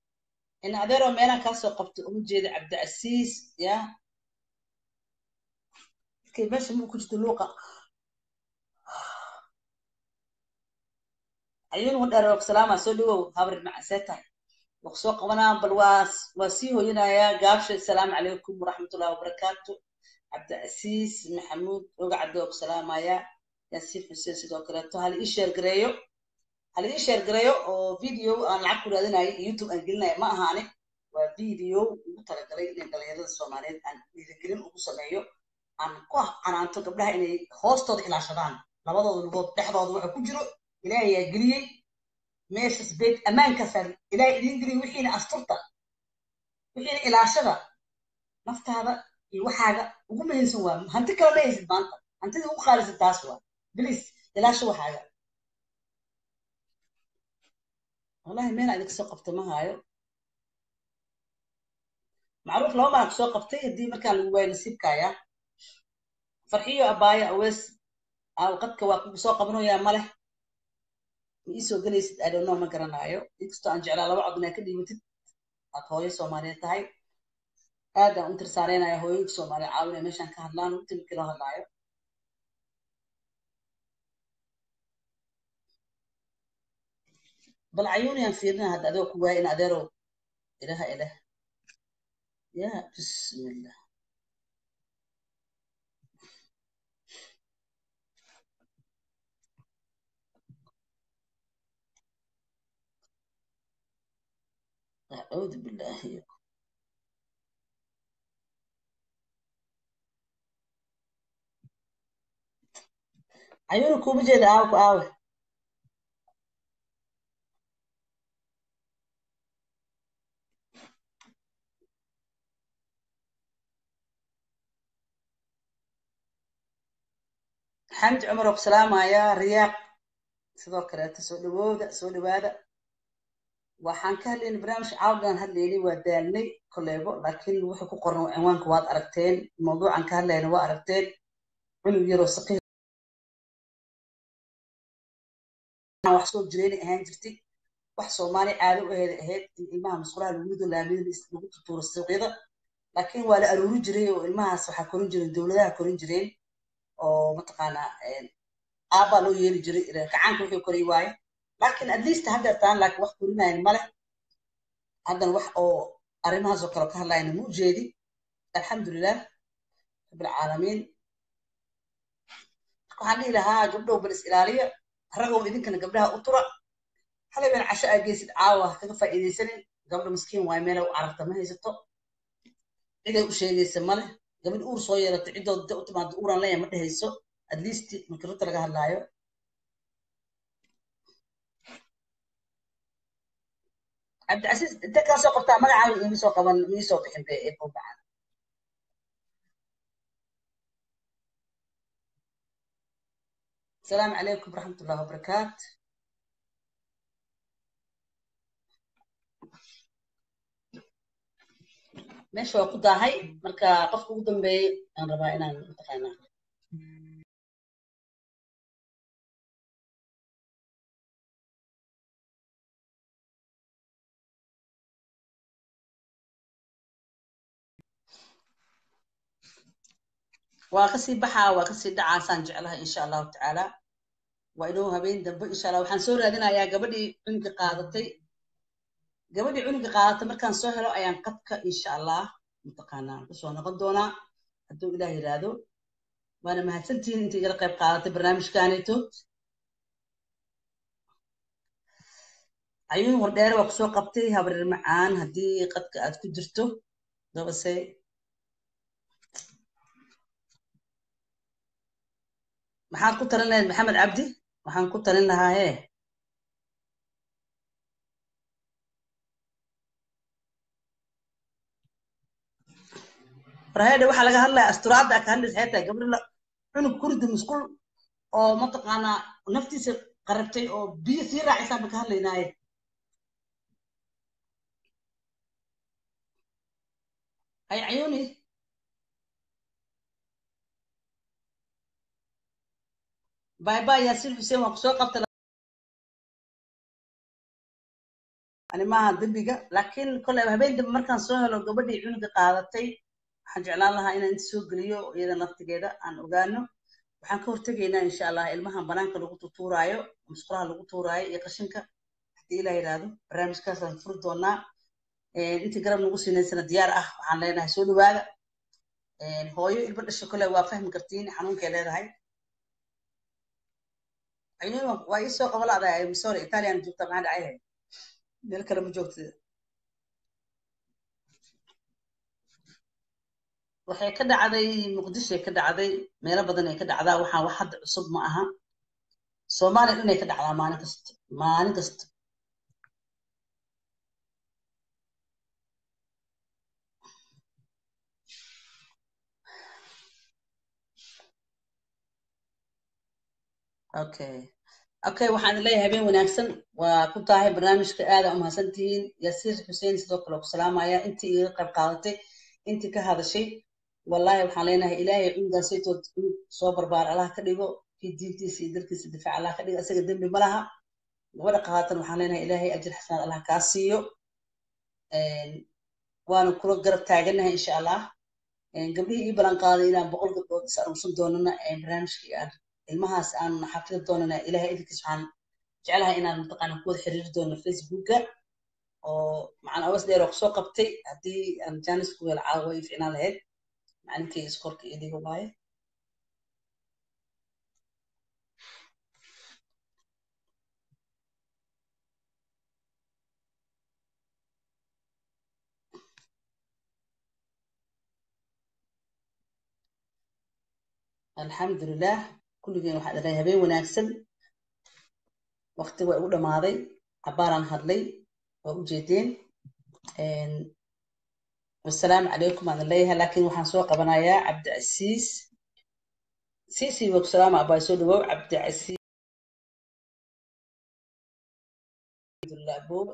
in adeeroo meelaan kaa soo qabto uma jeeda cabdicasiis ya markay meesha muu ku jirto luuqa ayuun wadheer salaama soo dhawow habrir macasee tahay waa soo qabanaa bal waa waa sii hoyanayaa gaabsha asalaamu calaykum waraxmatullahi wabarakaatu cabdicasiis maxamuud oga cadoo ku salaamaya yaasiin xuseen sidoo kaleeto hal ii sheer gareeyo hal ii sheer gareeyo oo video aan lacag ku raadinayo youtube aan gelinaya ma aha ani waa video ugu talagalay inay dhalinyarada soomaaliyeed aan dhiirigelin ugu sameeyo aan ku canaanto gabdhaha inay hoostooda ilaashadaan labadooda lugood dhexdooda waxa ku jiro ilaahay yaa geliyey meeshas beed ammaankaasaa ilaahay idiin geliyey wixiina asturta wixiina ilaashada naftaada iyo waxaaga ugu muhiimsan waa hanti kale ma haysid maanta hantida ugu qaalisan taas waa bilis ilaasho waxaaga wallahi meel idinka soo qabta ma haayo macruuf laba maan kusoo qabtay haddii markaan lagu waayo nasiibkaya farxiyo abaaya awees qadka waa kugu soo qabanayaa maleh ma iisoo gelaysid idonno ma garanaayo inkastoo aan jeclaa laba cod inaa ka dhiibatid aad hooyo soomaaliyeed tahay aadaan u tirsaaraynaya hooyinka soomaaliya caawinaya meeshaan ka hadlaan timkii loo hadlaayo bal cayuuniyaan fiirina hadda adoo ku waaya in adeerow ilaha ilah ya bismillah أعوذ بالله عيونك وبجد آوك آوه xamdi cumar oo salaamaya riyaaq sidoo kaleeta soo dhawooda soo dhawaada waxaan ka hadlayna barnaamij caawdan hadlaynay waa daalnay koleebo laakiin wuxuu ku qoran cinwaanka waad aragteen mawduucan ka hadlayna waa aragteen cunug yaroo saqiir wax soo jireenay ahaan jirtay wax soomaali caado u aheed ahayd in ilmaha musqulaha lagu rido laamida lagu tutuuro suuqyada laakiin waa la aruuri jiray oo ilmahaas waxaa korin jireen dowladaha korin jireen oo mataqaanaa aabbaa loo yeeli jiray kacaanka wuxuu koray waaye laakiin at least haddeertaan laakiin wax korinayan male haddana wax oo arrimahaas oo kale ka hadlayna ma ujeedi alxamdulilah rabbilcaalamiin waxaan dhihi lahaa gabdhow bal is ilaaliya ragow idinkana gabdhaha u tura halabeen casho aa geysid caawa ha kaga faa'iidaysanin gabdha miskiin waay meela u cararta ma haysato ciday u sheegaysa male gabadh uur soo yeelata ciddooda u timaado uuran leeya ma dhehayso at least marka runta laga hadlaayo cabdicasiis inta kaa soo qabtaa magacaaga iima soo qaban iima soo bixin be ee buubacan asalaamu calaykum waraxmat ullahi wabarakaat meesha waa ku daahay marka qofka ugu dambeeyey aan rabaa inaan mataqaanaa waa kasii baxaa waa kasii dhacaasaan jeclaha insha allahu tacaala waa inuu habeen dambe insha allah waxaan soo raadinayaa gabadhii cunuga qaadatay gabadhii cunuga qaadatay markaan soo helo ayaan qadka insha allah mataqaanaa kusoo noqon doonaa hadduu ilaah yidhaahdo waana mahadsantihiin inta igala qayb qaadatay barnaamijkaanito cayuun wardheere waa kusoo qabtay habreer macaan haddii qadka aad ku jirto dabase maxaad ku talin lahayd maxamed cabdi waxaan ku talin lahaa hee warheedhe waxaa laga hadlaya asturaadda ka hadlaysa xee tahay gabdho cunug kurdi musqul oo mataqaanaa naftiisa qarabtay oo biyo sii raacisaan ba ka hadlaynaaye hay cayuuni باي باي ياسين حسين وقصو قبت ani maaha dembiga laakiin kolley habeen dambe markaan soo helo gabadhii cunuga qaadatay waxaan jeclaan lahaa inaan inta soo geliyo iyada naftigeeda aan ogaano waxaan ka hortegaynaa insha allah ilmahan banaanka lagu tutuuraayo musqulaha lagu tuuraayo iyo qashinka haddii ilaa yidhaahdo barnaamijkaasaan furi doonaa intii garab nagu siinaysana diyaar ah waxaan leenahay soo dhawaada hooyo ilba dhasho kole waa fahmi kartiin xanuunkay leedahay caynuuma waa ii soo qaba la'dahay sorry italian joogta maxaa dhacay meel kale ma joogtid waxay ka dhacday muqdishoay ka dhacday meelo badan ay ka dhacdaa waxaan wax hadda cusub ma aha soomaaliya dhanay ka dhacdaa maalin kasta maalin kasta okay okay waxaan leeyahay habeen wanaagsan waa ku tahay barnaamijka aada umahadsan tihiin yasiir xuseen sidoo kale ku salaamaya intii iga qayb qaadatay intii ka hadashay wallahi waxaan leenahay ilaahay cunugaasaytood cunug soo barbaar allah ka dhigo kii diintiisa iyo dalkiisa difaac allah ka dhigo isaga dembi ma laha gabadha qaatan waxaan leenahay ilaahay ajir xasanaad allah kaa siiyo waana kula garab taaganahay insha allah gabdhihii ii balan qaaday inaan boqol gabdhood is aruursan doonana barnaamijkii aan ilmahaas aan xafidi doonana ilaahay idinkiis waxaan jeclahay inaan mataqaana ku wada xiriiri doono facebooka oo macaan awas dheer oo kusoo qabtay haddii aan jaanis ku helo caawa way ficnaan lahayd macalinkay iskorka idiga waaye alxamdulilah kulligeen waxaa dhahay habeen wanaagsan waqti waa igu dhammaaday cabaaraan hadlay waa u jeedeen wasalaamu calaykum aan leeyahay laakiin waxaan soo qabanayaa cabdicasiis siisi waa ku salaama abaa soo dhawow cabdicasiis aboobe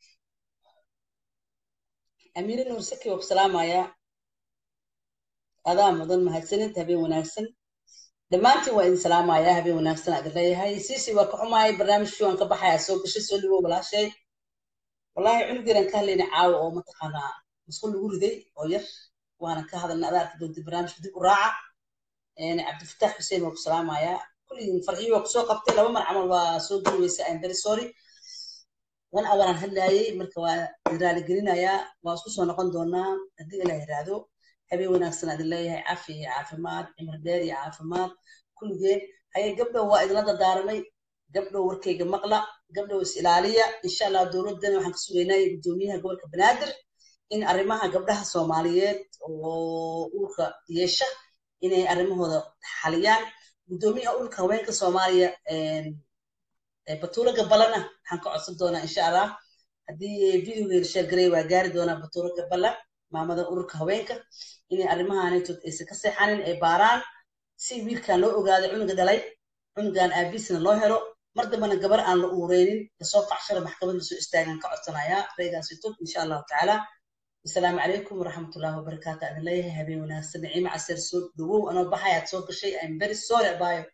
amiire nuur saki waa ku salaamayaa adaa mudan mahadsanid habeen wanaagsan dhammaantiin waa idin salaamayaa habeen wanaagsan aad leeyahay siisi waa ka xumahay barnaamijkii waan ka baxaya soo gashay soo dhawow walaashay wallahi cunugeeran ka hadlayna caawa oo mataqaanaa musqul lagu riday oo yar waana ka hadalna adaa arki doonta barnaamijka dib u raaca cabdifataax xuseen waa ku salaamayaa kulligiin farxiyo waa kusoo qabtay laba mar camal waa soo duweysa im very sorry one houraan hadlaayay marka waa raaligelinayaa waa isku soo noqon doonaa haddii ilaa yiraahdo habeen wanaagsan aad leeyahay cafi iyo caafimaad cimri dheer iyo caafimaad kulligeen haye gabdhow waa idinla dardaaramay gabdhow warkayga maqla gabdhow is ilaaliya insha allah dowladdan waxaan ka sugaynay guddoomiyaha gobolka banaadir in arrimaha gabdhaha soomaaliyeed oo uurka yeesha inay arrimahooda xaliyaan guddoomiyaha uurka haweenka soomaaliya batuulo gabalana waxaan ka codsan doonaa insha allah haddii videogeeda sheergaray waa gaari doonaa batuulo gabala maamada ururka haweenka inay arrimahaanaytood aysan ka seexanin ay baaraan si wiilkan loo ogaado cunuga dhalay cunugan aabiisna loo helo mar dambana gabar aan la uureynin lasoo facshara maxkamad lasoo istaagan ka codsanayaa raygaasitood insha allahu tacaala asalaamu calaykum waraxmatullahi wabarakaatu adin leeyahay habeen wanaagsan naciime caseer soo dhawow anoo baxayaad soo gashay im very sorry abayo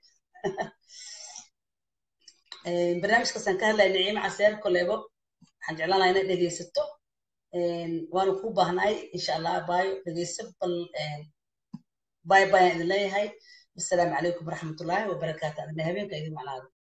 barnaamijkaasaan ka hadlaya naciime caseer koleebo waxaan jeclaan lahaa inaad dhegeysato waanu ku baahnaay insha allah abayo dhegeyso bal bay bayaan idin leeyahay wasalaamu calaykum waraxmatullaahi wabarakaatu adina habeenka idin macnaado